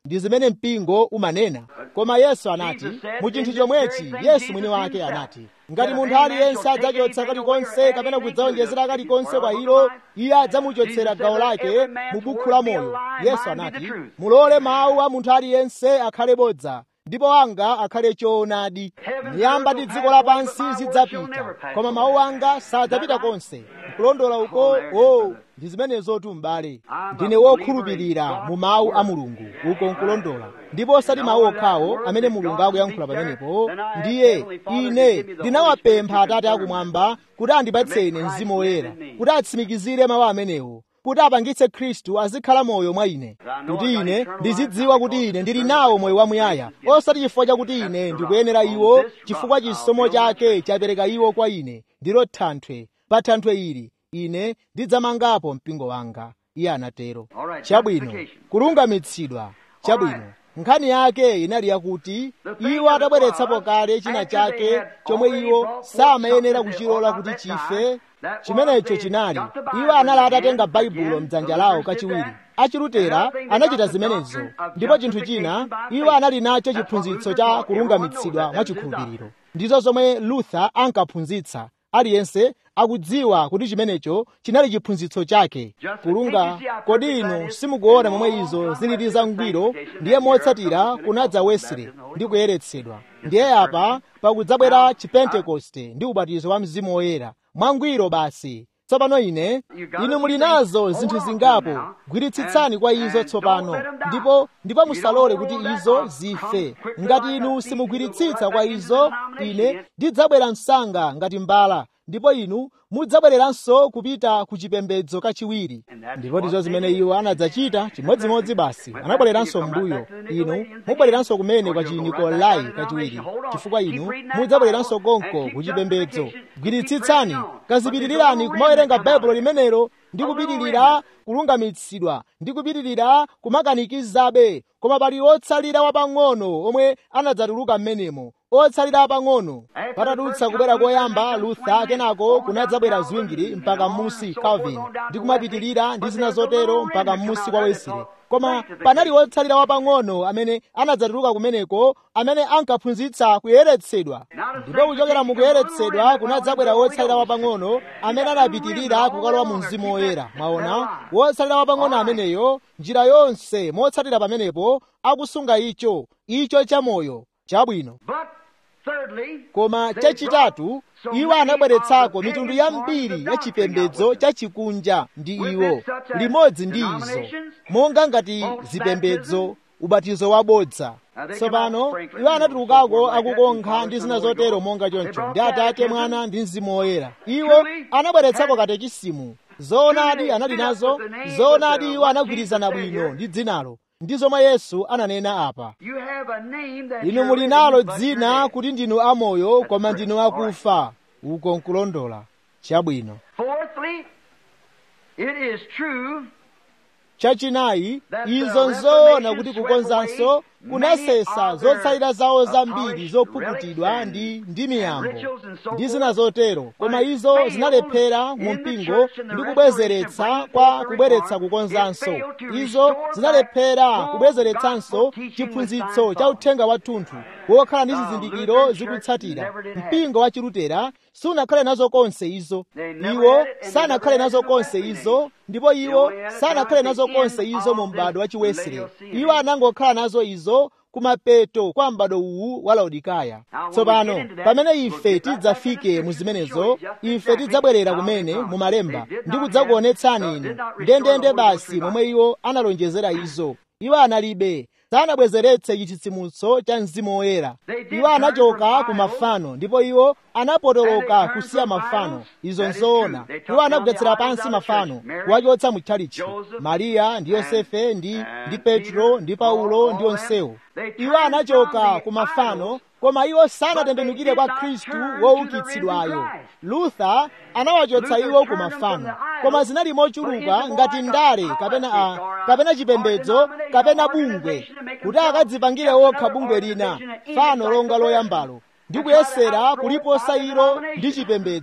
ndi zimene mpingo umanena koma yesu anati mu chinthu chomwechi yesu mwini wake anati ngati munthu aliyense adzachotsa kalikonse kapena kudzawonjezera kalikonse kwa ilo iye adzamuchotsera gawo lake mu bukhu la moyo yesu anati mulole mawu a munthu aliyense akhale bodza ndipo anga akhale choonadi miyamba ndi dziko lapansi zidzapita koma mawu anga sadzapita konse kulondola uko o ndi zimenezotu m'bale ndine wokhulupirira mu mawu a mulungu uko nkulondola ndipo osati mawu okhawo amene mulungu akuyankhula pamenepo ndiye ine ndinawapempha atate akumwamba kuti andipatse ine mzimu woyera kuti atsimikizire mawu amenewo kuti apangitse khristu azikhala moyo mwa ine kuti ine ndizidziwa kuti ine ndili nawo moyo wamuyaya osati chifukwa chakuti ine ndikuyenera iwo chifukwa chisomo chake chapereka iwo kwa ine ndilo thanthwe pa thanthwe ili ine ndidzamangapo mpingo wanga iye anatero chabwino kulungamitsidwa chabwino nkhani yake inali yakuti iwo atabweretsapo kale china chake chomwe iwo samayenera kuchilola kuti chife chimenecho chinali iwo anali atatenga baibulo mdzanja lawo kachiwiri achilutera anachita zimenezo ndipo chinthu china iwo anali nacho chiphunzitso cha kulungamitsidwa mwachikhulupiriro ndizo zomwe luther ankaphunzitsa aliyense akudziwa kuti chimenecho chinali chiphunzitso chake kulunga kodi inu simukuona momwe izo zilili zangwiro ndiye motsatira kunadza wesley ndi kuyeretsedwa ndiye apa pakudzabwera chipentekoste ndi ubatizo wa mzimu woyera mwangwiro basi tsopano ine inu muli nazo zinthu zingapo gwiritsitsani kwa izo tsopano ndipo ndipo musalole kuti izo zife ngati inu simugwiritsitsa kwa izo ine ndidzabwera msanga ngati mbala ndipo inu mudzabwereranso kupita ku chipembedzo kachiwiri ndipo ndizo zimene iwo anadzachita chimodzimodzi basi anabwereranso m'mbuyo inu mubwereranso kumene kwa chinikolai kachiwiri chifukwa inu mudzabwereranso konko ku chipembedzo gwiritsitsani kazipitirirani kumawerenga baibulo limenelo ndi kupitirira kulungamitsidwa ndi kupitirira kumakanikizabe koma pali otsalira wapang'ono omwe anadzatuluka m'menemo otsalira apang'ono patadutsa kubwera koyamba luther kenako kunadzabwera ziwingiri mpaka m'musi calvin ndi kumapitirira ndi zina zotero mpaka m'musi kwa wesley koma panali otsalira wapang'ono amene anadzatuluka kumeneko amene ankaphunzitsa kuyeretsedwa ndipo kuchokera mu kuyeretsedwa kunadzabwera wotsalira wapang'ono amene anapitirira kukalowa mu mzimu woyera mwaona wotsalira wapang'ono ameneyo njira yonse motsatira pamenepo akusunga icho icho chamoyo chabwino koma chachitatu iwo anabweretsako mitundu yambiri ya chipembedzo chachikunja ndi iwo limodzi ndi izo monga ngati zipembedzo ubatizo wabodza tsopano iwo anatulukako akukonkha ndi zina zotero monga choncho ndi atate mwana ndi mzimu woyera iwo anabweretsako katekisimu zoonadi anali nazo zoonadi iwo anagwirizana bwino ndi dzinalo ndi zomwe yesu ananena apa inu muli nalo dzina kuti ndinu amoyo koma ndinu akufa uko nkulondola chabwino chachinayi izo nzoona kuti kukonzanso kunasesa zotsalira zawo zambiri zopukutidwa ndi ndi miyambo ndi zina zotero koma izo zinalephera mu mpingo ndi kubwezeretsa kwa kubweretsa kukonzanso izo zinalephera kubwezeretsanso chiphunzitso cha uthenga wathunthu wokhala ndi zizindikiro zikutsatira mpingo wa chilutera sunakhale nazo konse izo iwo sanakhale nazo konse izo ndipo iwo sanakhale nazo konse izo mu m'bado wa chiwesile iwo anangokhala nazo izo kumapeto kwa m'bado uwu wa laodikaya tsopano pamene ife tidzafike mu zimenezo ife tidzabwerera kumene mu malemba ndi kudzakuonetsani inu ndendende basi momwe iwo analonjezera izo iwo analibe sanabwezeretse chitsitsimutso cha mzimu woyera iwo anachoka ku mafano ndipo iwo anapotoloka kusiya mafano izo nzoona iwo anagwetsera pansi mafano kuwachotsa mu tchalitchi mariya ndi yosefe ndi ndi petro ndi paulo ndi onsewo iwo anachoka ku mafano koma iwo sanatembenukire kwa khristu woukitsidwayo luther anawachotsa iwo ku mafano koma zinali mochuluka ngati ndale kapena a kapena chipembedzo kapena bungwe kuti akadzipangire okha bungwe lina fano longa loyambalo ndi kuyesera kuliposa ilo ndi chipembedzo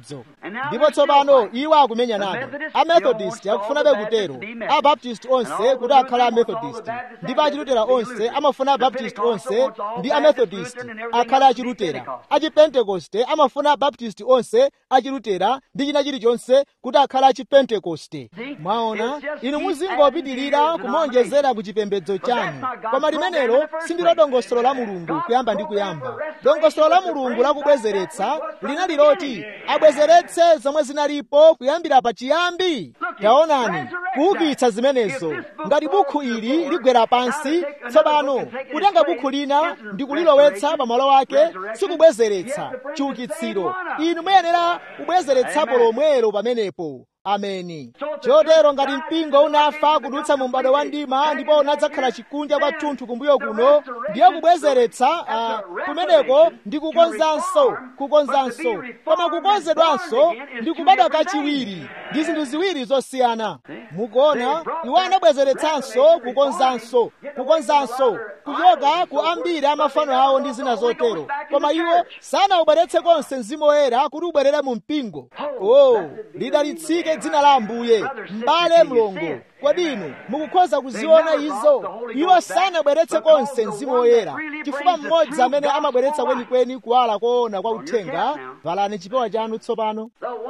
ndipo tsopano iwo akumenya nabe amethodist akufunabe kutero abaptist onse kuti akhale amethodist ndipo achilutera onse amafuna abaptist onse ndi amethodist akhale achilutera achipentekoste amafuna abaptist onse achilutera ndi china chilichonse kuti akhale achipentekoste mwaona inu muzingopitirira kumonjezera ku chipembedzo chanu koma limenelo sindilo dongosolo la mulungu kuyamba ndi kuyamba dongosolo la mulungu lakubwezeretsa linali loti abwezeretse zomwe zinalipo kuyambira pachiyambi taonani kuukitsa zimenezo ngati bukhu ili ligwera pansi tsopano kutenga bukhu lina ndi kulilowetsa pamalo ake sikubwezeretsa chiukitsiro inu muyenera kubwezeretsapo lomwelo pamenepo ameni chotero ngati mpingo unafa kudutsa mu m'bado wa mdima ndipo unadzakhala chikunja kwathunthu kumbuyo kuno ndiye kubwezeretsa uh, kumeneko ndi kukonzanso kukonzanso koma kukonzedwanso ndi kubadwa kachiwiri ndi zinthu ziwiri zosiyana mukuona iwo anabwezeretsanso kukonzanso kukonzanso kuchoka ku ambiri amafano awo ndi zina zotero koma iwo sanawubweretse konse mzimu woyera kuti ubwerere mu mpingo oh lidalitsike dzina la ambuye m'bale mlongo kodi inu mukukhoza kuziona izo iwo sanabweretse konse mzimu woyera chifukwa mmodzi amene amabweretsa kwenikweni kuwala koona kwa uthenga valani chipewa chanu tsopano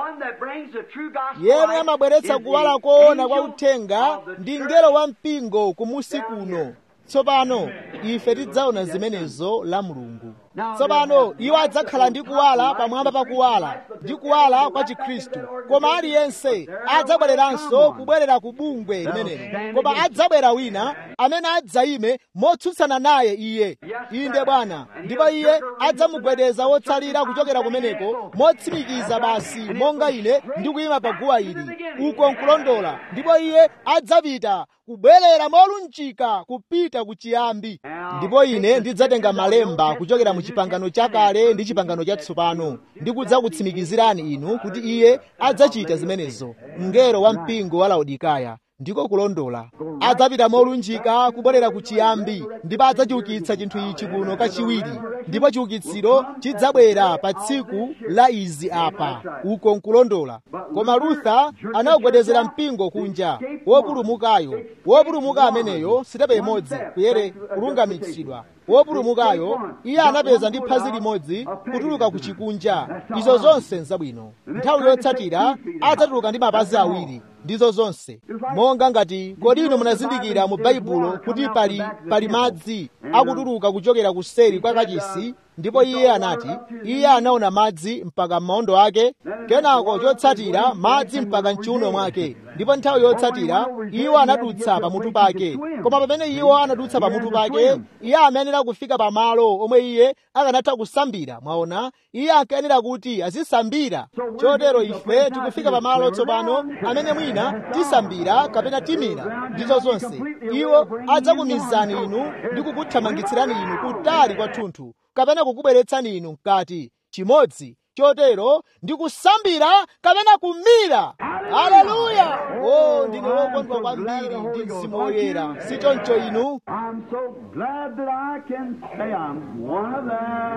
yemwe amabweretsa kuwala koona kwa uthenga ndi mngelo wa mpingo kumusi kuno tsopano ife tidzaona zimenezo la mulungu tsopano iwo adzakhala ndi kuwala pamwamba pa kuwala ndi kuwala kwa chikhristu koma aliyense adzabwereranso kubwerera ku bungwe limenelo koma adzabwera wina amene adzayime motsutsana naye iye inde bwana ndipo iye adzamugwedeza wotsalira kuchokera kumeneko motsimikiza basi monga ine ndikuyima pa guwa ili uko nkulondola ndipo iye adzapita kubwerera molunjika kupita ku chiyambi ndipo ine ndidzatenga malemba kuchokera mu chipangano chakale ndi chipangano chatsopano ndi kudzakutsimikizirani inu kuti iye adzachita zimenezo mngelo wa mpingo wa laodikaya ndiko kulondola adzapita molunjika kubwerera ku chiyambi ndipo adzachiukitsa chinthu ichi kuno kachiwiri ndipo chiukitsiro chidzabwera pa tsiku la izi apa uko nkulondola koma lutha anawugwedezera mpingo kunja wopulumukayo wopulumuka ameneyo sitepe imodzi kuyere kulungamitsidwa wopulumukayo iye anapeza ndi phazi limodzi kutuluka ku chikunja izo zonse nzabwino nthawi yotsatira adzatuluka ndi mapazi awiri ndizo zonse monga ngati kodi inu munazindikira mu baibulo kuti pali pali madzi akutuluka kuchokera kuseri kwa kachisi ndipo iye anati iye anaona madzi mpaka m'maondo ake kenako chotsatira madzi mpaka mchiuno mwake ndipo nthawi yotsatira iwo anadutsa pamutu pake koma pamene iwo anadutsa pamutu pake iye amayenera kufika pamalo omwe iye akanatha kusambira mwaona iye ankayenera kuti azisambira chotero ife tikufika pamalo tsopano amene mwina tisambira kapena timira ndizo zonse iwo adzakumizani inu ndi kukuthamangitsirani inu kutali kwathunthu kapena kukubweretsani inu mkati chimodzi chotero ndi kusambira kapena kumira haleluya o ndine wokondwa kwambiri ndi mzimu woyera si choncho inu I'm so glad that I can say I'm one of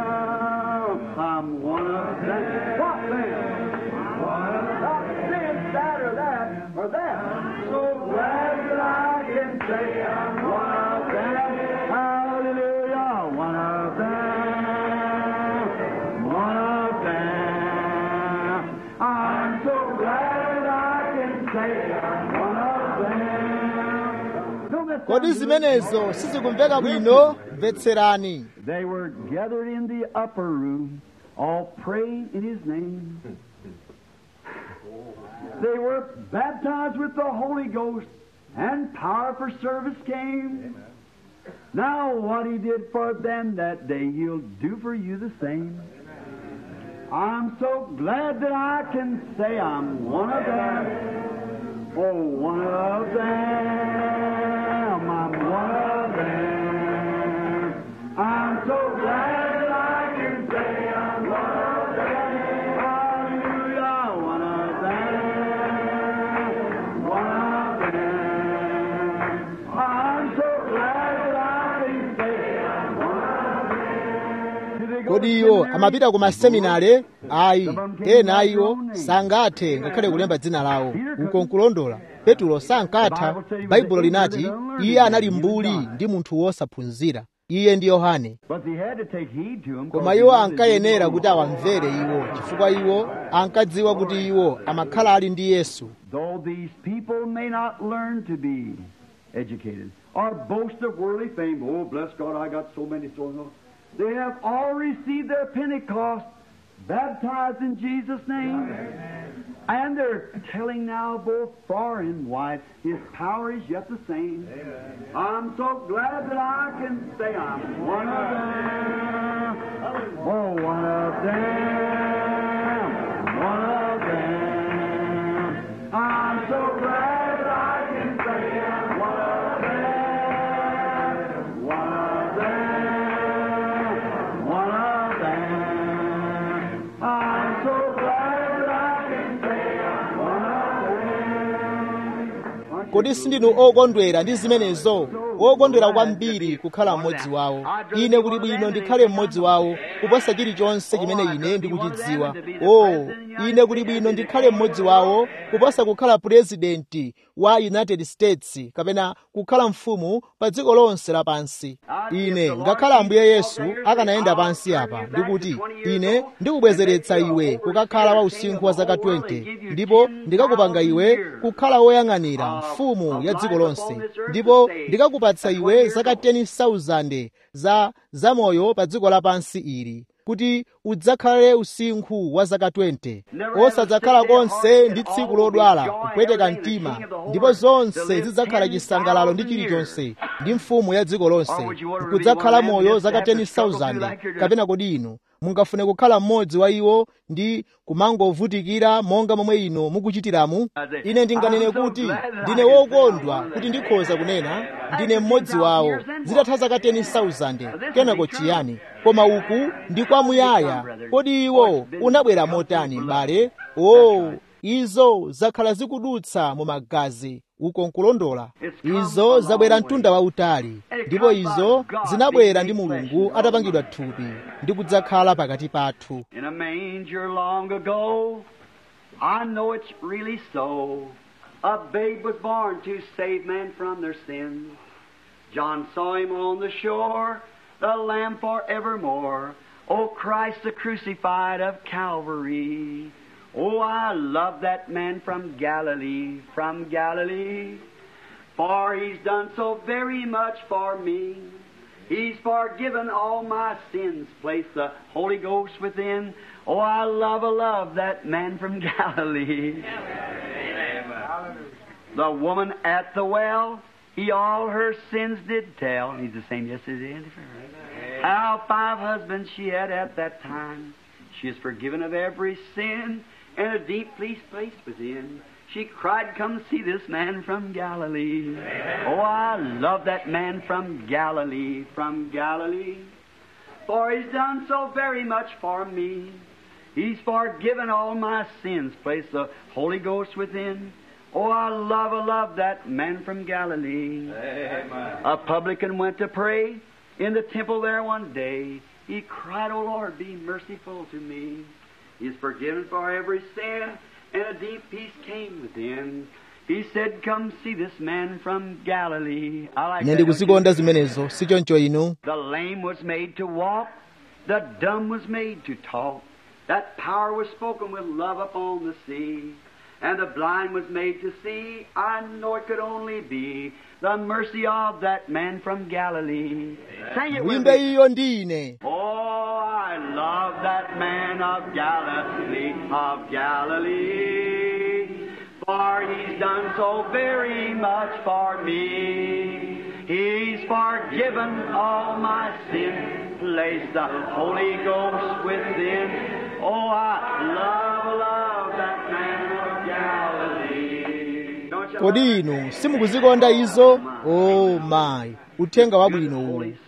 them. I'm one of them. What then? Not this, that, or that, or that. I'm so glad that I can say I'm one of them. Hallelujah, one of them. One of them. I'm so glad that I can say I'm one of them. Don't that kodi sound good? zimenezo sizikumveka bwino mvetserani They were gathered in the upper room, all praying in his name. They were baptized with the Holy Ghost, and power for service came. Now, what he did for them that day, he'll do for you the same. I'm so glad that I can say I'm one of them. Oh, one of them. I'm one of them. I'm so glad that I can say I'm one of them. Hallelujah, one of them. One of them. I'm so glad that I can say I'm one of them. Did they go kodi iwo amapita ku maseminare ayi ena iwo sangathe ngakhale kulemba dzina lawo uko nkulondola petulo sankatha baibulo linati iye anali mbuli ndi munthu wosaphunzira iye ndi yohane koma iwo ankayenera kuti awamvere iwo chifukwa iwo ankadziwa kuti iwo amakhala ali ndi yesu Though these people may not learn to be educated or boast of worldly fame, oh, bless God, I got so many souls. They have all received their Pentecost, baptized in Jesus' name. And they're telling now both far and wide, His power is yet the same. I'm so glad that I can say I'm one of them. Oh, one of them. One of them. I'm so glad I can say I'm one of them. One of them. One of them. I'm so glad I can say I'm one of them. kodi sindinu okondwera ndi zimenezo okondwera kwambiri kukhala mmodzi wawo ine kuli bwino ndikhale mmodzi wawo kuposa chilichonse chimene ine ndikuchidziwa o ine kuli bwino ndikhale mmodzi wawo kuposa kukhala purezidenti wa united states kapena kukhala mfumu pa dziko lonse lapansi ine ngakhale ambuye yesu akanayenda pansi apa ndikuti ine ndikubwezeretsa iwe kukakhala wa usinkhu wa zaka 20 ndipo ndikakupanga iwe kukhala woyang'anira mfumu ya dziko lonse ndipo ndikakupatsa iwe zaka 10,000 za zamoyo pa dziko lapansi ili kuti udzakhale usinkhu wa zaka 20 osadzakhala konse ndi tsiku lodwala kupweteka mtima ndipo zonse zidzakhala chisangalalo ndi chilichonse ndi mfumu ya dziko lonse kudzakhala moyo zaka 10,000 kapena kodi inu mungafune kukhala mmodzi wa iwo ndi kumangovutikira monga momwe inu mukuchitiramu ine ndinganene kuti ndine wokondwa kuti ndikhoza kunena ndine mmodzi wawo zitatha zaka 10,000 kenako chiyani koma uku ndi kwamuyaya kodi iwo unabwera motani m'bale o izo zakhala zikudutsa mu magazi uko nkulondola izo zabwera mtunda wautali ndipo izo zinabwera ndi mulungu atapangidwa thupi ndi kudzakhala pakati pathu In a manger long ago, I know it's really so. A babe was born to save man from their sins. John saw him on the shore, the Lamb forevermore. O Christ the crucified of Calvary. Oh, I love that man from Galilee, from Galilee. For he's done so very much for me. He's forgiven all my sins, placed the Holy Ghost within. Oh, I love, I love that man from Galilee. The woman at the well, he all her sins did tell. He's the same yesterday and forever. How five husbands she had at that time. She is forgiven of every sin and a deep peace placed within. She cried, Come see this man from Galilee. Oh, I love that man from Galilee, from Galilee. For he's done so very much for me. He's forgiven all my sins, placed the Holy Ghost within. Oh, I love, I love that man from Galilee. A publican went to pray in the temple there one day. He cried, Oh Lord, be merciful to me. He is forgiven for every sin, and a deep peace came within. He said, Come see this man from Galilee. I like ine that, don't you? ndikuzikonda zimenezo sichoncho inu The lame was made to walk, the dumb was made to talk. That power was spoken with love upon the sea. And the blind was made to see. I know it could only be the mercy of that man from Galilee. Sing it with mwimbe me. iyo ndi ine Oh, I love that man of Galilee, of Galilee. For he's done so very much for me. He's forgiven all my sins, placed the Holy Ghost within. Oh, I love, love that man of Galilee. Don't you kodi inu simukuzikonda izo o mayi uthenga wabwino uwu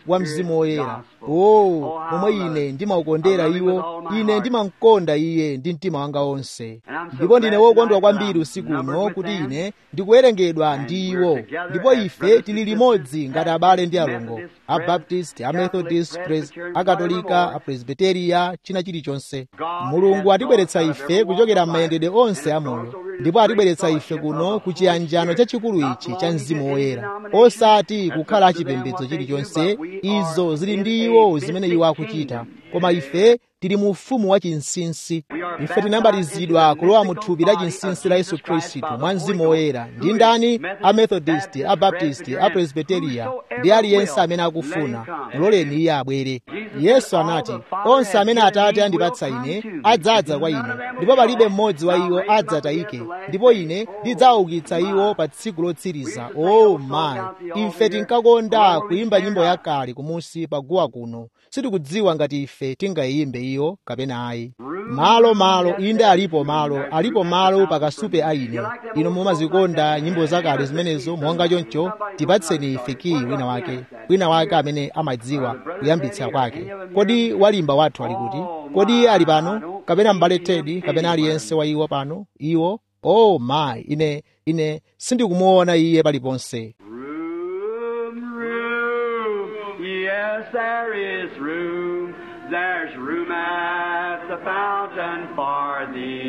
wa mzimu woyera o momwe ine ndimaukondera iwo ine ndimamkonda iye ndi mtima wanga wonse ndipo ndine wokondwa kwambiri usiku uno kuti ine ndikuwerengedwa ndi iwo ndipo ife tili limodzi ngati abale ndi alongo abaptist amethodist pres akatolika apresbiteriya china chilichonse mulungu atibweretsa ife kuchokera m'mayendedwe onse amoyo ndipo atibweretsa ife kuno ku chiyanjano chachikulu ichi cha mzimu woyera osati kukhala achipembedzo chilichonse izo zili ndi iwo zimene iwo akuchita koma ife tili mu ufumu wa chinsinsi ife tinabatizidwa kulowa mu thupi la chinsinsi la yesu khristu mwa mzimu woyera ndi ndani amethodist abaptist apresbiteriya ndi aliyense amene akufuna muloleni iye abwere yesu anati onse amene atate andipatsa ine adzadza kwa ine ndipo palibe mmodzi wa iwo adzatayike ndipo ine ndidzaukitsa iwo pa tsiku lotsiriza o mayi ife tinkakonda kuyimba nyimbo yakale kumusi paguwa kuno sitikudziwa ngati ife tingayimbe iyo kapena ayi malo malo inde alipo malo alipo malo pakasupe a ine ino mumazikonda nyimbo zakale zimenezo monga choncho tipatseni ife kiyi wina wake wina wake amene amadziwa kuyambitsa kwake kodi walimba wathu ali kuti kodi ali pano kapena m'bale tedi kapena aliyense wa iwo pano iwo oh my ine ine sindikumuona iye paliponse Room, room, yes, there is room. There's room at the fountain for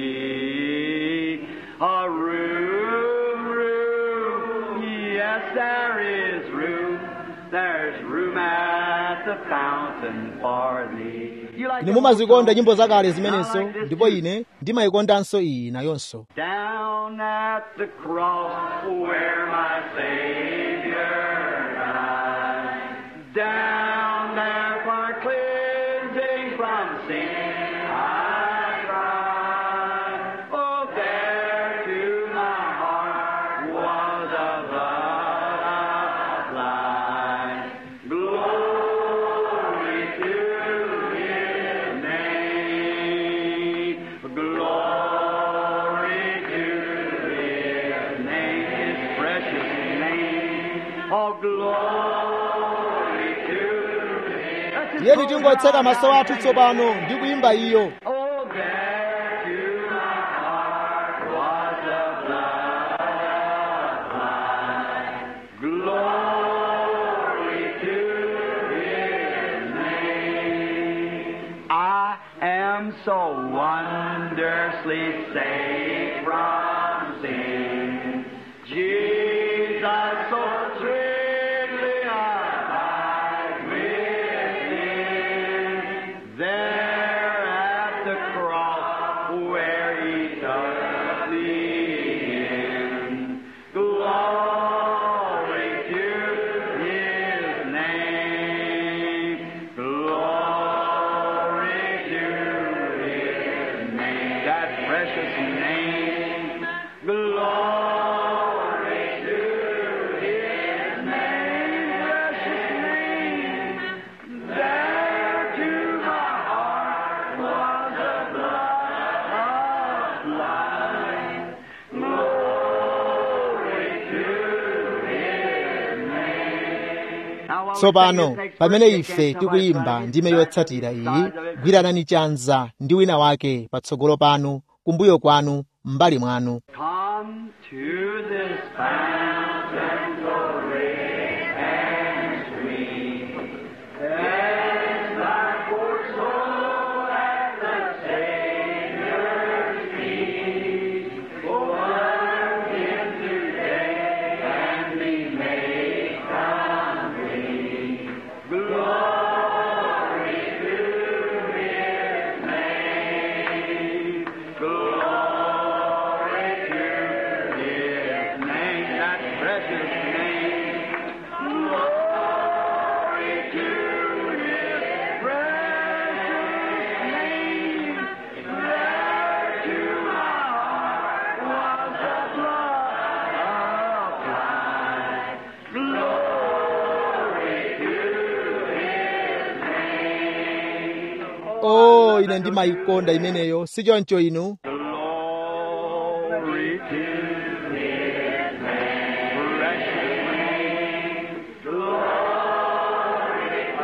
thee. A room, room, yes, there is room. There's room at the fountain for thee. You like ine that mumazikonda song? nyimbo zakale I zimenezo like this ndipo too. ine ndimayikondanso iyi nayonso Down at the cross where my Savior died. Down there for cleansing from sin I cried. Oh, there to my heart was a blood applied. Glory to His name. Glory to His name, His precious name. Oh, glory to His. Let's just tiyeni close tingotseka our maso eyes athu and tsopano ndi kuyimba iyo Oh, there to my heart was a blood applied. Glory to His name. I am so wondrously saved from sin. Jesus so sweetly abide within. There at the cross where He took me in. Glory to His name. Glory to His name. That precious name. Glory to His name. Precious name. There to my heart was a blood applied. Glory to His name. Now, while we tsopano sing this next pamene verse, ife can somebody tikuyimba slide ndime back yotsatira to the iyi sides of it? gwiranani chanza ndi wina wake patsogolo panu kumbuyo kwanu m'mbali mwanu Come to this fountain so rich and sweet. Cast thy poor soul at the Savior's feet. Come in today and be made complete. Glory to His name. Glory to His name, that precious name. Glory to His precious name. There to my heart was the blood applied. Glory to His name. o ine ndimayikonda imeneyo si choncho inu Glory to His name, precious name. Glory to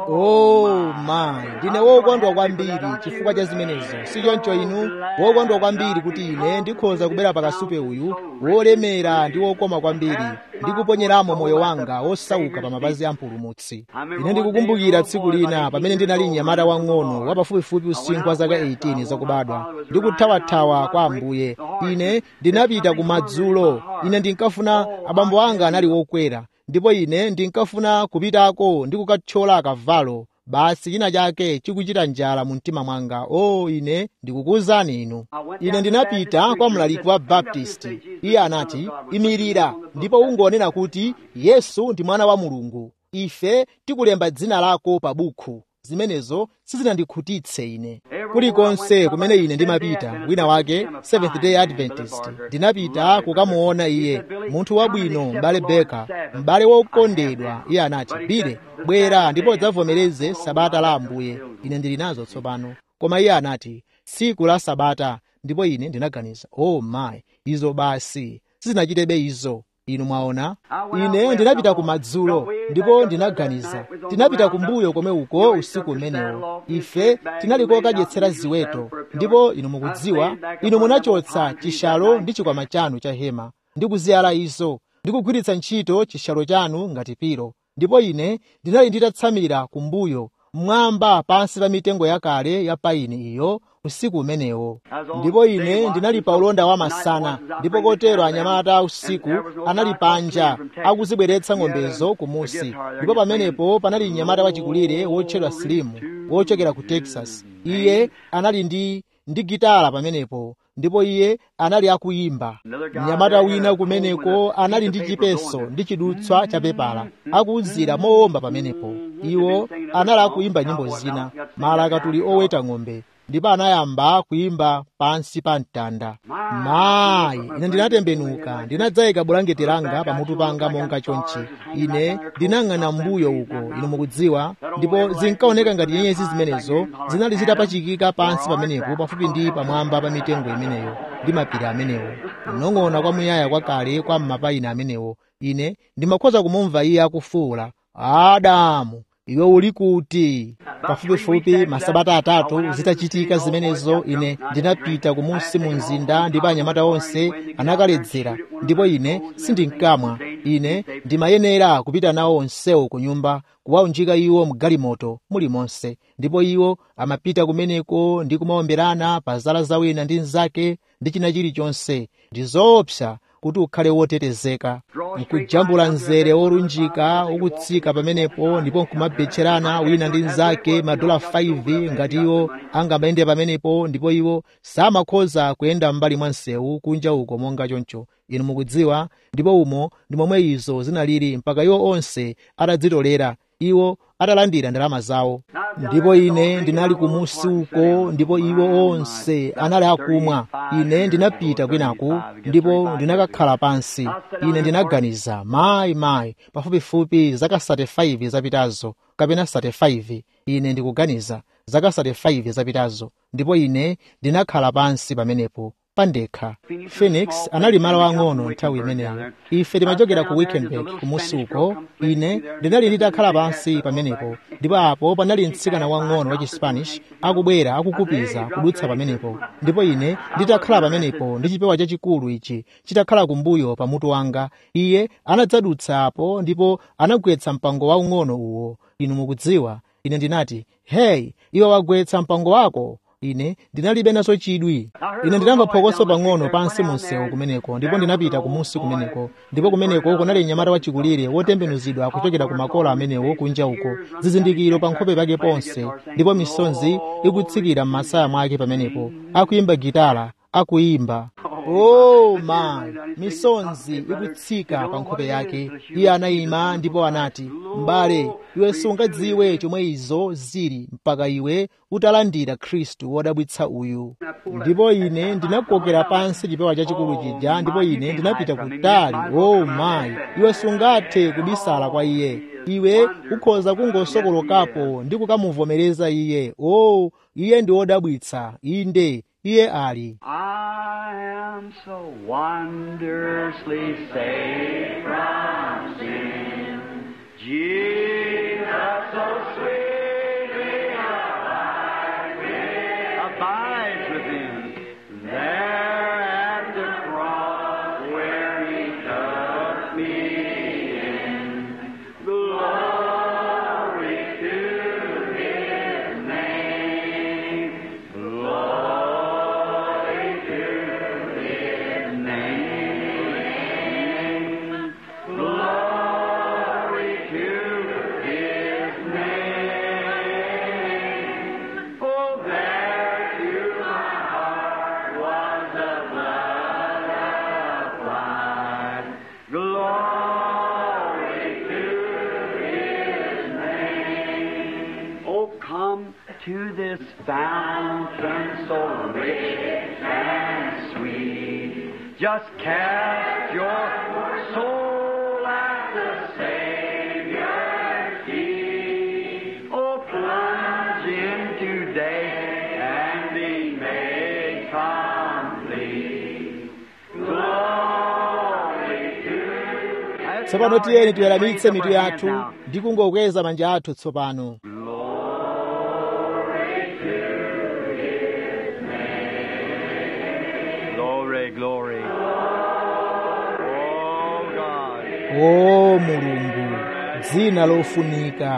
oh mayi ndine wokondwa kwambiri chifukwa cha zimenezo si choncho inu wokondwa kwambiri kuti ine ndikhoza kubera pakasupe uyu wolemera ndi wokoma kwambiri ndikuponyeramo moyo wanga wosauka pa mapazi a mpulumutsi ine ndikukumbukira tsiku lina pamene ndinali mnyamata wang'ono wa pafupifupi usinkhu wa zaka 18 zakubadwa ndikuthawathawa kwa ambuye ine ndinapita kumadzulo ine ndinkafuna abambo anga anali wokwera ndipo ine ndinkafuna kupitako ndi kukathyola akavalo basi china chake chikuchita njala mu mtima mwanga o oh, ine ndikukuwuzani inu ine ndinapita kwa mlaliki wa baptisti iye anati imirira ndipo ungonena kuti yesu ndi mwana wa mulungu ife tikulemba dzina lako pa bukhu zimenezo sizinandikhutitse ine kulikonse kumene ine ndimapita wina wake seventh day adventist ndinapita kukamuona iye munthu wabwino m'bale beka m'bale wokondedwa iye anati bile bwera ndipo udzavomereze sabata la ambuye ine ndili nazo tsopano koma iye anati tsiku la sabata ndipo ine ndinaganiza oh my izo basi sizinachitebe izo inu mwaona ine ndinapita kumadzulo ndipo ndinaganiza tinapita kumbuyo komwe uko usiku umenewo ife tinali kokadyetsera ziweto ndipo inu mukudziwa inu munachotsa chishalo ndi chikwama chanu cha hema ndi kuziyala izo ndi kugwiritsa ntchito chishalo chanu ngati pilo ndipo ine ndinali nditatsamira kumbuyo mmwamba pansi pa mitengo yakale ya paini iyo usiku umenewo ndipo ine ndinali pa ulonda wa masana ndipo kotero anyamata usiku anali panja akuzibweretsa ng'ombezo kumusi ndipo pamenepo panali mnyamata wachikulire wotchedwa slimu wochokera ku texas iye anali ndi ndi gitala pamenepo ndipo iye anali akuyimba mnyamata wina kumeneko anali ndi chipeso ndi chidutswa cha pepala akuwuzira mowomba pamenepo iwo anali akuyimba nyimbo zina malakatuli oweta ng'ombe ndipo anayamba kuyimba pansi pa mtanda mayi ine ndinatembenuka ndinadzayika bulangeti langa pamutu panga monga chonchi ine ndinang'ana mbuyo uko inu mukudziwa ndipo zinkaoneka ngati nyenyezi zimenezo zinali zitapachikika pansi pamenepo pafupi ndi pamwamba pa mitengo imeneyo ndi mapiri amenewo kunong'ona kwamuyaya kwakale kwa m'mapayina amenewo ine ndimakhoza kumumva iye akufuwula adamu iwe uli kuti pafupifupi masabata atatu zitachitika zimenezo ine ndinapita kumunsi mu mzinda ndipo anyamata onse anakaledzera ndipo ine sindinkamwa ine ndimayenera kupita nawo onsewo ku nyumba kuwaunjika iwo mgalimoto mulimonse ndipo iwo amapita kumeneko ndi kumaomberana pa zala za wina ndi mnzake ndi china chilichonse ndi zoopsa kuti ukhale wotetezeka nkujambula mzere worunjika ukutsika pamenepo ndipo nkumabetcherana wina ndi mnzake madola 5 ngati iwo angamayende pamenepo ndipo iwo samakhoza kuyenda m'mbali mwa msewu kunja uko monga choncho inu mukudziwa ndipo umo ndi momwe izo zinalili mpaka iwo onse atadzitolera iwo atalandira ndalama zawo ndipo ine ndinali kumusi uko ndipo iwo onse anali akumwa ine ndinapita kwinaku ndipo ndinakakhala pansi ine ndinaganiza mayi mayi pafupifupi zaka 35 zapitazo kapena 35 ine ndikuganiza zaka 35 zapitazo ndipo ine ndinakhala pansi pamenepo pandekha phoenix anali malo ang'ono nthawi imeneyo ife timachokera ku wickenburg kumusi uko ine ndinali nditakhala pansi pamenepo ndipo apo panali mtsikana wang'ono wa chispanish akubwera akukupiza kudutsa pamenepo ndipo ine nditakhala pamenepo ndi chipewa chachikulu ichi chitakhala kumbuyo pamutu wanga iye anadzadutsa apo ndipo anagwetsa mpango waung'ono uwo inu mukudziwa ine ndinati heyi iwe wagwetsa mpango wako ine ndinalibe naso chidwi ine ndinamva phokoso pang'ono pansi mu msewu kumeneko ndipo ndinapita kumusi kumeneko ndipo kumeneko kunali mnyamata wachikulire wotembenuzidwa kuchokera ku makola amenewo kunja uko zizindikiro pa nkhope pake ponse ndipo misonzi ikutsikira m'masaya mwake pamenepo akuyimba gitala akuyimba oh my misonzi ikutsika pa nkhope yake iye anayima ndipo anati m'bale iwe sungadziwe chomwe izo zili mpaka iwe utalandira khristu wodabwitsa uyu ndipo ine ndinakokera pansi chipewa chachikulu chija ndipo ine ndinapita kutali oh my iwe sungathe kubisala kwa iye iwe ukhoza kungosokolokapo ndi kukamuvomereza iye oh iye ndi wodabwitsa inde iye ali I am so wondrously saved from sin. Jesus, so sweet. to this fountain so rich and sweet. Just cast your soul at the Savior's feet. Oh, plunge into day and be made complete. Glory to tsopano tiyeni tiweramitse mitu yathu ndi kungokweza manja athu tsopano Glory, glory. Oh God. o mulungu dzina lofunika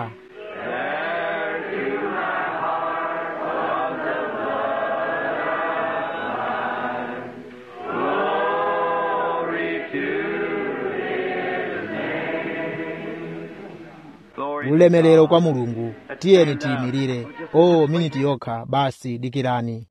Glory to Glory ulemerero kwa mulungu tiyeni tiyimirire o miniti yokha basi dikirani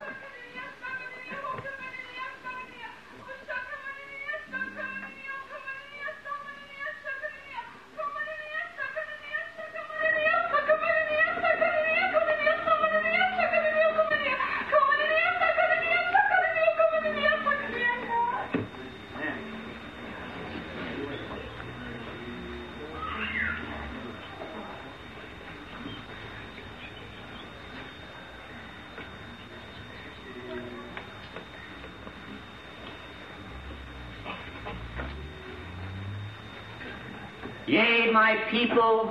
Yea, my people,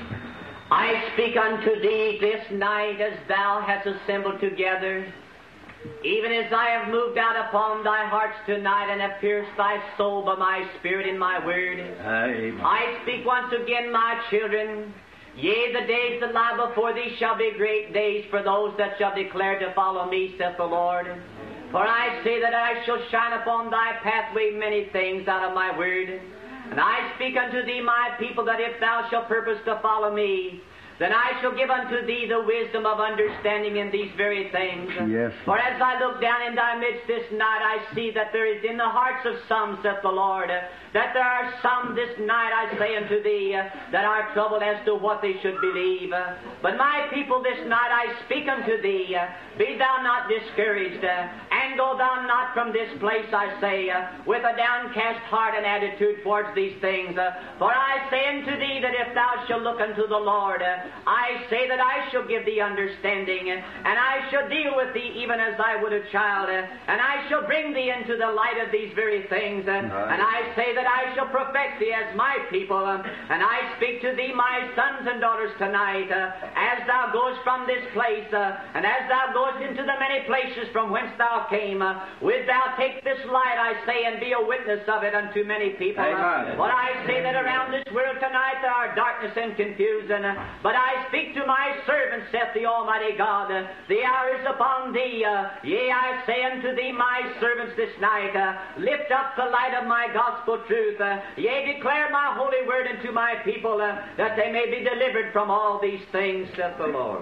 I speak unto thee this night as thou hast assembled together, even as I have moved out upon thy hearts tonight and have pierced thy soul by my spirit in my word. Amen. I speak once again, my children. Yea, the days that lie before thee shall be great days for those that shall declare to follow me, saith the Lord. For I say that I shall shine upon thy pathway many things out of my word. And I speak unto thee, my people, that if thou shalt purpose to follow me, then I shall give unto thee the wisdom of understanding in these very things. Yes. For as I look down in thy midst this night, I see that there is in the hearts of some, saith the Lord, that there are some this night, I say unto thee, that are troubled as to what they should believe. But my people, this night I speak unto thee, be thou not discouraged, and go thou not from this place, I say, with a downcast heart and attitude towards these things. For I say unto thee that if thou shalt look unto the Lord, I say that I shall give thee understanding, and I shall deal with thee even as I would a child, and I shall bring thee into the light of these very things. And I say that I shall perfect thee as my people, and I speak to thee, my sons and daughters, tonight, as thou goest from this place, and as thou goest into the many places from whence thou came, wilt thou take this light, I say, and be a witness of it unto many people. Amen. But I say that around this world tonight there are darkness and confusion, but I speak to my servant, saith the Almighty God, the hour is upon thee. Uh, yea, I say unto thee, my servants, this night, uh, lift up the light of my gospel truth. Uh, yea, declare my holy word unto my people, uh, that they may be delivered from all these things, saith the Lord.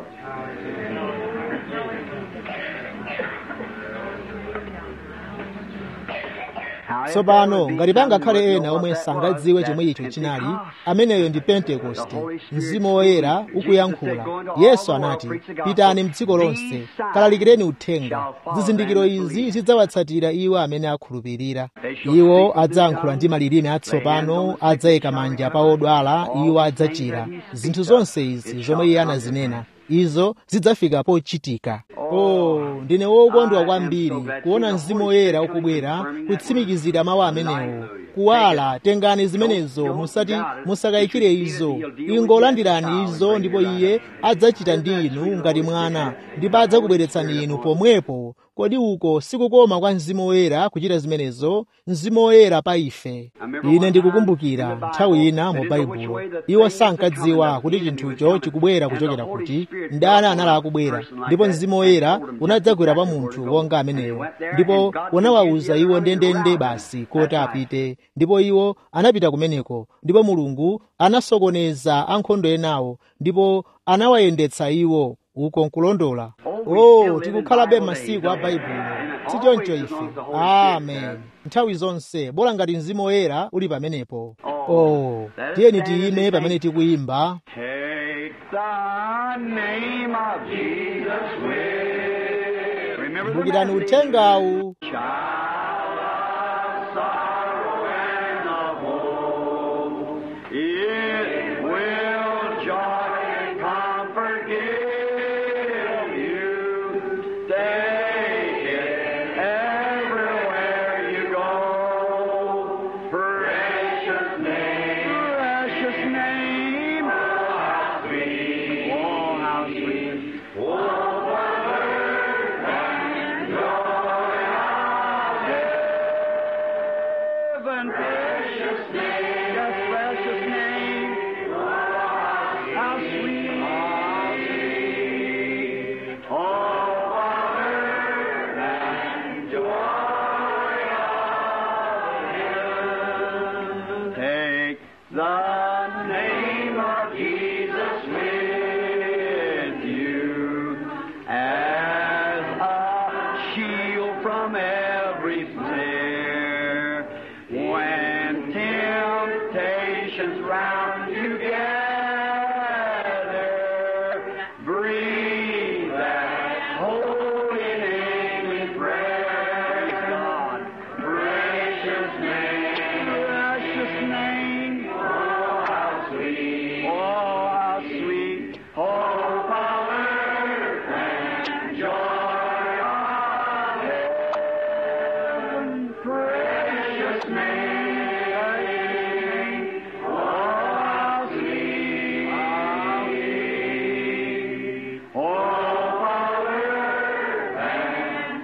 tsopano ngati pangakhale ena omwe sangadziwe chomwe icho chinali ameneyo ndi pentekoste mzimu woyera ukuyankhula yesu anati pitani mdziko lonse kalalikireni uthenga zizindikiro izi zidzawatsatira iwo amene akhulupirira iwo adzayankhula ndi malilime atsopano adzayika manja pa odwala iwo adzachira zinthu zonse izi zomwe iye anazinena izo zidzafika pochitika oh ndine wokondwa kwambiri kuona mzimu woyera ukubwera kutsimikizira mawu amenewo kuwala tengani zimenezo musati musakayikire izo ingolandirani izo ndipo iye adzachita ndi inu ngati mwana ndipo adzakubweretsani inu pomwepo kodi uko sikukoma kwa mzimu woyera kuchita zimenezo mzimu woyera pa ife ine ndikukumbukira nthawi ina mu baibulo iwo sankadziwa kuti chinthucho chikubwera kuchokera kuti ndani anali akubwera ndipo mzimu woyera unadzagwera pa munthu wonga ameneyo ndipo unawawuza iwo ndendende basi kuti apite ndipo iwo anapita kumeneko ndipo mulungu anasokoneza ankhondo enawo ndipo anawayendetsa iwo uko nkulondola oh tikukhalabe masiku a baibulo sichoncho ife amen nthawi zonse bola ngati mzimu woyera uli pamenepo oh tiyeni tiyime pamene tikuyimba Take the name of Jesus Remember the kumbukirani message. uthengawu Child of sorrow and of woe, it will joy and comfort give you. Take it everywhere you go. Precious name, precious name. Oh, how sweet, oh, how sweet. Oh, heaven, precious name, yes, precious name. How sweet, how sweet. Oh, earth and joy of heaven. Take the name of Jesus with you as a shield from every snare. When temptations round you gather, breathe that holy name in prayer. God, precious name, precious name. Oh, how sweet, oh, how sweet, oh, power and joy of heaven, precious name. Oh, how sweet, how sweet, oh, power and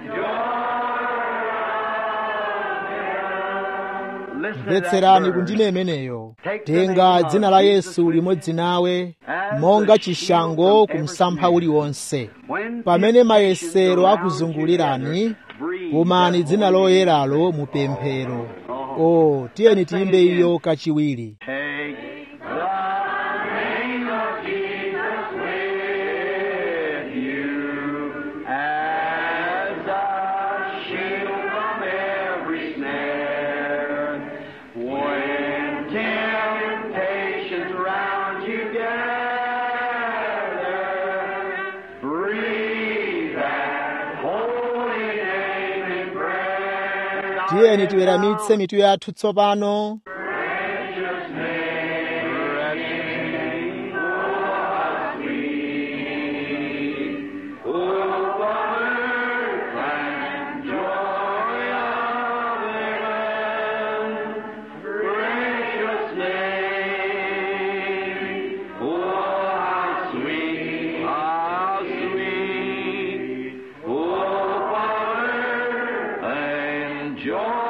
joy. Listen to that mvetserani verse. kundime imeneyo tenga dzina la yesu limodzi nawe monga chishango ku msampha uliwonse pamene mayesero akuzungulirani pumani dzina loyeralo mu pemphero o tiyeni tiyimbe iyo kachiwiri Take the name of Jesus with you as a shield from every snare. When temptations round you gather, breathe that holy name in prayer. tiyeni tiweramitse mitu yathu tsopano Precious name, precious name, oh, how sweet, oh, earth and joy of heaven, precious name, oh, how sweet, how sweet, oh, earth and joy